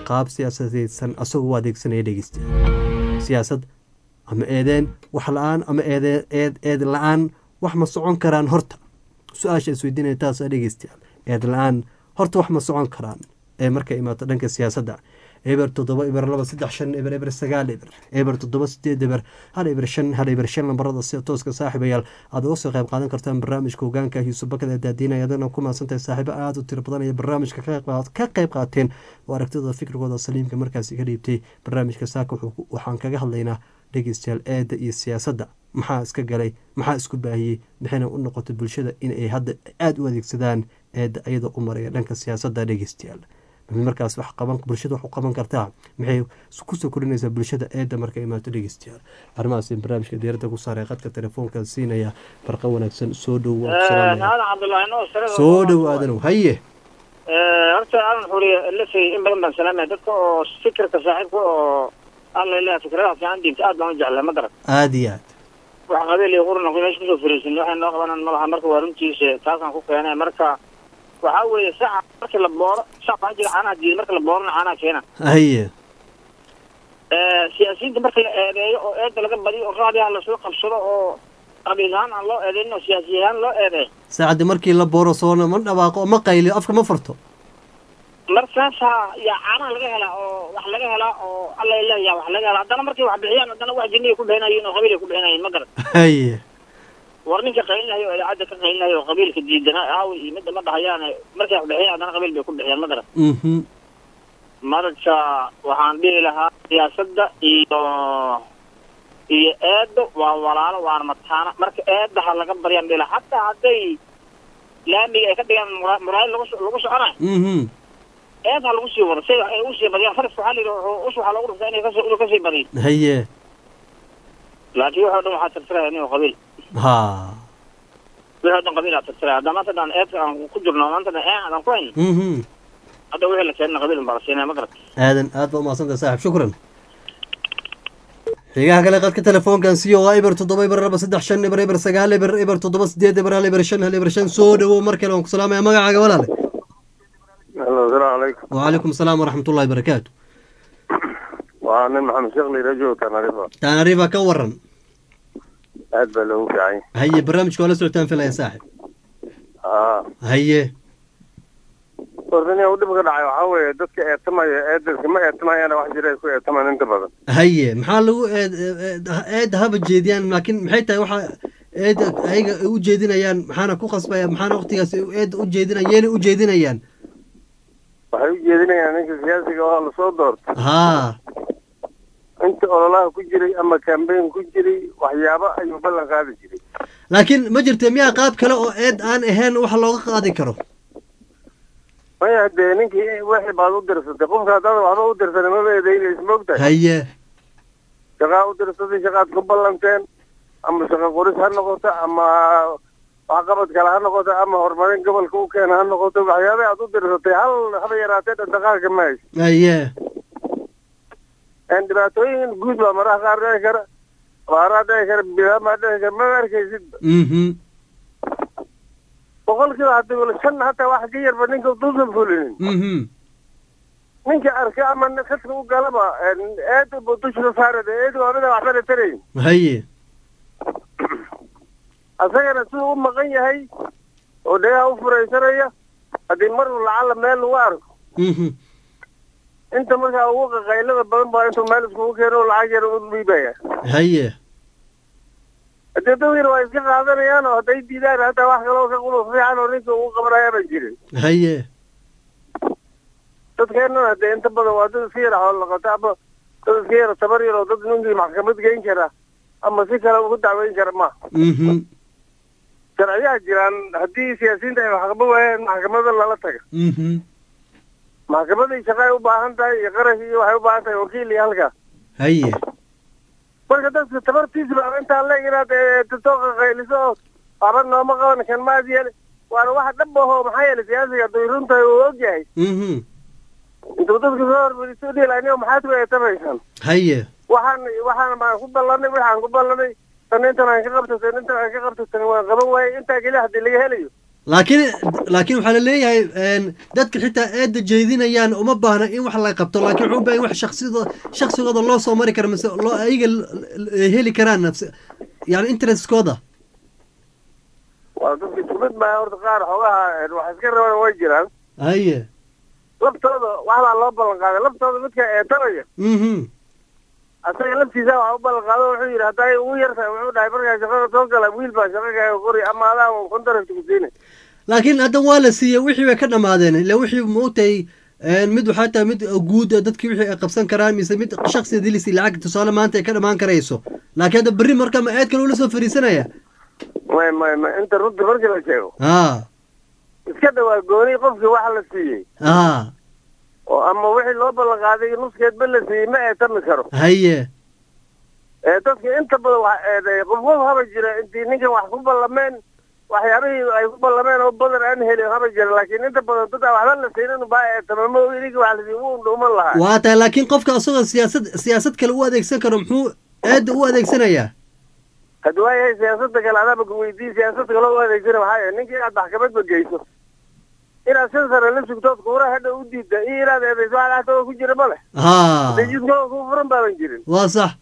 qaab siyaasadeysan asagoo u adeegsanaya dhegeysta siyaasad ama eedeen wax la-aan ama eede eed eed la-aan wax ma socon karaan horta su-aasha isweydiinaya taasa dhegeystayaal eed la-aan horta wax ma socon karaan ee marka imaato dhanka siyaasadda eber toddoba eber laba saddex shan eber eber sagaal eber eber toddoba sideed eber hal eber shan hal eber shan lambarada sida tooska saaxiibayaal aad uga soo qayb qaadan kartaan barnaamijka hogaanka yuusuf bakada daadiinaya adana ku mahadsantahay saaxiibo aada u tiro badan ee barnaamijka ka qayb qaateen oo aragtidooda fikrigooda saliimka markaasi ka dhiibtay barnaamijka saaka waxaan kaga hadlaynaa dhegeystayaal eedda iyo siyaasadda maxaa iska galay maxaa isku baahiyey maxayna u noqotay bulshada inay hadda aada u adeegsadaan eedda iyadoo u maraya dhanka siyaasadda dhegeystayaal markaas wax qaban bulshada wax u qaban kartaa maxay kusoo korinaysaa bulshada eedda marka imaato dhegeystayaal arrimahaas barnaamijka diyaaradda ku saaray qadka telefoonka siinaya barqa wanaagsan soo dhow soo dhow aadanow haye horta aadan xuriye lafay in badan baan salaamaya dadka oo fikirka saaxiibka oo alla ilaha fikradaha fiican dhiibta aad baan u jeclaa ma garan aada iyo aad wax qabiil iyo qurna meesha kusoo fariisin waxay noo qabanan malaha marka waa runtiisa taasaan ku keenay marka waxaa weeye saca markii la booro sac waxaa jira caanaha diida marka la boorona caanaha keena haye siyaasiyiinta marka la eedeeyo oo eedda laga badiyo oo raadiyaha lasoo qabsado oo qabiil ahaan aan loo eedeynin oo siyaasi ahaan loo eedeeyo saacaddi markii la booro soona ma dhawaaqo oo ma qayliyo afka ma furto markaasaa yaa caanaha laga helaa oo wax laga helaa oo alla ilaah yaa wax laga helaa haddana markay wax bixiyaan haddana wax jinniya ku bixinayiin oo qabiilay ku bixinayiin ma garan haye war ninka qaylinayo oo idaacadda ka qaylinayo oo qabiilka diidanaa aawi iyo midda ma dhahayaane markay wax bixiyaan haddana qabiil bay ku bixiyaan ma garan marka waxaan dhihi lahaa siyaasadda iyo iyo eeddo waa walaalo waana mataana marka eedda ha laga baryaan dhihi lahaa hataa hadday laamiga ay ka dhigaan muraayad lagu lagu soconayo eed ha lagu sii wado si ay usii badiyaan fariska waxaa la yidhi us waxaa loogu dhuftaa inay kasii inuu kasii badiyo haye laakiin waxoo dhan waxaa tirtiraya nin qabiil ha wixii o dhan qabiil aa tirtiraya hadda maanta dhan eedka aan ku jirno maanta dhan ee aan ku hayno hadda wixii la keenana qabiil baa la siinaya ma garat aadan aad ba umahadsantahay saaxib shukran xigaha kale qadka telefoonkan siyo waa eber toddoba eber laba saddex shan eber eber sagaal eber eber toddoba sideed eber hal eber shan hal eber shan soo dhawow mar kale waan ku salaamaya magacaaga walaale asalaamu calaykum وعليكم السلام ورحمة الله وبركاته waa nin maxamed sheekh liirajo tanarifa تانريفا كورن aad baa loogu fiican هيا برنامج ولا سلطان في يا صاحب aa هيا warnin u dhibka dhacay waxaa weeye dadka eetamaya eedanka ma eetamayana wax jira ay ku eetamaan inta badan هيا maxaa lagu eed eed haba jeediyaan laakiin maxay tahay waxa eed ayaga u jeedinayaan maxaana ku qasbaya maxaana waqtigaas eed u jeedinayaan yeena u jeedinayaan waxay u jeedinayaan ninka siyaasiga oo lasoo doorto haa inta ololaha ku jiray ama kambeyn ku jiray waxyaabo ayuu ballan qaadi jiray laakiin ma jirta miyaa qaab kale oo eed aan ahayn wax looga qaadi karo maya dee ninkii wixii baad u dirsatay qofka haddaad waxba u dirsan maba eedeynaysa maogtahay haye shaqaa u dirsatay shaqaad ku ballanteen ama shaqo qoris ha noqoto ama waxqabad kale ha noqoto ama horumarin gobolka u keena ha noqoto waxyaabay aad u dirsatay hal haba yaraatee dhantaqaalka ma hayso haye En dhibaatooyin guud baa maraha qaar dhici kara abaaraa dhici kara bilamaa dhici kara ma arkaysidba mhm boqolkiiba hadii shan hataa wax ka yarba ninka duusan fulinin mhm ninka arka ama khadka u galaba eed bu dushka saarada eed waa mida waxbana tarayn haye asagana siduu u maqan yahay oo dhegaha u furaysanaya haddii mar lacala meel lagu arko mhm inta markaa ugu qaqaylada badan baa intuu meel iskugu keeno lacag yar u dhiibaya haye haddii dadkiina waa iska qaadanayaan oo hadday diidaan hataa wax kaloo ka quluf fiican oo ninka ugu qabanaya ba jirin haye dadkeennana dee inta badan waa dad iska yara xoolo laqato ama dad iska yara tabar yar oo dad ninkii maxkamad geyn kara ama si kale ugu dacweyn kara ma mhm sharciyaha jiraan haddii siyaasiyiinta ay waxqaba waayeen maxkamada lala taga mhm maxkamadii shaqo ay u baahan tahay iyo qarash iyo waxay u baahan tahay wakiil iyo halkaa haye marka dadka tabartiisa baa intaa leeg inaad soo qaqayliso oo waxba nooma qaban kan maad yeele waana wax dhab aho maxaa yeele siyaasiga hadduu run tahay uu ogyahay mhm intuu dadka soo hormariso dhihi lahaa maxaad ku eetamaysaan haye waxaan waxaan baan ku ballanay waxaan ku ballanay tan intan aan ka qabto tan intan aan ka qabto tan waan qaban waayey intaa keli haddii laga helayo laakiin laakiin waxaa laleeyahay een, dadka xitaa eedda jeedinayaan uma baahna in wax la qabto laakiin wuxuu u baahan wax shaksida shaksigooda loo soo mari karo mise loo ayaga l- l- ay heli karaan nafsi yani interestkooda waa dadka isku mid maaha horta qaar xoogaha een, wax iska rabaan way jiraan haye laftooda waxbaa loo ballan qaaday laftooda midka eetanaya mhm asaga laftiisa waxa u ballan qaado wuxuu yidhi hadday ugu yar tahay wuxuu dhahay markaa shaqada soo gala wiil baa shaqagaaga qori ama adaa un contract ku siina laakiin hadda waa la siiyey wixii bay ka dhammaadeen ila wixii maogtahay een, mid waxaa tahay mid guud ah, dadkii wixii ay qabsan karaan mise mid shaksi dilisi lacag tusaale maanta ay ka dhammaan karayso laakiin hadda berri marka ma eed kale ula soo fariisanaya may may may inta runta markii la sheego ha iska dhawaa gooni qofkii waxa la siiyey ha oo ama wixii loo ballan qaaday nuskeedba la siiyey ma eetami karo haye ee dadka inta badan wax eedeeya qof qof haba jira intii ninkan wax ku ballameen waxyaabihii ay ku ballameen oo badan aan helin haba jira laakiin inta badan dad aan waxba la siinin baa eetama ma ogi ninka wax la siiy wuu dhuuman lahaa waa tahay laakiin qofka asagoo siyaasad siyaasad kale u adeegsan karo muxuu eedda u adeegsanayaa haddi waayahay siyaasada kale adaaba ku weydiiyey siyaasada kale u adeegsana waxaa yahay ninka inaad maxkamadba geyso inaad shan sano la sugtood kuura hadha u diidda iyo inaad eedayso wax dhaxtooda ku jira ma leh ha dejidkooda ku furan baaban jirin waa sax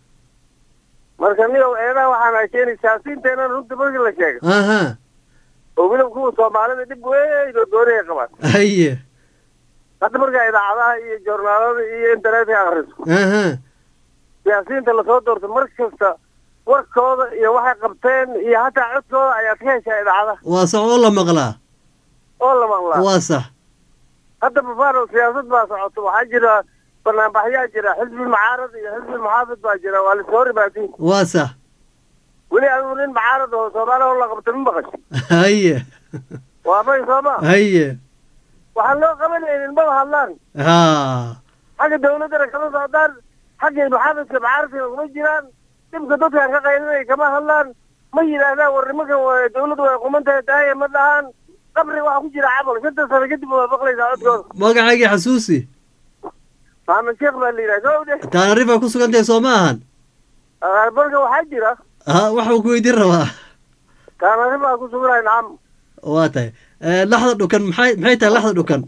marka niyow eedaha waxaana keenay siyaasiyiinteena runta markii la sheego aha oo weliba kuwa soomaalida dhib weyn oo doonaya qabaan haye hadda markaa idaacadaha iyo joornaalada iyo internetka akriso aha siyaasiyiinta lasoo doorto mar kasta warkooda iyo waxay qabteen iyo hataa codkooda ayaad ka heshaa idaacadaha waa sax oo la maqlaa oo la maqlaa waa sax hadda bafaano siyaasad baa socoto waxaa jira banaanbaxyaa jira xisbi mucaarad iyo xisbi muxaafid baa jira waa lasoo ribaati waa sax weli adigu nin mucaarad oo soomaaliya oo la qabta ma maqasho haye waa may sooma haye waxaan loo qabanaynin maba hadlaan ha xagga dawladdana kama socdaan xagga muxaafidka mucaaradkana kuma jiraan dhibka dadkan ka qaylinaya kama hadlaan ma yidhaahdaan war nimankan waa dawladdu way quman tahay daaya ma dhahaan qabri waxaa ku jira camal shanta sano kadib waa maqlaysaa codkooda magacaygii xasuusi maxamed sheekh baa la yidhaha soo de taanarif ay ku sugan tahay soo ma ahan marka waxaa jira ha waxuu ku weydiin rabaa taanari baa ku suganahay nacam waa tahay Eh, laxda dhukan maxay maxay tahay laxda dhukan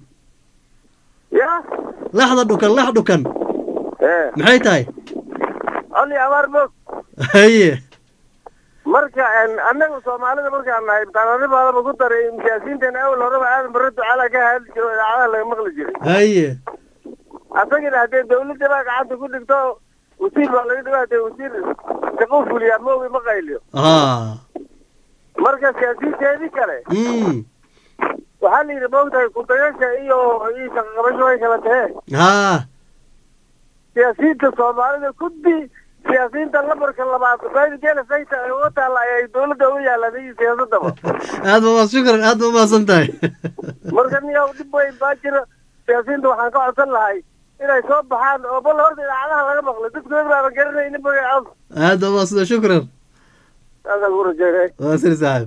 ya laxda dhukan lax dhukan ee maxay tahay coli abaar moog haye marka en, annaga soomaalida markaan nahay taanari baadaba ku daray siyaasiyiinteena awal horeba aadan barre ducaala ka hadli jiro idaacadaha laga maqli jiray haye asagina haddee dawladda baa gacanta ku dhigto wasiir baa laga dhigo haddee wasiir shaqo fuliyaa moogi ma qayliyo ha marka siyaasiyiinteedii kale mm waxaa la yidhi moogtahay kudayasha iyo iyo shaqaqabasho way kala tahee ha siyaasiyiinta soomaalida kuddi siyaasiyiinta lambarka labaad baydi geela sayta ay uga taalla ayay dawladda uga yaalaan iyo siyaasadaba aad ba shukran aad ba umahadsan tahay marka niyow dhib weyn baa jira siyaasiyiinta waxaan ka codsan lahay inay soo baxaan oo bal horta idaacadaha laga maqlo dadkooda baaban garanaynin magacood aad ba umahadsan shukran saasaan ku rajeynay waa sir saaxib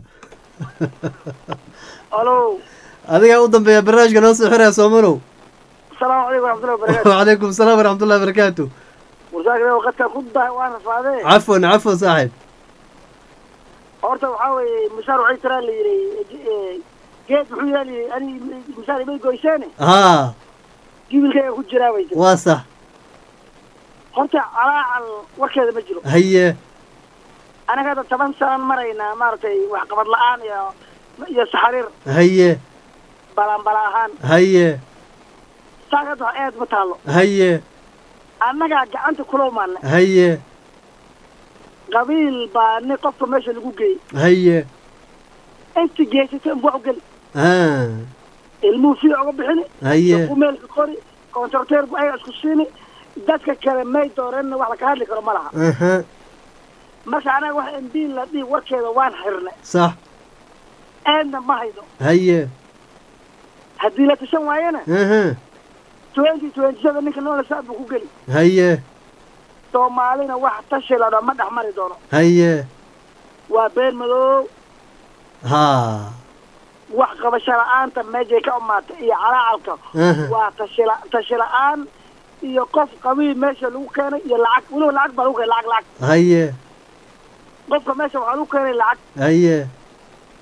alo adigaa u dambeeya barnaamijka noo soo xiraya soomanow asalaamu calaykum waraxmatullahi wabarakaatu وعليكم السلام ورحمة الله وبركاته warsaakada waqadka ku dahay waan rafaadee عفوا عفوا صاحب horta waxaa weeye mushaar waxay tiraa la yidhi geed muxuu yaali ani mushaar imay goyseene ها gibilkayga ku jiraa bay tiri واصح horta calaacal warkeeda ma jiro هي anaga hadda toban sanan maraynaa maaragtay waxqabad la-aan iyo iyo saxariir هي balanbala ahaan هي saaka hadda wax eed ma taalo هي annagaa gacanta kula umaanay هي qabiil baa ni qofka meesha lagu geeyey هي inta geysatay unba wax u geli ها ilmuhu fiic uga bixini هي kumeelka qori kontrakteer bu ayaga isku siini dadka kale may dooreenna wax laka hadli karo ma laha اها marka anaga wax embiin la dhihi warkeeda waan xirnay صح eedna ma hayno هي haddii la tashan waayana اها twenty twenty seven ninka noola saad buu ku geli هي soomaalina wax tashi la dhaa ma dhex mari doono هي waa been madow ها wax qabasho la-aanta meeshay ka umaatay iyo calaacalka Aha. waa tashila tashi la-aan iyo qof qabiil meesha lagu keenay iyo lacag weliba lacag baa lagu keenay lacag lacag هي qofka meesha waxaa lagu keenay lacag هي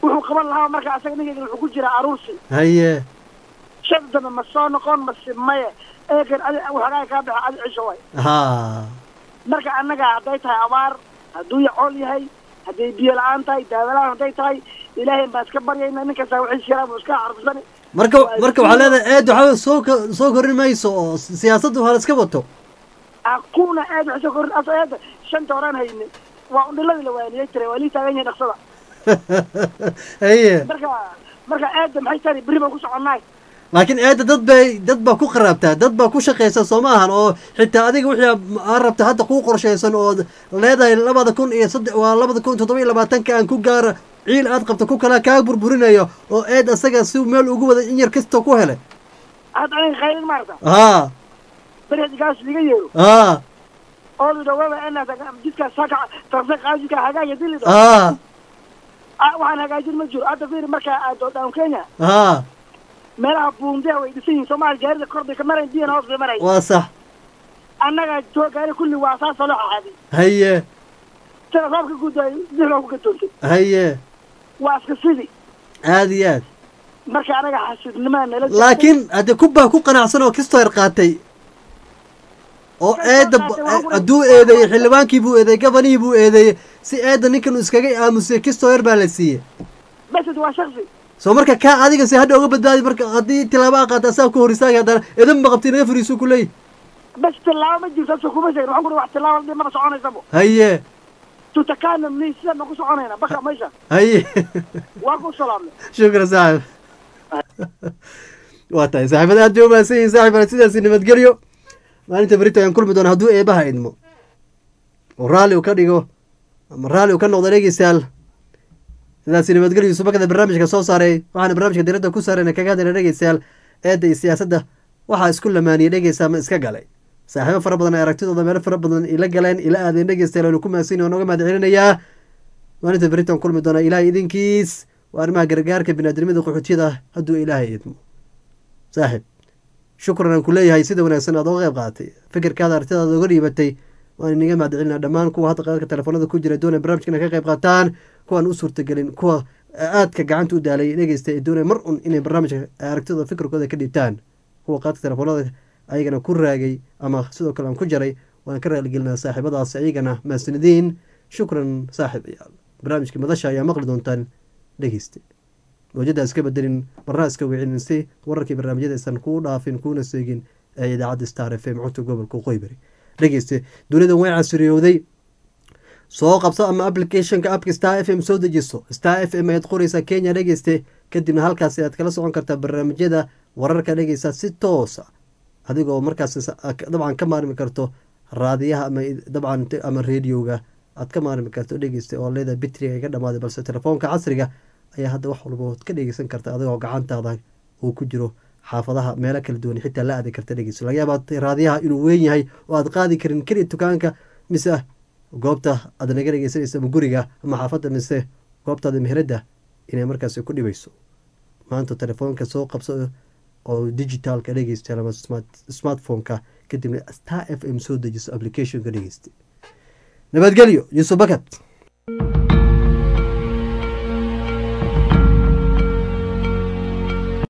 wuxuu qaban lahaa marka asaga ninkayga wuxuu ku jiraa aruursi haye shan dambe ma soo noqon mase maye eegan adi waxoogaa kaa baxa adi cisho way ha marka annaga hadday tahay abaar hadduu yacool yahay hadday biyo la-aan tahay daawalaan hadday tahay ilaahay baan iska baryayna nin kasta wixii shiraa buu iska xarbisani marka marka waxaa leedahay eed waxaa soo ka- soo korin mayso oo siyaasadda waa la iska wato aquuna aad wax soo korin aso eeda shanta horaan hayne waa undhiladii la waaniyey tiray waa lii taagan yahay dhaqsada haye marka marka eeda maxay tari berri baan ku soconnaay laakiin eedda dad bay dad baa ku qaraabtaa dad baa ku shaqaysa soo ma ahan oo xitaa adiga wixii aa rabta hadda kuu qorshaysan oo leedahay labada kun iyo saddex waa labada kun toddoba iyo labaatanka aan ku gaara ciil aad qabta ku kala kaa burburinayo oo eed asaga si meel ugu wada in yar kasta ku helay hadda aniga khaylin maarata haa beri haddi kaas liga yeero haa oo lidhawaba ena jidkaas saka tarse qaajidka hagaaga dilido haa waxaan hagaajin ma jiro hadda fiiri markaa aado down kenya haa meelaha buundiha way dhisan yihiin soomaali gaarida kor bay ka marayn biyana hoos bay marayn waa sax annaga joo gaari kulli waa saasoo la xaxaadi haye sida roobka gudaay dixbaa ku gadoontay haye waa iska sidi aad iyo aad marka anaga xasidnimaa nala jirtay. laakiin haddii kubbaa ku qanacsan oo kistoo yar qaatay oo eedda hadduu eedeeyey xildhibaankii buu eedeeyey gabanihii buu eedeeyey si eedda ninkan uu iskaga aamusay kistoo yar baa la siiyey besed waa shaksi soo marka kaa adiga si hadha uga badbaadi marka haddii tilaabaa qaata asaa ku hor istaagay haddana idan ma qabti naga fariisuu ku leeyahy bes tilaabo ma jirto so kuma sheegin waxaan ku wax tilaabo hadii maba soconaysabo haye tutakana ni sidaan baan ku soconayna baka meesha haye waa ku salaamnay shukran saaxib waa tahay saaxiibada aad bay umahadsan yihin saaxib ale sidaasi nabadgelyo maalinta berito ayaan kulmi doona hadduu eebaha idmo oo raalli uu ka dhigo ama raalli uu ka noqdo dhegeystayaal sidaasi nabadgelyo subakada barnaamijka soo saaray waxaana barnaamijka diradda ku saarayna kaga hadlayna dhegeystayaal eedda iyo siyaasadda waxaa isku lamaaniyey dhegeysta ama iska galay saaxiibo fara badan ay aragtidooda meelo fara badan ila galeen ila aadeen dhegeystayaal waanu ku mahadsan yahay nooga mahad celinayaa maalinta beritan kulmi doona ilaahay idinkiis waa arrimaha gargaarka biniaadamada qaxootiyada hadduu ilaahay idmo saaxib shukran aan ku leeyahay sida wanaagsan aad oga qayb qaadatay fikirkaada artidaada oga dhiibatay waan inaga mahad celinaa dhammaan kuwa hadda qaadka telefoonada ku jira doonaya barnamijka inay ka qayb qaataan kuwaan u suurtagelin kuwa aadka gacanta u daalay dhegeysta ee doonaya mar un inay barnaamijka aragtidooda fikirkooda ka dhiibtaan kuwa qaadka telefoonada ayagana ku raagay ama sidoo kale aan ku jaray waan ka raaligelinaa saaxiibadaas ayagana mahadsanideen shukran saaxib ayaal barnaamijka madasha ayaa maqli doontaan dhegeysta mawjada iska bedelin marna iska wicinin si wararkii barnaamijyada aysan kuu dhaafin kuuna seegin ee idaacadda star f m cunta gobolka qoybari dhegeyste dunidan way casriyowday soo qabso ama applicationka appka star f m soo dejiso star f m ayaad qoreysaa kenya dhegeyste kadibna halkaasi aad kala socon kartaa barnaamijyada wararka dhegeysa si toosa adigoo markaas dabcan ka maarmi karto raadiyaha ama dabcan ama radioga aad ka maarmi karto dhegeysta oo leedahay bitriga ka dhamaaday balse telefoonka casriga ayaa hadda wax walba ka dhegeysan karta adigoo gacantaada uu ku jiro xaafadaha meelo kala duwan xitaa la aadi karta dhegeyso laga yaaba raadiyaha inuu weyn yahay oo aad qaadi karin keliya dukaanka mise goobta aad naga dhegeysanaysa ama guriga ama xaafadda mise goobtaada meheradda inay markaasi ku dhibayso maanta telefoonka soo qabso oo digitaalka dhegeysta ama smartphone-ka kadibna star f m soo dejiso applicationka dhegeysta nabadgelyo yuusuf bakat